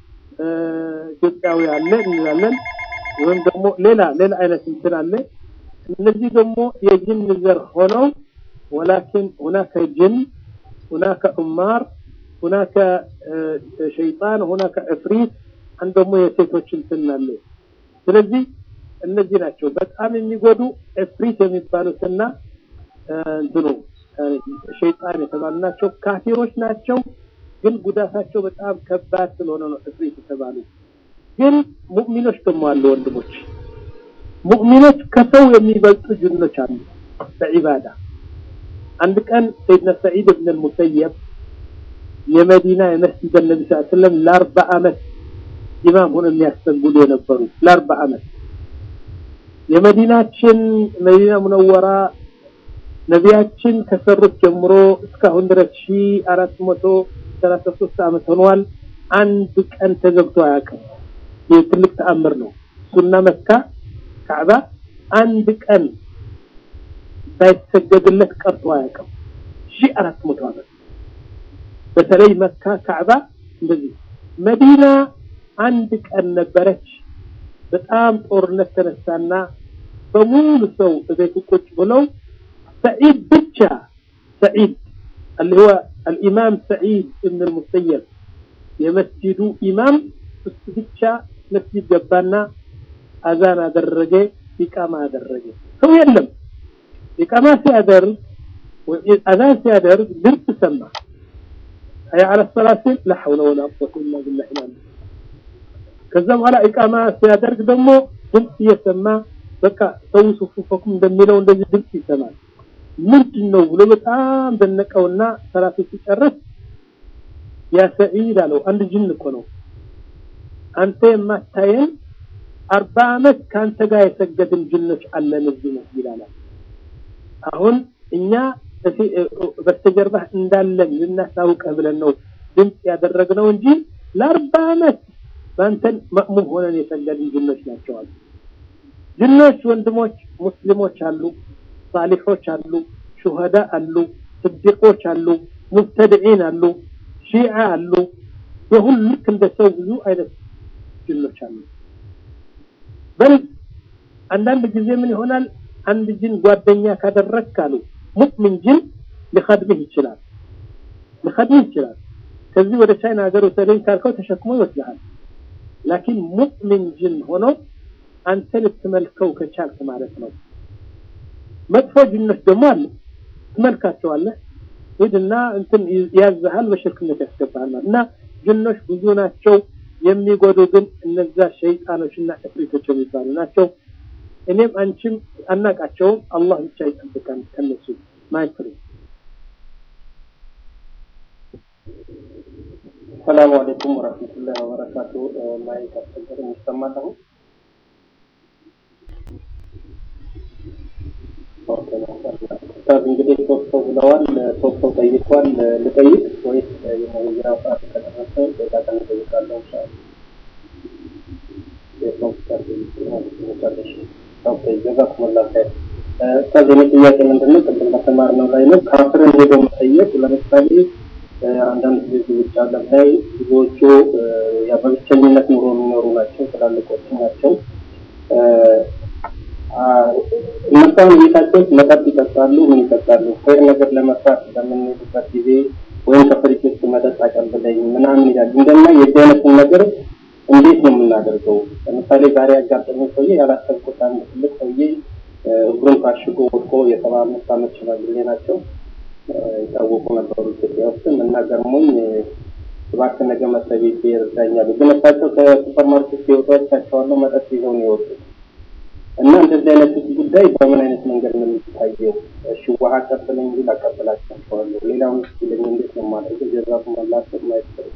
ኢትዮጵያዊ አለ እንላለን። ወይም ደግሞ ሌላ ሌላ አይነት እንትን አለ። እነዚህ ደግሞ የጅን ዘር ሆነው ወላኪን ሁናከ ጅን ሁናከ ዑማር ሁናከ ሸይጣን ሁናከ እፍሪት አንድ ደግሞ የሴቶች እንትን አለ። ስለዚህ እነዚህ ናቸው በጣም የሚጎዱ እፍሪት የሚባሉትና እንትኑ ሸይጣን የተባሉ ናቸው። ካፊሮች ናቸው፣ ግን ጉዳታቸው በጣም ከባድ ስለሆነ ነው እፍሪት የተባሉ። ግን ሙእሚኖች ደግሞ አሉ ወንድሞች፣ ሙእሚኖች ከሰው የሚበልጡ ጅኖች አሉ በዒባዳ። አንድ ቀን ሰይድና ሰዒድ ብን ልሙሰየብ የመዲና የመስጂድ ነቢ ስ ስለም ለአርባ ዓመት ኢማም ሆነው የሚያስተንግዱ የነበሩ ለአርባ ዓመት የመዲናችን መዲና ሙነወራ ነቢያችን ከሰሩት ጀምሮ እስካሁን ድረስ ሺ አራት መቶ ሰላሳ ሶስት ዓመት ሆኗል። አንድ ቀን ተዘግቶ አያውቅም። ይህ ትልቅ ተአምር ነው። እሱና መካ ካዕባ አንድ ቀን ሳይሰገድለት ቀርቶ አያውቅም። ሺ አራት መቶ ዓመት በተለይ መካ ካዕባ እንደዚህ። መዲና አንድ ቀን ነበረች። በጣም ጦርነት ተነሳና በሙሉ ሰው እቤቱ ቁጭ ብለው ሰዒድ ብቻ ሰዒድ اللي هو الإمام سعيد ابن المسيب የመስጂዱ ኢማም እሱ ብቻ መስጂድ ገባና አዛን አደረገ፣ ኢቃማ አደረገ። ሰው የለም። ኢቃማ ሲያደርግ አዛን ሲያደርግ ድምፅ ሰማ። አያ አለ ሰላት ሲል ላ ሐውለ ወላ ቁወተ ኢላ ቢላህ ይላል። ከዛ በኋላ ኢቃማ ሲያደርግ ደግሞ ድምፅ እየሰማ በቃ ሰው ሱፉፈኩም እንደሚለው እንደዚህ ድምፅ ይሰማል። ምንድን ነው ብሎ በጣም ደነቀውና ሰላቱ ሲጨርስ ያ ሰዒድ አለው አንድ ጅን እኮ ነው አንተ የማታየን አርባ ዓመት ከአንተ ጋር የሰገድን ጅኖች አለን እዚህ መስጊድ አለ። አሁን እኛ በስተጀርባህ እንዳለን ልናሳውቀህ ብለን ነው ድምፅ ያደረግነው እንጂ ለአርባ ዓመት በአንተን መእሙም ሆነን የሰገድን ጅኖች ናቸዋል። ጅኖች ወንድሞች ሙስሊሞች አሉ፣ ሳሊሖች አሉ፣ ሹሃዳ አሉ፣ ስዲቆች አሉ፣ ሙብተድዒን አሉ፣ ሺዓ አሉ። የሁሉ ልክ እንደ ሰው ብዙ አይነት ጅኖች አሉ። በል አንዳንድ ጊዜ ምን ይሆናል? አንድ ጅን ጓደኛ ካደረግክ አሉ ሙእሚን ጅን ሊኸድምህ ይችላል ሊኸድምህ ይችላል። ከዚህ ወደ ቻይና ሀገር ወሰደኝ ካልከው ተሸክሞ ይወስድሃል። ላኪን ሙእሚን ጅን ሆኖ አንተ ልትመልከው ከቻልክ ማለት ነው። መጥፎ ጅኖች ደግሞ አሉ፣ ትመልካቸዋለህ። ሂድና እንትን ያዝሃል፣ በሽርክነት ያስገባሃል ማለት እና ጅኖች ብዙ ናቸው። የሚጎዱ ግን እነዛ ሸይጣኖችና እፍሪቶች የሚባሉ ናቸው። እኔም አንቺም አናቃቸውም። አላህ ብቻ ይጠብቃል ከነሱ ማይፍሪ ሰላሙ አለይኩም ወራህመቱላሂ ወበረካቱ። ማይክ አስቸገረኝ ይሰማል አሁን? ኡስታዝ እንግዲህ ሶስት ሰው ብለዋል። ሶስት ሰው ጠይቋል። ልጠይቅ ወይስ የመወያ ሰዓት ከደረሰ ሌላ ቀን እጠይቃለሁ? ኢንሻአላህ የሰው መጨረሻ ኦኬ። ጀዛኩሙላህ ኸይር። ኡስታዝ የኔ ጥያቄ ምንድነው? ቅድም በተማርነው ላይ ነው። ካፍርን ሄዶ መጠየቅ ለምሳሌ አንዳንድ ጊዜ ውጭ ዓለም ላይ ብዙዎቹ ያ በብቸኝነት ኑሮ የሚኖሩ ናቸው፣ ትላልቆች ናቸው። እነሷን ቤታቸው ውስጥ መጠጥ ይጠጣሉ፣ ምን ይጠጣሉ። ኸይር ነገር ለመስራት በምንሄድበት ጊዜ ወይም ከፍሪጅ ውስጥ መጠጥ አቀብለኝ ምናምን ይላል። እንደና የዚህ አይነቱን ነገር እንዴት ነው የምናደርገው? ለምሳሌ ዛሬ ያጋጠመኝ ሰውዬ ያላሰብኩት አንድ ትልቅ ሰውዬ እግሩን ታሽጎ ወድቆ የሰባ አምስት ዓመት ሽማግሌ ናቸው የታወቁ ነበሩ ኢትዮጵያ ውስጥም እና ገርሞኝ እባክህ ነገ መስሪያ ቤት ይረዳኛሉ። ግን እሳቸው ከሱፐር ማርኬት ሲወጡ አይቻቸዋለሁ መጠጥ ይዘው ነው የወጡት። እና እንደዚህ አይነት ጉዳይ በምን አይነት መንገድ ነው የሚታየው? እሺ ውሃ አቀብለኝ ቢል አቀብላቸዋለሁ። ሌላውን ስ ለኝ እንዴት ነው የማደርገው? ጀዛኩም አላህ ኸይር ማይሰሩ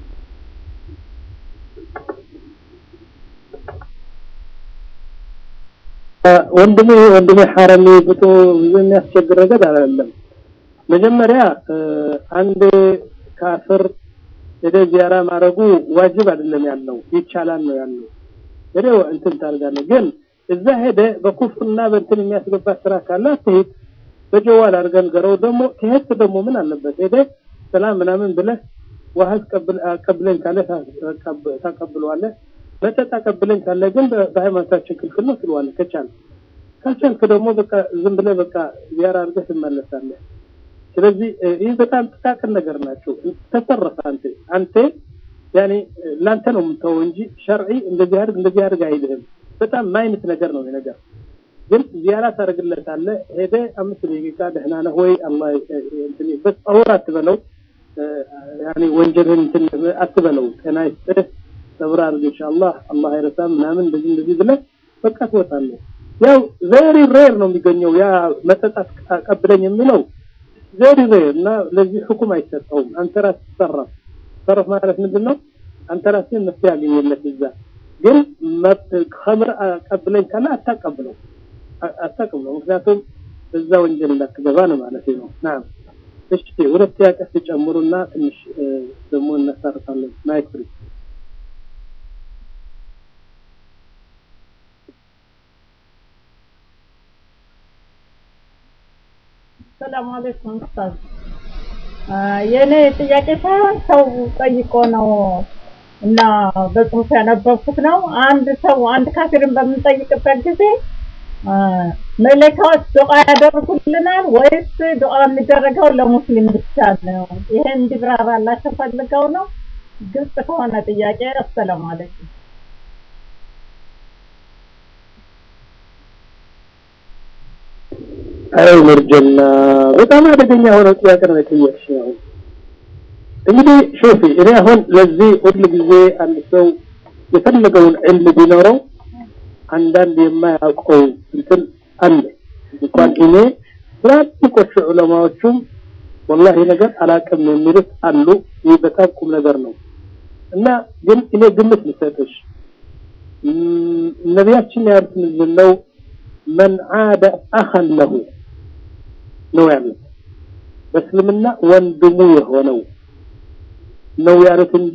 ወንድሜ ወንድሜ ሐረሚ ብቶ ብዙ የሚያስቸግር ነገር አይደለም። መጀመሪያ አንድ ካፍር ወደ ዚያራ ማድረጉ ዋጅብ አይደለም ያለው ይቻላል ነው ያለው። ወዲያው እንትን ታደርጋለህ። ግን እዛ ሄደ በኩፍርና በእንትን የሚያስገባ ስራ ካለ አትሄድ። በጀዋል አድርገን ገረው ደግሞ ከሄድክ ደግሞ ምን አለበት ሄደ ሰላም ምናምን ብለህ ውሃ አቀብለኝ ካለ ታቀብለዋለህ። መጠጥ አቀብለኝ ካለ ግን በሃይማኖታችን ክልክል ነው ትለዋለህ ከቻልክ። ካልቻልክ ደግሞ በቃ ዝም ብለህ በቃ ዚያራ አድርገህ ትመለሳለህ። ስለዚህ ይህ በጣም ጥቃቅን ነገር ናቸው። ተሰረፈ አንተ አንተ ያኔ ላንተ ነው የምተወው እንጂ ሸርዒ እንደዚህ አድርግ እንደዚህ አድርግ አይልህም። በጣም ማይነት ነገር ነው ነገር ግን ዚያራ ታደርግለታለህ። ሄደ አምስት ደቂቃ ደህና ነህ ወይ አላህ እንትን በጸውር አትበለው ያኔ ወንጀልህን እንትን አትበለው። ጤና ይስጥህ ሰብር አድርግ ኢንሻአላህ አላህ አይረሳም ምናምን እንደዚህ እንደዚህ ብለህ በቃ ትወጣለህ። ያው ቬሪ ሬር ነው የሚገኘው ያ መጠጣት አቀብለኝ የሚለው ቬሪ ሬር እና ለዚህ ሁኩም አይሰጠውም። አንተ ራስህ ትሰረፍ ሰረፍ ማለት ምንድን ነው? አንተ ራስህ መፍትሄ ያገኘለት እዛ ግን ከምር አቀብለኝ ካለ አታቀብለው አታቀብለው። ምክንያቱም እዛ ወንጀል እንዳትገባ ነው ማለት ነው። ናም እሺ፣ ሁለት ጥያቄ ትጨምሩና ትንሽ ደግሞ እናሳርፋለን። ማይክ ፍሪ ሰላም አለይኩም ኡስታዝ። የኔ ጥያቄ ሳይሆን ሰው ጠይቆ ነው እና በጽሁፍ ያነበብኩት ነው። አንድ ሰው አንድ ካፊርን በምንጠይቅበት ጊዜ መለካዎች ዱዓ ያደርጉልናል ወይስ ዱዓ የሚደረገው ለሙስሊም ብቻ ነው? ይሄ እንዲብራራላቸው ፈልገው ነው። ግልጽ ከሆነ ጥያቄ አሰላሙ አለይኩም። አይ መርጀና በጣም አደገኛ የሆነ ጥያቄ ነው የጠየቅሽ። አሁን እንግዲህ ሾፊ እኔ አሁን ለዚህ ሁል ጊዜ አንድ ሰው የፈለገውን ዕልም ቢኖረው አንዳንድ የማያውቀው እንትን አለ። እንኳን እኔ ትላልቆቹ ዑለማዎቹም ወላሂ ነገር አላቅም የሚሉት አሉ። ይህ በጣም ቁም ነገር ነው እና ግን እኔ ግምት ልሰጥሽ ነቢያችን ያሉት ምንድን ነው? መን ዓደ አኸን ለሁ ነው ያሉት። በእስልምና ወንድሙ የሆነው ነው ያሉት እንጂ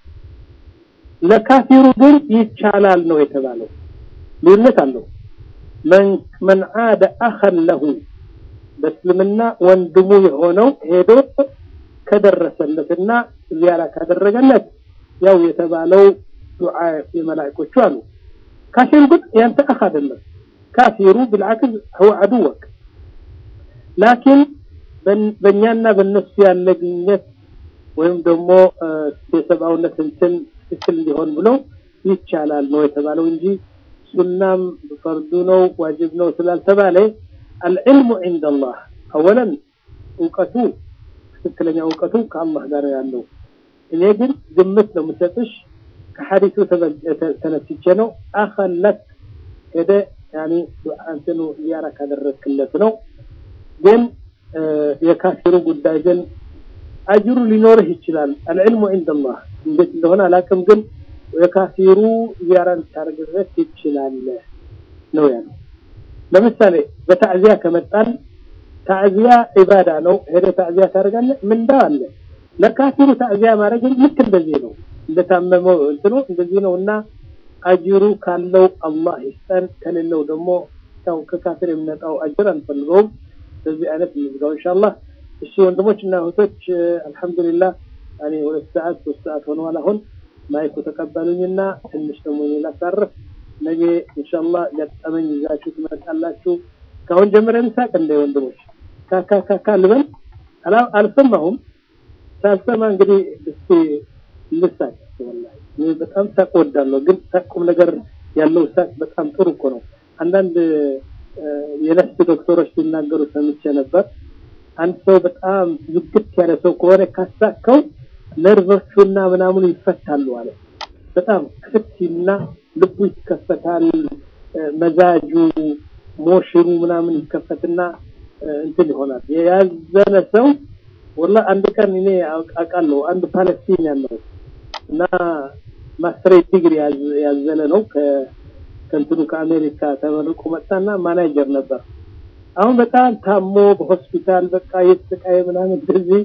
ለካፊሩ ግን ይቻላል ነው የተባለው። ልዩነት አለው። መን ዓደ አኸን ለሁ በእስልምና ወንድሙ የሆነው ሄዶ ከደረሰለትና ዚያራ ካደረገለት ያው የተባለው ዱዓ የመላእኮቹ አሉ። ካፊሩ ግን ያንተ አኽ አይደለም። ካፊሩ ብልዓክስ ህወ አድወክ ላኪን በእኛና በእነሱ ያለ ግንኙነት ወይም ደግሞ የሰብአውነት እንትን ትክክል እንዲሆን ብሎ ይቻላል ነው የተባለው እንጂ ሱናም ፈርዱ ነው ዋጅብ ነው ስላልተባለ አልዕልሙ ዒንደ አላህ አወለን እውቀቱ ትክክለኛ እውቀቱ ከአላህ ጋር ያለው እኔ ግን ግምት ነው የምሰጥሽ ከሐዲሱ ተነስቼ ነው አኸለት ሄደ ያኒ እንትኑ ዚያራ ካደረግክለት ነው ግን የካፊሩ ጉዳይ ግን አጅሩ ሊኖርህ ይችላል አልዕልሙ ዒንደላህ እንዴት እንደሆነ አላውቅም ግን የካፊሩ ዚያራ ልታደርግለት ትችላለህ ነው ያለው ለምሳሌ በታዕዚያ ከመጣን ታዕዚያ ዒባዳ ነው ሄደ ታዕዚያ ታደርጋለህ ምንዳ አለ ለካፊሩ ታዕዚያ ማድረግ ልክ እንደዚህ ነው እንደታመመው እንትኑ እንደዚህ ነው እና አጅሩ ካለው አላህ ይስጠን ከሌለው ደግሞ ያው ከካፊር የሚመጣው አጅር አንፈልገውም በዚህ አይነት እንዝጋው ኢንሻአላህ እሺ ወንድሞች እና እህቶች አልহামዱሊላህ እኔ ሁለት ሰዓት ሶስት ሰዓት ሆነዋል አሁን ማይኩ ተቀበሉኝና ትንሽ ደግሞ እኔ ላሳርፍ ነገ ኢንሻአላህ ገጠመኝ ይዛችሁ ትመጣላችሁ ካሁን ጀምረን ሳቅ እንደ ወንድሞች ካካካካ ልበል አልሰማሁም ሳልሰማ እንግዲህ እስቲ ልሳቅ ወላሂ እኔ በጣም ሳቅ ወዳለሁ ግን ሳቁም ነገር ያለው ሳቅ በጣም ጥሩ እኮ ነው አንዳንድ የነፍስ ዶክተሮች ሲናገሩ ሰምቼ ነበር አንድ ሰው በጣም ዝግት ያለ ሰው ከሆነ ካሳከው ነርቮቹና ምናምኑ ይፈታሉ አለ በጣም ክፍትና ልቡ ይከፈታል መዛጁ ሞሽኑ ምናምን ይከፈትና እንትን ይሆናል የያዘነ ሰው ወላ አንድ ቀን እኔ አውቃለሁ አንድ ፓለስቲኒያን ነው እና ማስትሬት ዲግሪ ያዘለ ነው ከእንትኑ ከአሜሪካ ተመርቆ መጣና ማናጀር ነበር አሁን በጣም ታሞ በሆስፒታል በቃ የተሰቃየ ምናምን እንደዚህ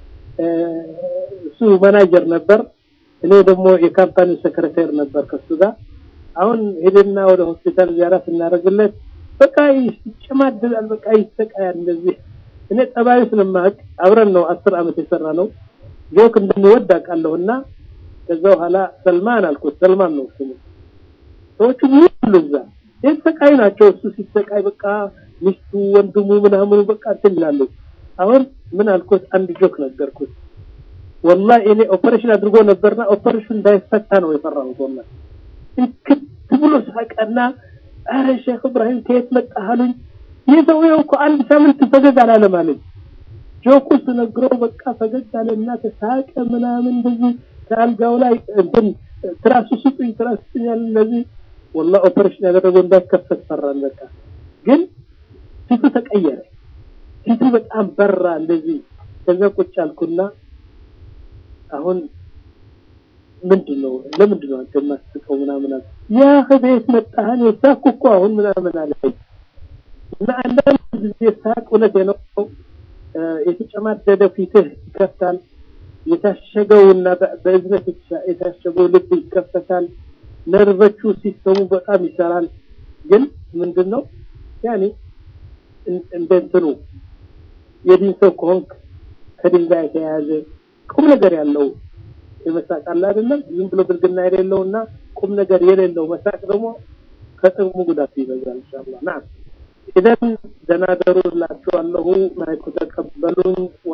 እሱ ማናጀር ነበር እኔ ደግሞ የካምፓኒ ሰክሬታሪ ነበር ከሱ ጋር አሁን ሄደና ወደ ሆስፒታል ዚያራ ስናደርግለት በቃ ይጨማደዳል በቃ ይሰቃያል እንደዚህ እኔ ጠባዩ ስለማቅ አብረን ነው አስር አመት የሰራ ነው ጆክ እንደሚወድ አውቃለሁና ከዛ በኋላ ሰልማን አልኩት ሰልማን ነው ስሙ ሰዎቹ ሁሉ እዛ የተሰቃዩ ናቸው እሱ ሲሰቃይ በቃ ሚስቱ ወንድሙ ምናምኑ በቃ እንትን ይላሉ አሁን ምን አልኩት አንድ ጆክ ነገርኩት ወላሂ እኔ ኦፐሬሽን አድርጎ ነበርና ኦፐሬሽን እንዳይፈታ ነው የፈራሁት ወላሂ እንክት ብሎ ሳቀና አረ ሼክ እብራሂም ከየት መጣህ አሉኝ ይህ ሰውዬው እኮ አንድ ሳምንት ፈገግ አላለም አለኝ ጆኩ ስነግረው በቃ ፈገግ አለና ተሳቀ ምናምን እንደዚህ ከአልጋው ላይ እንትን ትራሱ ስጡኝ ትራሱ ስጡኝ ያለ እንደዚህ ወላሂ ኦፐሬሽን ያደረገው እንዳይከፈት ፈራን በቃ ግን ፊቱ ተቀየረ ፊቱ በጣም በራ እንደዚህ ከዛ ቁጭ አልኩና አሁን ምንድን ነው ለምንድን ነው አንተ የማትስቀው ምናምን አለ ያ ከቤት መጣህን የሳኩ እኮ አሁን ምናምን አለ እና አንዳንድ ጊዜ ሳቅ እውነቴ ነው የተጨማደደ ፊትህ ይከፍታል የታሸገውና በእዝነት የታሸገው ልብ ይከፈታል ነርቨቹ ሲስተሙ በጣም ይሰራል ግን ምንድን ነው ያኔ እንደ እንትኑ የዲን ሰው ከሆንክ ከዲን ጋር የተያያዘ ቁም ነገር ያለው የመሳቅ አለ አይደለም ዝም ብሎ ብልግና የሌለውና ቁም ነገር የሌለው መሳቅ ደግሞ ከጥቅሙ ጉዳቱ ይበዛል ኢንሻአላህ ናም ኢዘን ደናደሩ ላችኋለሁ ማይኩ ተቀበሉኝ